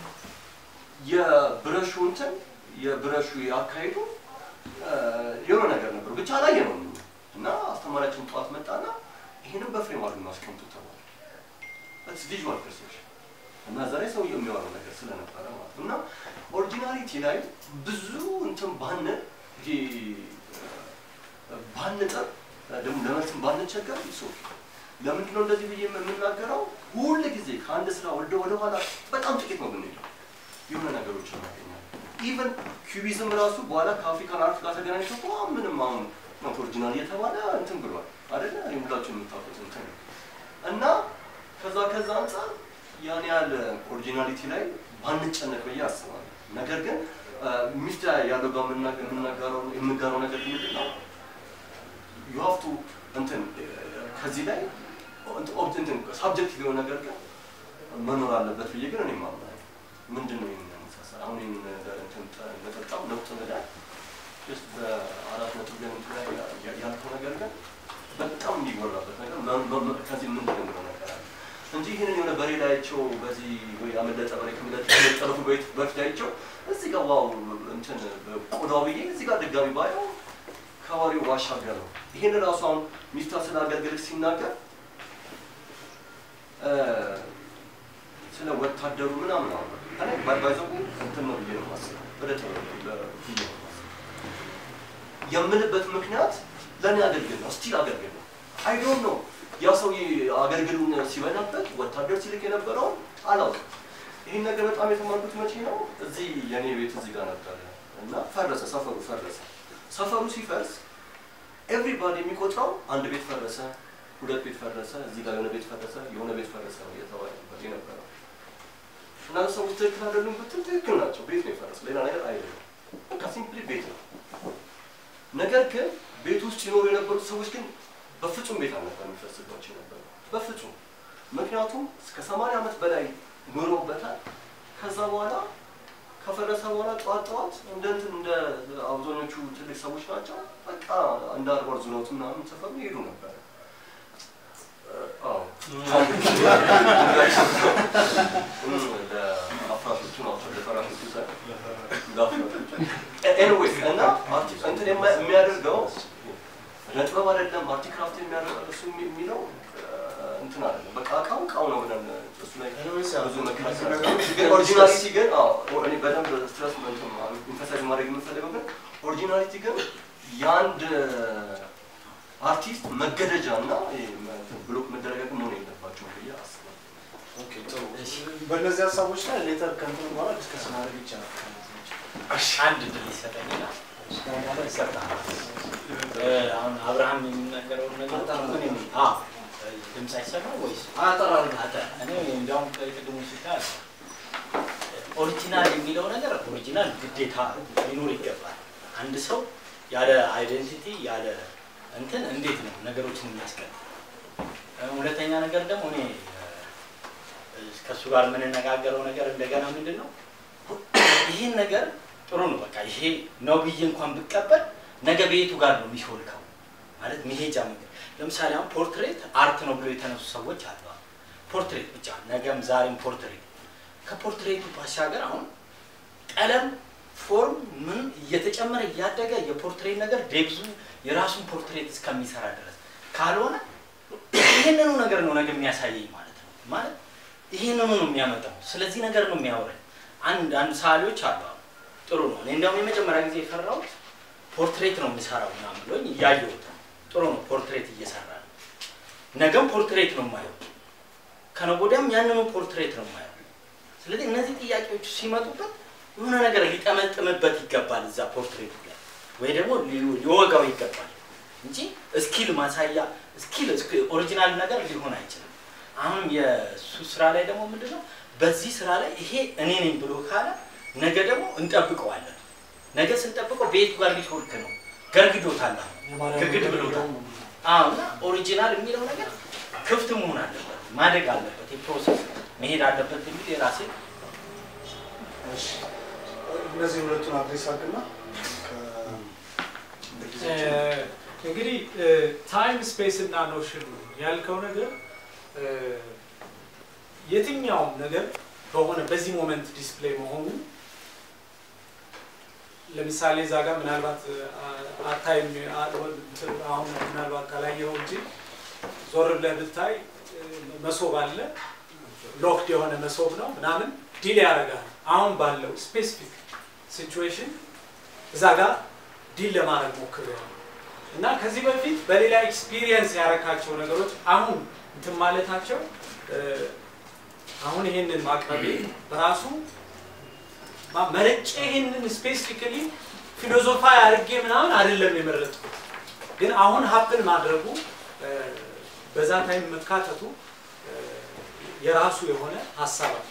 የብረሹ እንትን የብረሹ ያካሄዱ የሆነ ነገር ነበር ብቻ ላይ ነው እና አስተማሪያችን ጠዋት መጣና ይህንም በፍሬም አድርገን ማስቀምጡ ተባለ። ስ ቪዥዋል ፐርሴፕሽን እና እዛ ላይ ሰው የሚያወራው ነገር ስለነበረ ማለት ነው እና ኦሪጂናሊቲ ላይ ብዙ እንትን ባን ይሄ ባንጥር ደግሞ ለመልስም ባንቸገር ይሶ ለምንድን ነው እንደዚህ ብዬ የምናገረው? ሁል ጊዜ ከአንድ ስራ ወደ ወደ ኋላ በጣም ጥቂት ነው ብንሄደው የሆነ ነገሮችን እናገኛለን። ኢቨን ኪዩቢዝም ራሱ በኋላ ከአፍሪካን አርት ጋር ተገናኝቶ እኮ ምንም አሁን ነው ኦሪጂናል እየተባለ እንትን ብሏል አይደለ? እኔ ሁላችሁ የምታውቁት እንትን ነው። እና ከዛ ከዛ አንጻር ያን ያህል ኦሪጂናሊቲ ላይ ባንጨነቅ ብዬ አስባለሁ። ነገር ግን ሚስት ያለው ጋር የምናገ- የምናገረው የምጋረው ነገር ምንድን ነው ዩ ሃቭ ቱ እንትን ከዚህ ላይ እንትን ሳብጀክቲቭ የሆነ ነገር ግን መኖር አለበት ብዬ ግን እኔ ማምናለሁ። ምንድን ነው ይህን መሳሰል አሁን ይህን ነገር እንትን ጠ- ነጠብጣብ ነውጥ ነዳል ስ በአራት ነጥብ ግን እንትን ላይ ያ- ያልከው ነገር ግን በጣም የሚወራበት ነገር መ- መ- መ- ከዚህ ምን እንደምለው ነገር አለ እንጂ ይህንን የሆነ በሬ ላይቸው በዚህ ወይ ያመለጠ በሬ ከመለጠ ከመጠረፉ በፊት በፊት ላይቸው እዚህ ጋር ዋው እንትን ቆዳው ብዬ እዚህ ጋር ድጋሚ ባየው ከወሬው ባሻገር ነው። ይህን ራሱ አሁን ሚፍታ ስለ አገልግሎት ሲናገር እ፣ ስለ ወታደሩ ምናምን አሁን እኔ ባይዘው እንትን ነው ብዬ ነው የማስበው ወደ ጥበብ ብዬ ነው የማስበው። የምልበት ምክንያት ለእኔ አገልግል ነው፣ ስቲል አገልግል ነው። አይ ዶንት ኖ ያ ሰውዬ አገልግሉን ሲበላበት ወታደር ሲልክ የነበረውን አላውቅም። ይህን ነገር በጣም የተማርኩት መቼ ነው? እዚህ የኔ ቤት እዚህ ጋር ነበረ እና ፈረሰ፣ ሰፈሩ ፈረሰ። ሰፈሩ ሲፈርስ ኤቭሪባዲ የሚቆጥረው አንድ ቤት ፈረሰ፣ ሁለት ቤት ፈረሰ፣ እዚህ ጋር የሆነ ቤት ፈረሰ፣ የሆነ ቤት ፈረሰ ነው እየተባለ ነበር የነበረው። እና ሰዎች ትክክል አይደሉም ብትል ትክክል ናቸው። ቤት ነው የፈረሰ፣ ሌላ ነገር አይደለም። በቃ ሲምፕሊ ቤት ነው። ነገር ግን ቤት ውስጥ ይኖሩ የነበሩት ሰዎች ግን በፍጹም ቤት አልነበር የሚፈርስባቸው የነበረው በፍጹም። ምክንያቱም እስከ ሰማንያ ዓመት በላይ ኖረውበታል። ከዛ በኋላ ከፈረሰ በኋላ ጠዋት ጠዋት እንደ እንትን እንደ አብዛኞቹ ትልቅ ሰዎች ናቸው። በቃ እንደ አርባ ዙረውት ምናምን ሰፈሩ ይሄዱ ነበር። አዎ ለአፍራሾቹ ናቸው ለፈራሾቹ ሳይሆን ለአፍራሾቹ። ኤኒዌይስ እና አርቲ- እንትን የማ- የሚያደርገው ነጥበብ አይደለም አርቲክራፍት የሚያደርገው እሱ የሚ- የሚለው እንትን አይደለም። በቃ እቃው እቃው ነው ብለን እሱ ላይ ብዙ መከራከር ግን ኦሪጂናሊቲ ግን አዎ እኔ በደንብ ስትረስ ኢንፈሳይዝ ማድረግ የምፈልገው ግን ኦሪጂናሊቲ ግን የአንድ አርቲስት መገደጃ እና ብሎክ መደረጋግ መሆን የለባቸውም ብዬ አስባለሁ። ኦኬ፣ ጥሩ። በእነዚህ ሀሳቦች ላይ ሌተር ከእንትኑ በኋላ ዲስከስ ማድረግ ይቻላል። አንድ ድል ይሰጠኝና እስካሁን በኋላ ይሰጣል። አሁን አብርሃም የሚናገረውን ነገር ምን የሚል አዎ ድምፅ አይሰማ ወይስ አጠራሩ አጠ እኔ እንዲያውም ቅድሙ ሲታል ኦሪጂናል የሚለው ነገር ኦሪጂናል ግዴታ ሊኖር ይገባል። አንድ ሰው ያለ አይደንቲቲ ያለ እንትን እንዴት ነው ነገሮችን የሚያስቀጥ? ሁለተኛ ነገር ደግሞ እኔ እ፣ ከእሱ ጋር የምንነጋገረው ነገር እንደገና ምንድን ነው ይህን ነገር ጥሩ ነው በቃ ይሄ ነው ብዬ እንኳን ብቀበል ነገ ቤቱ ጋር ነው የሚሾልከው ማለት መሄጃ መንገድ ለምሳሌ አሁን ፖርትሬት አርት ነው ብሎ የተነሱ ሰዎች አሉ አሁን ፖርትሬት ብቻ ነገም ዛሬም ፖርትሬት ከፖርትሬቱ ባሻገር አሁን ቀለም ፎርም ምን እየተጨመረ እያደገ የፖርትሬት ነገር ዴብዙ የራሱን ፖርትሬት እስከሚሰራ ድረስ ካልሆነ ይህንኑ ነገር ነው ነገ የሚያሳየኝ ማለት ነው ማለት ይህንኑ ነው የሚያመጣው ስለዚህ ነገር ነው የሚያወራኝ አንድ አንድ ሰዓሊዎች አሉ አሁን ጥሩ ነው እኔ እንዲያውም የመጀመሪያ ጊዜ የፈራሁት ፖርትሬት ነው የምሰራው ምናምን ብሎኝ እያየሁት ነው ጥሩ ነው ፖርትሬት እየሰራ ነው ነገም ፖርትሬት ነው የማየው ከነገ ወዲያም ያንኑ ፖርትሬት ነው የማየው ስለዚህ እነዚህ ጥያቄዎች ሲመጡበት የሆነ ነገር ሊጠመጥምበት ይገባል እዛ ፖርትሬቱ ላይ ወይ ደግሞ ሊ- ሊወጋው ይገባል እንጂ ስኪል ማሳያ ስኪል ኦሪጂናል ነገር ሊሆን አይችልም አሁን የእሱ ስራ ላይ ደግሞ ምንድነው በዚህ ስራ ላይ ይሄ እኔ ነኝ ብሎ ካለ ነገ ደግሞ እንጠብቀዋለን ነገ ስንጠብቀው ቤቱ ጋር ሊሾልክ ነው ገርግዶታል አሁን ግግድ ብሎታል አዎ እና ኦሪጂናል የሚለው ነገር ክፍት መሆን አለበት ማደግ አለበት የፕሮሰስ መሄድ አለበት የሚል የራሴ እሺ፣ እነዚህ ሁለቱን አድሬስ አድርግና እንግዲህ ታይም ስፔስ እና ኖሽን ያልከው ነገር እ፣ የትኛውም ነገር በሆነ በዚህ ሞመንት ዲስፕሌይ መሆኑ ለምሳሌ እዛ ጋር ምናልባት አታይም አሁን ምናልባት ካላየኸው እንጂ ዞር ብለህ ብታይ እ፣ መሶብ አለ ሎክድ የሆነ መሶብ ነው ምናምን ዲል ያደርጋል አሁን ባለው ስፔሲፊክ ሲቹዌሽን እዛ ጋር ዲል ለማድረግ ሞክሬያለሁ እና ከዚህ በፊት በሌላ ኤክስፒሪየንስ ያረካቸው ነገሮች አሁን እንትን ማለታቸው እ፣ አሁን ይሄንን ማቅረቤ በራሱ ማ- መርጬ ይሄንን ስፔሲፊካሊ ፊሎዞፋ አድርጌ ምናምን አይደለም የመረጥኩት፣ ግን አሁን ሀፕን ማድረጉ እ፣ በዛ ታይም መካተቱ እ፣ የራሱ የሆነ ሀሳብ አለ።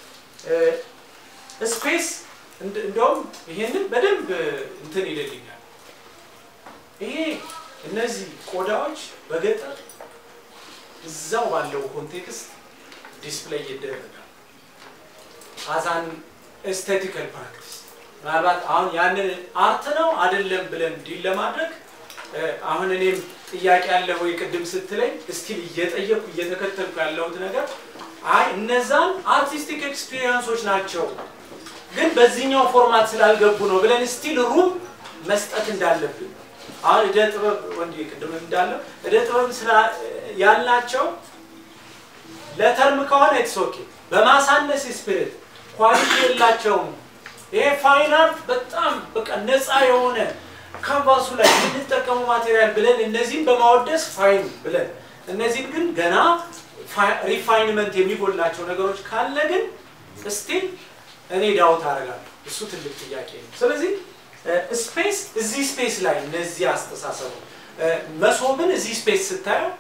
ስፔስ እንደውም ይሄንን በደንብ እንትን ይልልኛል። ይሄ እነዚህ ቆዳዎች በገጠር እዛው ባለው ኮንቴክስት ዲስፕሌይ ይደረጋል አዛን ኤስቴቲካል ፕራክቲስ። ምናልባት አሁን ያንን አርት ነው አይደለም ብለን ዲል ለማድረግ እ፣ አሁን እኔም ጥያቄ ያለ ወይ ቅድም ስትለኝ እስቲል እየጠየቅኩ እየተከተልኩ ያለሁት ነገር አይ እነዛን አርቲስቲክ ኤክስፒሪየንሶች ናቸው ግን በዚህኛው ፎርማት ስላልገቡ ነው ብለን ስቲል ሩም መስጠት እንዳለብን አሁን እደ ጥበብ ወንድ ቅድም እንዳለው እደ ጥበብ ስላ ያልናቸው ለተርም ከሆነ ኢትስ ኦኬ በማሳነስ ስፒሪት ኳሊቲ የላቸውም። ይሄ ፋይን አርት በጣም በቃ ነፃ የሆነ ካንቫሱ ላይ የምንጠቀመው ማቴሪያል ብለን እነዚህን በማወደስ ፋይን ብለን እነዚህን ግን ገና ሪፋይንመንት የሚጎላቸው ነገሮች ካለ ግን ስቲል እኔ ዳውት አደርጋለሁ። እሱ ትልቅ ጥያቄ ነው። ስለዚህ ስፔስ እዚህ ስፔስ ላይ እነዚህ አስተሳሰቡ መሶብን እዚህ ስፔስ ስታየው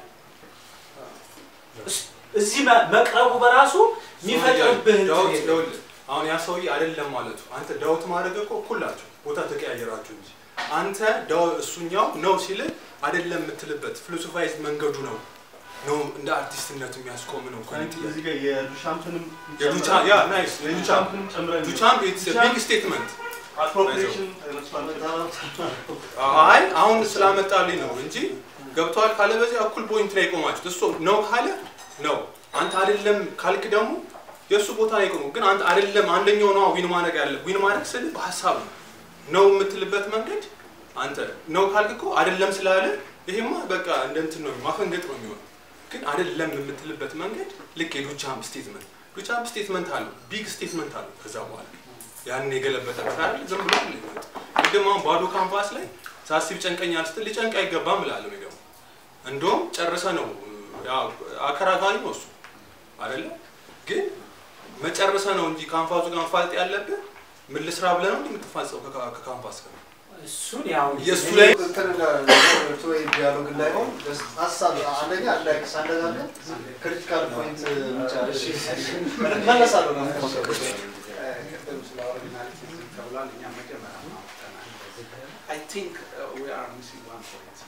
እስ- እዚህ መ- መቅረቡ በራሱ የሚፈጥርብህ እንትን ዳውት የለም። ይኸውልህ፣ አሁን ያ ሰውዬ አይደለም ማለቱ አንተ ዳውት ማድረግ እኮ እኩል ናቸው፣ ቦታ ተቀያየራችሁ እንጂ አንተ ዳው እሱኛው ነው ሲል አይደለም የምትልበት ፊሎሶፋይዝ መንገዱ ነው ነው እንደ አርቲስትነቱ የሚያስቆም ነው እኮ እዚህ ጋር የዱሻምፕንም የዱቻ ያ ናይስ የዱቻምፕ የዱሻምፕንም ጨምረን ዱቻምፕ ኢትስ ቢግ ስቴትመንት አፕሮፕሪዬሽን ተነስቷል። አይ አሁን ስላመጣልኝ ነው እንጂ ገብተዋል ካለ በዚህ እኩል ፖይንት ላይ የቆማችሁት እሱ ነው ካለ ነው አንተ አይደለም ካልክ ደግሞ የእሱ ቦታ ላይ ቆሙ ግን አንተ አይደለም አንደኛው ነው ዊን ማድረግ ያለ ዊን ማድረግ ስል በሀሳብ ነው ነው የምትልበት መንገድ አንተ ነው ካልክ እኮ አይደለም ስላለ ይሄማ በቃ እንደ እንትን ነው ማፈንገጥ ነው የሚሆነው ግን አይደለም የምትልበት መንገድ ልክ የዱቻምፕ ስቴትመንት ዱቻምፕ ስቴትመንት አለው ቢግ ስቴትመንት አለው ከዛ በኋላ ያንን የገለበጠበት አይደል ዝም ብሎ ሊመጥ ቅድም አሁን ባዶ ካንቫስ ላይ ሳስብ ጨንቀኛል ስትል ሊጨንቅ አይገባም እላለሁ እኔ ደግሞ እንደውም ጨርሰ ነው ያው አከራካሪ ነው እሱ አይደለ ግን መጨረሰ ነው እንጂ ካንቫሱ ጋር መፋለጥ ያለብህ ምን ልስራ ብለህ ነው እንዲህ የምትፋጸው ከካ- ከካንቫስ ጋር እሱን ያው የእሱ እኔ- ላይ እንትን ወይ ዲያሎግ እንዳይሆን just ሀሳብ አንደኛ እንዳይክስ አነጋገር ክሪቲካል ፖይንት ብቻ መለሳለሁ ነው ቅድም ስለ ኦሪጂናሊቲ ተብሏል። እኛ መጀመሪያ አውጥተናል። አይ ቲንክ ዊ አር ሚሲንግ ዋን ፖይንት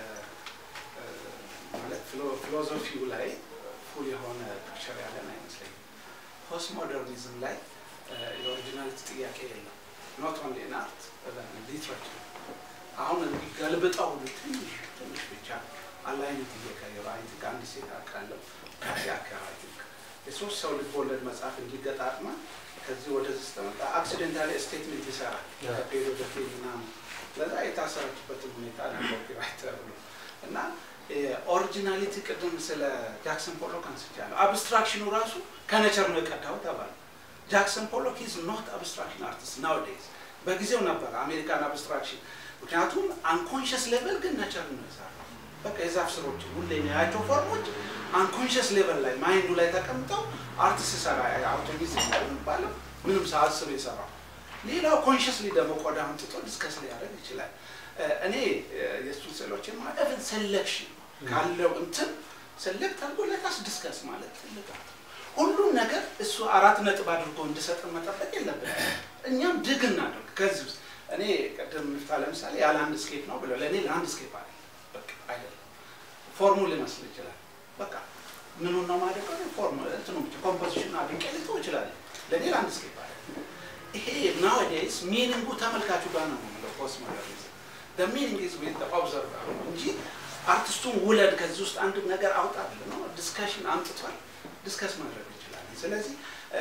ማለት ፊሎዞፊው ላይ ፉል የሆነ ፒክቸር ያለን አይመስለኝም። ፖስት ሞደርኒዝም ላይ የኦሪጂናሊቲ ጥያቄ የለም። ኖት ኦንሊ ኢን አርት ሊትሬቸር አሁን ገልብጠው ትንሽ ትንሽ ብቻ አላይነት እየቀየሩ አይ ቲንክ አንድ ሴት አውቃለሁ ከዚህ አካባቢ የሶስት ሰው ልብ ወለድ መጽሐፍ እንዲገጣጥማ ከዚህ ወደዚህ ስትመጣ አክሲደንታሊ ስቴትመንት ይሰራል ከፔድ ወደ ፔድ ምናምን ለዛ የታሰረችበትን ሁኔታ ኮፒራይት ተብሎ እና ኦሪጂናሊቲ ቅድም ስለ ጃክሰን ፖሎክ አንስቻለሁ። አብስትራክሽኑ ራሱ ከነቸር ነው የቀዳው ተባለ። ጃክሰን ፖሎክ ኢዝ ኖት አብስትራክሽን አርቲስት ናውዴይዝ። በጊዜው ነበር አሜሪካን አብስትራክሽን፣ ምክንያቱም አንኮንሽስ ሌቨል ግን ነቸር ነው የሰራው። በቃ የዛፍ ስሮችን ሁሌ የሚያያቸው ፎርሞች አንኮንሽስ ሌቨል ላይ ማይንዱ ላይ ተቀምጠው አርት ሲሰራ አውቶሚዝ የሚባለው ምንም ሳያስብ የሰራው ሌላው ኮንሽስሊ ደግሞ ቆዳ አምጥቶ ዲስከስ ሊያደርግ ይችላል። እኔ የእሱን ስዕሎችን ማለፍን ሴሌክሽን ካለው እንትን ሴሌክት አድርጎ ለታስ ዲስከስ ማለት ትልቅ አርት ነው። ሁሉም ነገር እሱ አራት ነጥብ አድርጎ እንድሰጥን መጠበቅ የለብንም። እኛም ድግ እናድርግ ከዚህ ውስጥ እኔ ቅድም ምፍታ ለምሳሌ ያለ አንድ ስኬፕ ነው ብለው ለእኔ ለአንድ ስኬፕ አለ በቃ አይደለም ፎርሙ ሊመስል ይችላል። በቃ ምኑን ነው ማደቀው ፎርም እንትኑ ብቻ ኮምፖዚሽን አድንቄ ልተው እችላለሁ። ለእኔ ለአንድ ስኬፕ አለ። ይሄ ናውዴይስ ሚኒንጉ ተመልካቹ ጋር ነው የምለው ፖስት ሞደርኒዝም the meaning is with the observer እንጂ አርቲስቱን ውለድ ከዚህ ውስጥ አንድ ነገር አውጣ ብለህ ነው ዲስከሽን አምጥቷል። ዲስከስ ማድረግ እንችላለን። ስለዚህ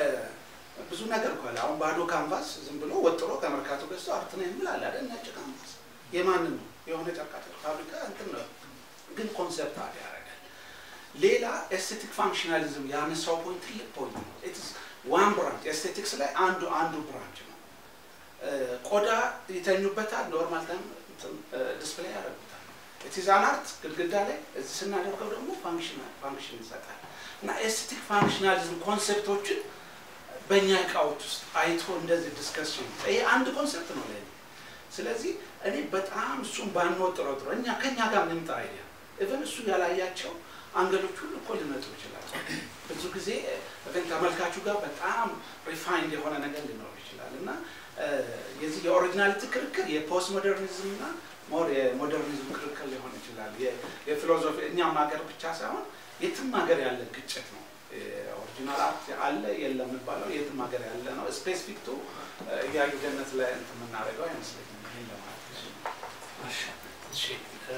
ብዙ ነገር እኮ አለ። አሁን ባዶ ካንቫስ ዝም ብሎ ወጥሮ ከመርካቶ ገዝቶ አርት ነው የሚል አለ አይደል? ነጭ ካንቫስ የማንም ነው የሆነ ጨርቃጨርቅ ፋብሪካ እንትን ነው፣ ግን ኮንሰፕት አድ ያደርጋል። ሌላ ኤስቴቲክ ፋንክሽናሊዝም ያነሳው ፖይንት ትልቅ ፖይንት ነው። ኢትስ ዋን ብራንች ኤስቴቲክስ ላይ አንዱ አንዱ ብራንች ነው። ቆዳ ይተኙበታል፣ ኖርማል ታይም ዲስፕሌይ ያደርጉታል። ኢትዛን አርት ግድግዳ ላይ እዚህ ስናደርገው ደግሞ ፋንክሽናል ፋንክሽን ይሰጣል እና ኤስቴቲክ ፋንክሽናሊዝም ኮንሴፕቶችን በእኛ እቃዎች ውስጥ አይቶ እንደዚህ ዲስከሽን ይሄ አንድ ኮንሴፕት ነው ለእኔ። ስለዚህ እኔ በጣም እሱን ባንወጥ ጥሮ ጥሮ እኛ ከኛ ጋር ምንምጣ አይዲያ ኢቨን እሱ ያላያቸው አንገሎች ሁሉ እኮ ሊመጡ ይችላል። ብዙ ጊዜ ግን ተመልካቹ ጋር በጣም ሪፋይንድ የሆነ ነገር ሊኖር ይችላል እና እ፣ የዚህ የኦሪጂናሊቲ ክርክር የፖስት ሞደርኒዝም እና ሞር የሞደርኒዝም ክርክር ሊሆን ይችላል። የ- የፊሎዞፊ እኛም ሀገር ብቻ ሳይሆን የትም ሀገር ያለ ግጭት ነው። ኦሪጂናል አርት አለ የለም የሚባለው የትም ሀገር ያለ ነው። ስፔሲፊክ ቱ እያዩ ገነት ላይ እንትን የምናደርገው አይመስለኝም። ይህን ለማለት ነው። እሺ እ፣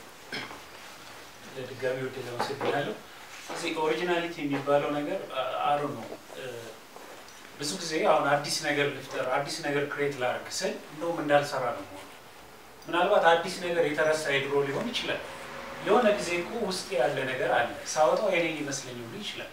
ለድጋሚ ወደ ለመሰግናለሁ። እዚህ ኦሪጂናሊቲ የሚባለው ነገር አሩ ነው። ብዙ ጊዜ አሁን አዲስ ነገር ልፍጠር፣ አዲስ ነገር ክሬት ላደርግ ስል እንደውም እንዳልሰራ ነው የምሆነው። ምናልባት አዲስ ነገር የተረሳ የድሮ ሊሆን ይችላል። የሆነ ጊዜ እኮ ውስጥ ያለ ነገር አለ፣ ሳወጣው የኔ ሊመስለኝ ሁሉ ይችላል።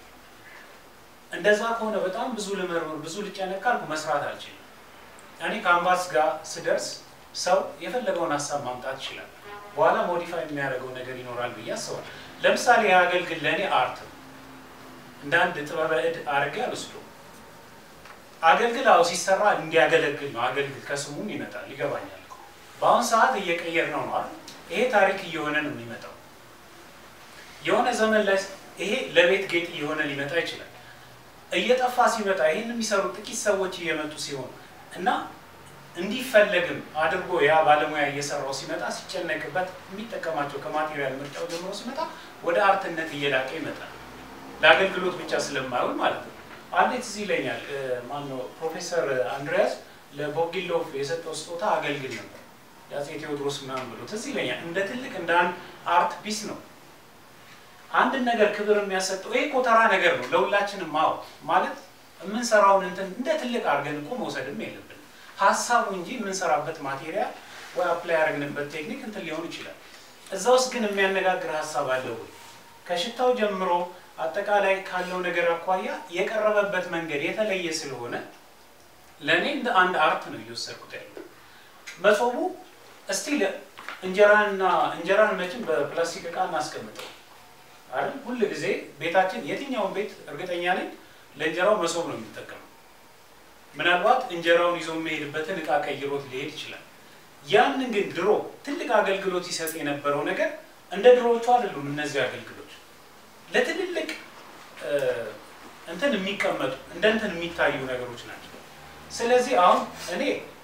እንደዛ ከሆነ በጣም ብዙ ልመርምር፣ ብዙ ልጨነቅ ካልኩ መስራት አልችልም። እኔ ካንቫስ ጋር ስደርስ ሰው የፈለገውን ሀሳብ ማምጣት ይችላል። በኋላ ሞዲፋይ የሚያደርገው ነገር ይኖራል ብዬ አስባለሁ። ለምሳሌ የአገልግል ለእኔ አርት ነው። እንደ አንድ ጥበበ እድ አድርጌ አልወስደውም። አገልግል አዎ ሲሰራ እንዲያገለግል ነው። አገልግል ከስሙም ይመጣል፣ ይገባኛል እኮ። በአሁን ሰዓት እየቀየር ነው ነው አይደል? ይሄ ታሪክ እየሆነ ነው የሚመጣው። የሆነ ዘመን ላይ ይሄ ለቤት ጌጥ እየሆነ ሊመጣ ይችላል። እየጠፋ ሲመጣ ይህን የሚሰሩ ጥቂት ሰዎች እየመጡ ሲሆን እና እንዲፈለግም አድርጎ ያ ባለሙያ እየሰራው ሲመጣ ሲጨነቅበት የሚጠቀማቸው ከማቴሪያል ምርጫው ጀምሮ ሲመጣ ወደ አርትነት እየላቀ ይመጣል። ለአገልግሎት ብቻ ስለማይሆን ማለት ነው። አንዴ ትዝ ይለኛል ማነው ፕሮፌሰር አንድሪያስ ለቦጊሎፍ የሰጠው ስጦታ አገልግል ነበር የአፄ ቴዎድሮስ ምናምን ብሎ ትዝ ይለኛል። እንደ ትልቅ እንደ አንድ አርት ፒስ ነው። አንድን ነገር ክብር የሚያሰጠው ይሄ እኮ ተራ ነገር ነው ለሁላችንም ማወቅ ማለት የምንሰራውን እንትን እንደ ትልቅ አድርገን እኮ መውሰድም የለብን ሀሳቡ እንጂ የምንሰራበት ማቴሪያል ወይ አፕላይ ያደረግንበት ቴክኒክ እንትን ሊሆን ይችላል። እዛ ውስጥ ግን የሚያነጋግር ሀሳብ አለ ወይ? ከሽታው ጀምሮ አጠቃላይ ካለው ነገር አኳያ የቀረበበት መንገድ የተለየ ስለሆነ ለእኔ እንደ አንድ አርት ነው እየወሰድኩት ያለው። መሶቡ እስቲ እንጀራንና እንጀራን መቼም በፕላስቲክ እቃ እናስቀምጠው አይደል? ሁል ጊዜ ቤታችን የትኛውን ቤት እርግጠኛ ነኝ ለእንጀራው መሶብ ነው የሚጠቀመው። ምናልባት እንጀራውን ይዞ የሚሄድበትን እቃ ቀይሮት ሊሄድ ይችላል። ያንን ግን ድሮ ትልቅ አገልግሎት ይሰጥ የነበረው ነገር እንደ ድሮዎቹ አይደሉም። እነዚህ አገልግሎች ለትልልቅ እንትን የሚቀመጡ እንደ እንትን የሚታዩ ነገሮች ናቸው። ስለዚህ አሁን እኔ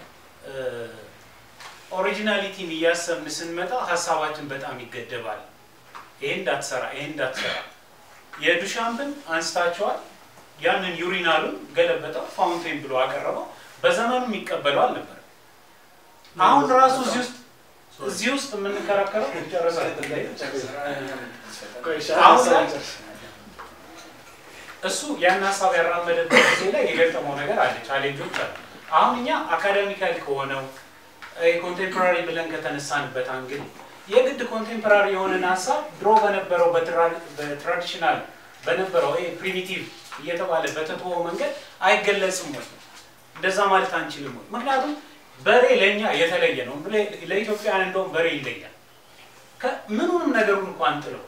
ኦሪጂናሊቲን እያሰብን ስንመጣ ሀሳባችን በጣም ይገደባል። ይሄ እንዳትሰራ፣ ይሄ እንዳትሰራ። የዱሻምፕን አንስታቸዋል። ያንን ዩሪናሉን ገለበጠው፣ ፋውንቴን ብሎ አቀረበው። በዘመኑ የሚቀበለው አልነበረም። አሁን ራሱ እዚህ ውስጥ እዚህ ውስጥ የምንከራከረው ጨረሰ አሁን ላይ እሱ ያን ሀሳብ ያራመደበት ጊዜ ላይ የገጠመው ነገር አለ፣ ቻሌንጆች አሉ። አሁን እኛ አካዳሚካል ከሆነው ኮንቴምፖራሪ ብለን ከተነሳንበት አንግል የግድ ኮንቴምፖራሪ የሆነን ሀሳብ ድሮ በነበረው በትራዲሽናል በነበረው ፕሪሚቲቭ እየተባለ በተተወው መንገድ አይገለጽም ወይ? እንደዛ ማለት አንችልም ወይ? ምክንያቱም በሬ ለእኛ የተለየ ነው። ለኢትዮጵያን እንደውም በሬ ይለያል። ምኑንም ነገሩን እንኳን ጥለው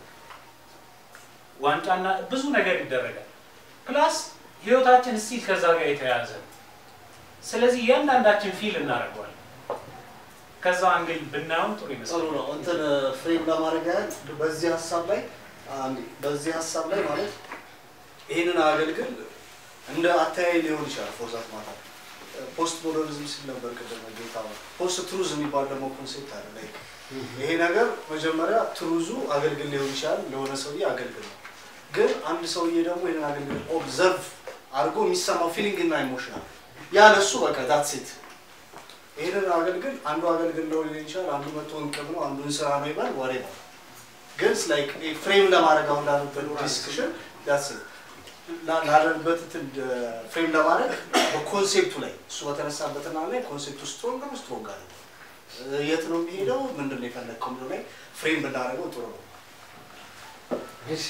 ዋንጫና ብዙ ነገር ይደረጋል። ፕላስ ህይወታችን እስቲል ከዛ ጋር የተያያዘ ነው። ስለዚህ እያንዳንዳችን ፊል እናደርገዋለን። ከዛ አንግል ብናየውም ጥሩ ጥሩ ይመስላል። ነው። እንትን ፍሬም ለማድረግ ያህል በዚህ ሀሳብ ላይ አንዴ በዚህ ሀሳብ ላይ ማለት ይህንን አገልግል እንደ አተያይ ሊሆን ይችላል። ፎርዛት ማለት ፖስት ሞደርኒዝም ሲል ነበር ቅድም ጌታ ፖስት ትሩዝ የሚባል ደግሞ ኮንሴፕት አለ። ላይ ይሄ ነገር መጀመሪያ ትሩዙ አገልግል ሊሆን ይችላል፣ ለሆነ ሰውዬ አገልግል ነው። ግን አንድ ሰውዬ ደግሞ ይህንን አገልግል ኦብዘርቭ አድርጎ የሚሰማው ፊሊንግ እና ኢሞሽን አለ። ያ ለሱ በቃ ዳት ሴት ይህንን አገልግል አንዱ አገልግል ነው ሊሆን ይችላል፣ አንዱ መቶ እንቅብ ነው፣ አንዱን ስራ ነው ይባል ወሬ ነው። ግን ላይክ ፍሬም ለማድረግ አሁን ላሉበት ዲስክሽን ዳት ላለንበት ፍሬም ለማድረግ በኮንሴፕቱ ላይ እሱ በተነሳበትና ላይ ኮንሴፕቱ ስትሮንግ ነው ስትሮንግ አለ የት ነው የሚሄደው ምንድን ነው የፈለግከው የሚለው ላይ ፍሬም ብናደርገው ጥሩ ነው። እሺ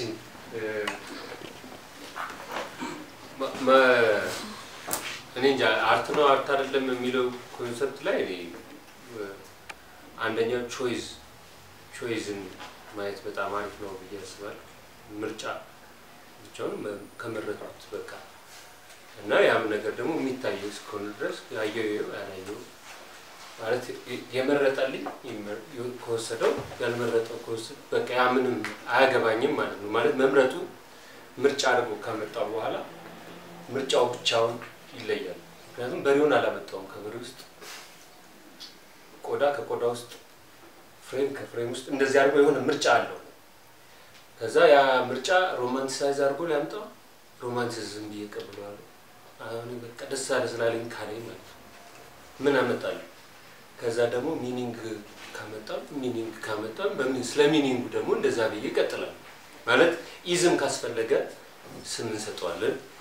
መ- እኔ እንጃ አርት ነው አርት አይደለም የሚለው ኮንሰፕት ላይ እኔ አንደኛው ቾይስ ቾይዝን ማየት በጣም አሪፍ ነው ብዬ አስባለሁ። ምርጫ ብቻውን መ- ከመረጡት በቃ እና ያም ነገር ደግሞ የሚታየው እስከሆነ ድረስ ያየው ይኸው ያላየው ማለት የ- የመረጠልኝ ይመር- ይ- ከወሰደው ያልመረጠው ከወሰደ በቃ ያ ምንም አያገባኝም ማለት ነው። ማለት መምረጡ ምርጫ አድርጎ ካመጣው በኋላ ምርጫው ብቻውን ይለያል። ምክንያቱም በሬውን አላመጣውም ከበሬ ውስጥ ቆዳ ከቆዳ ውስጥ ፍሬም ከፍሬም ውስጥ እንደዚህ አድርጎ የሆነ ምርጫ አለው። ከዛ ያ ምርጫ ሮማንቲሳይዝ አድርጎ ሊያምጣው ሮማንቲዝም ብዬ ቀብለዋለሁ። አሁን በቃ ደስ አለ ስላለኝ ካለኝ ማለት ነው። ምን አመጣለሁ? ከዛ ደግሞ ሚኒንግ ካመጣም ሚኒንግ ካመጣም በምን ስለ ሚኒንጉ ደግሞ እንደዛ ብዬ እቀጥላለሁ። ማለት ኢዝም ካስፈለገ ስም እንሰጠዋለን።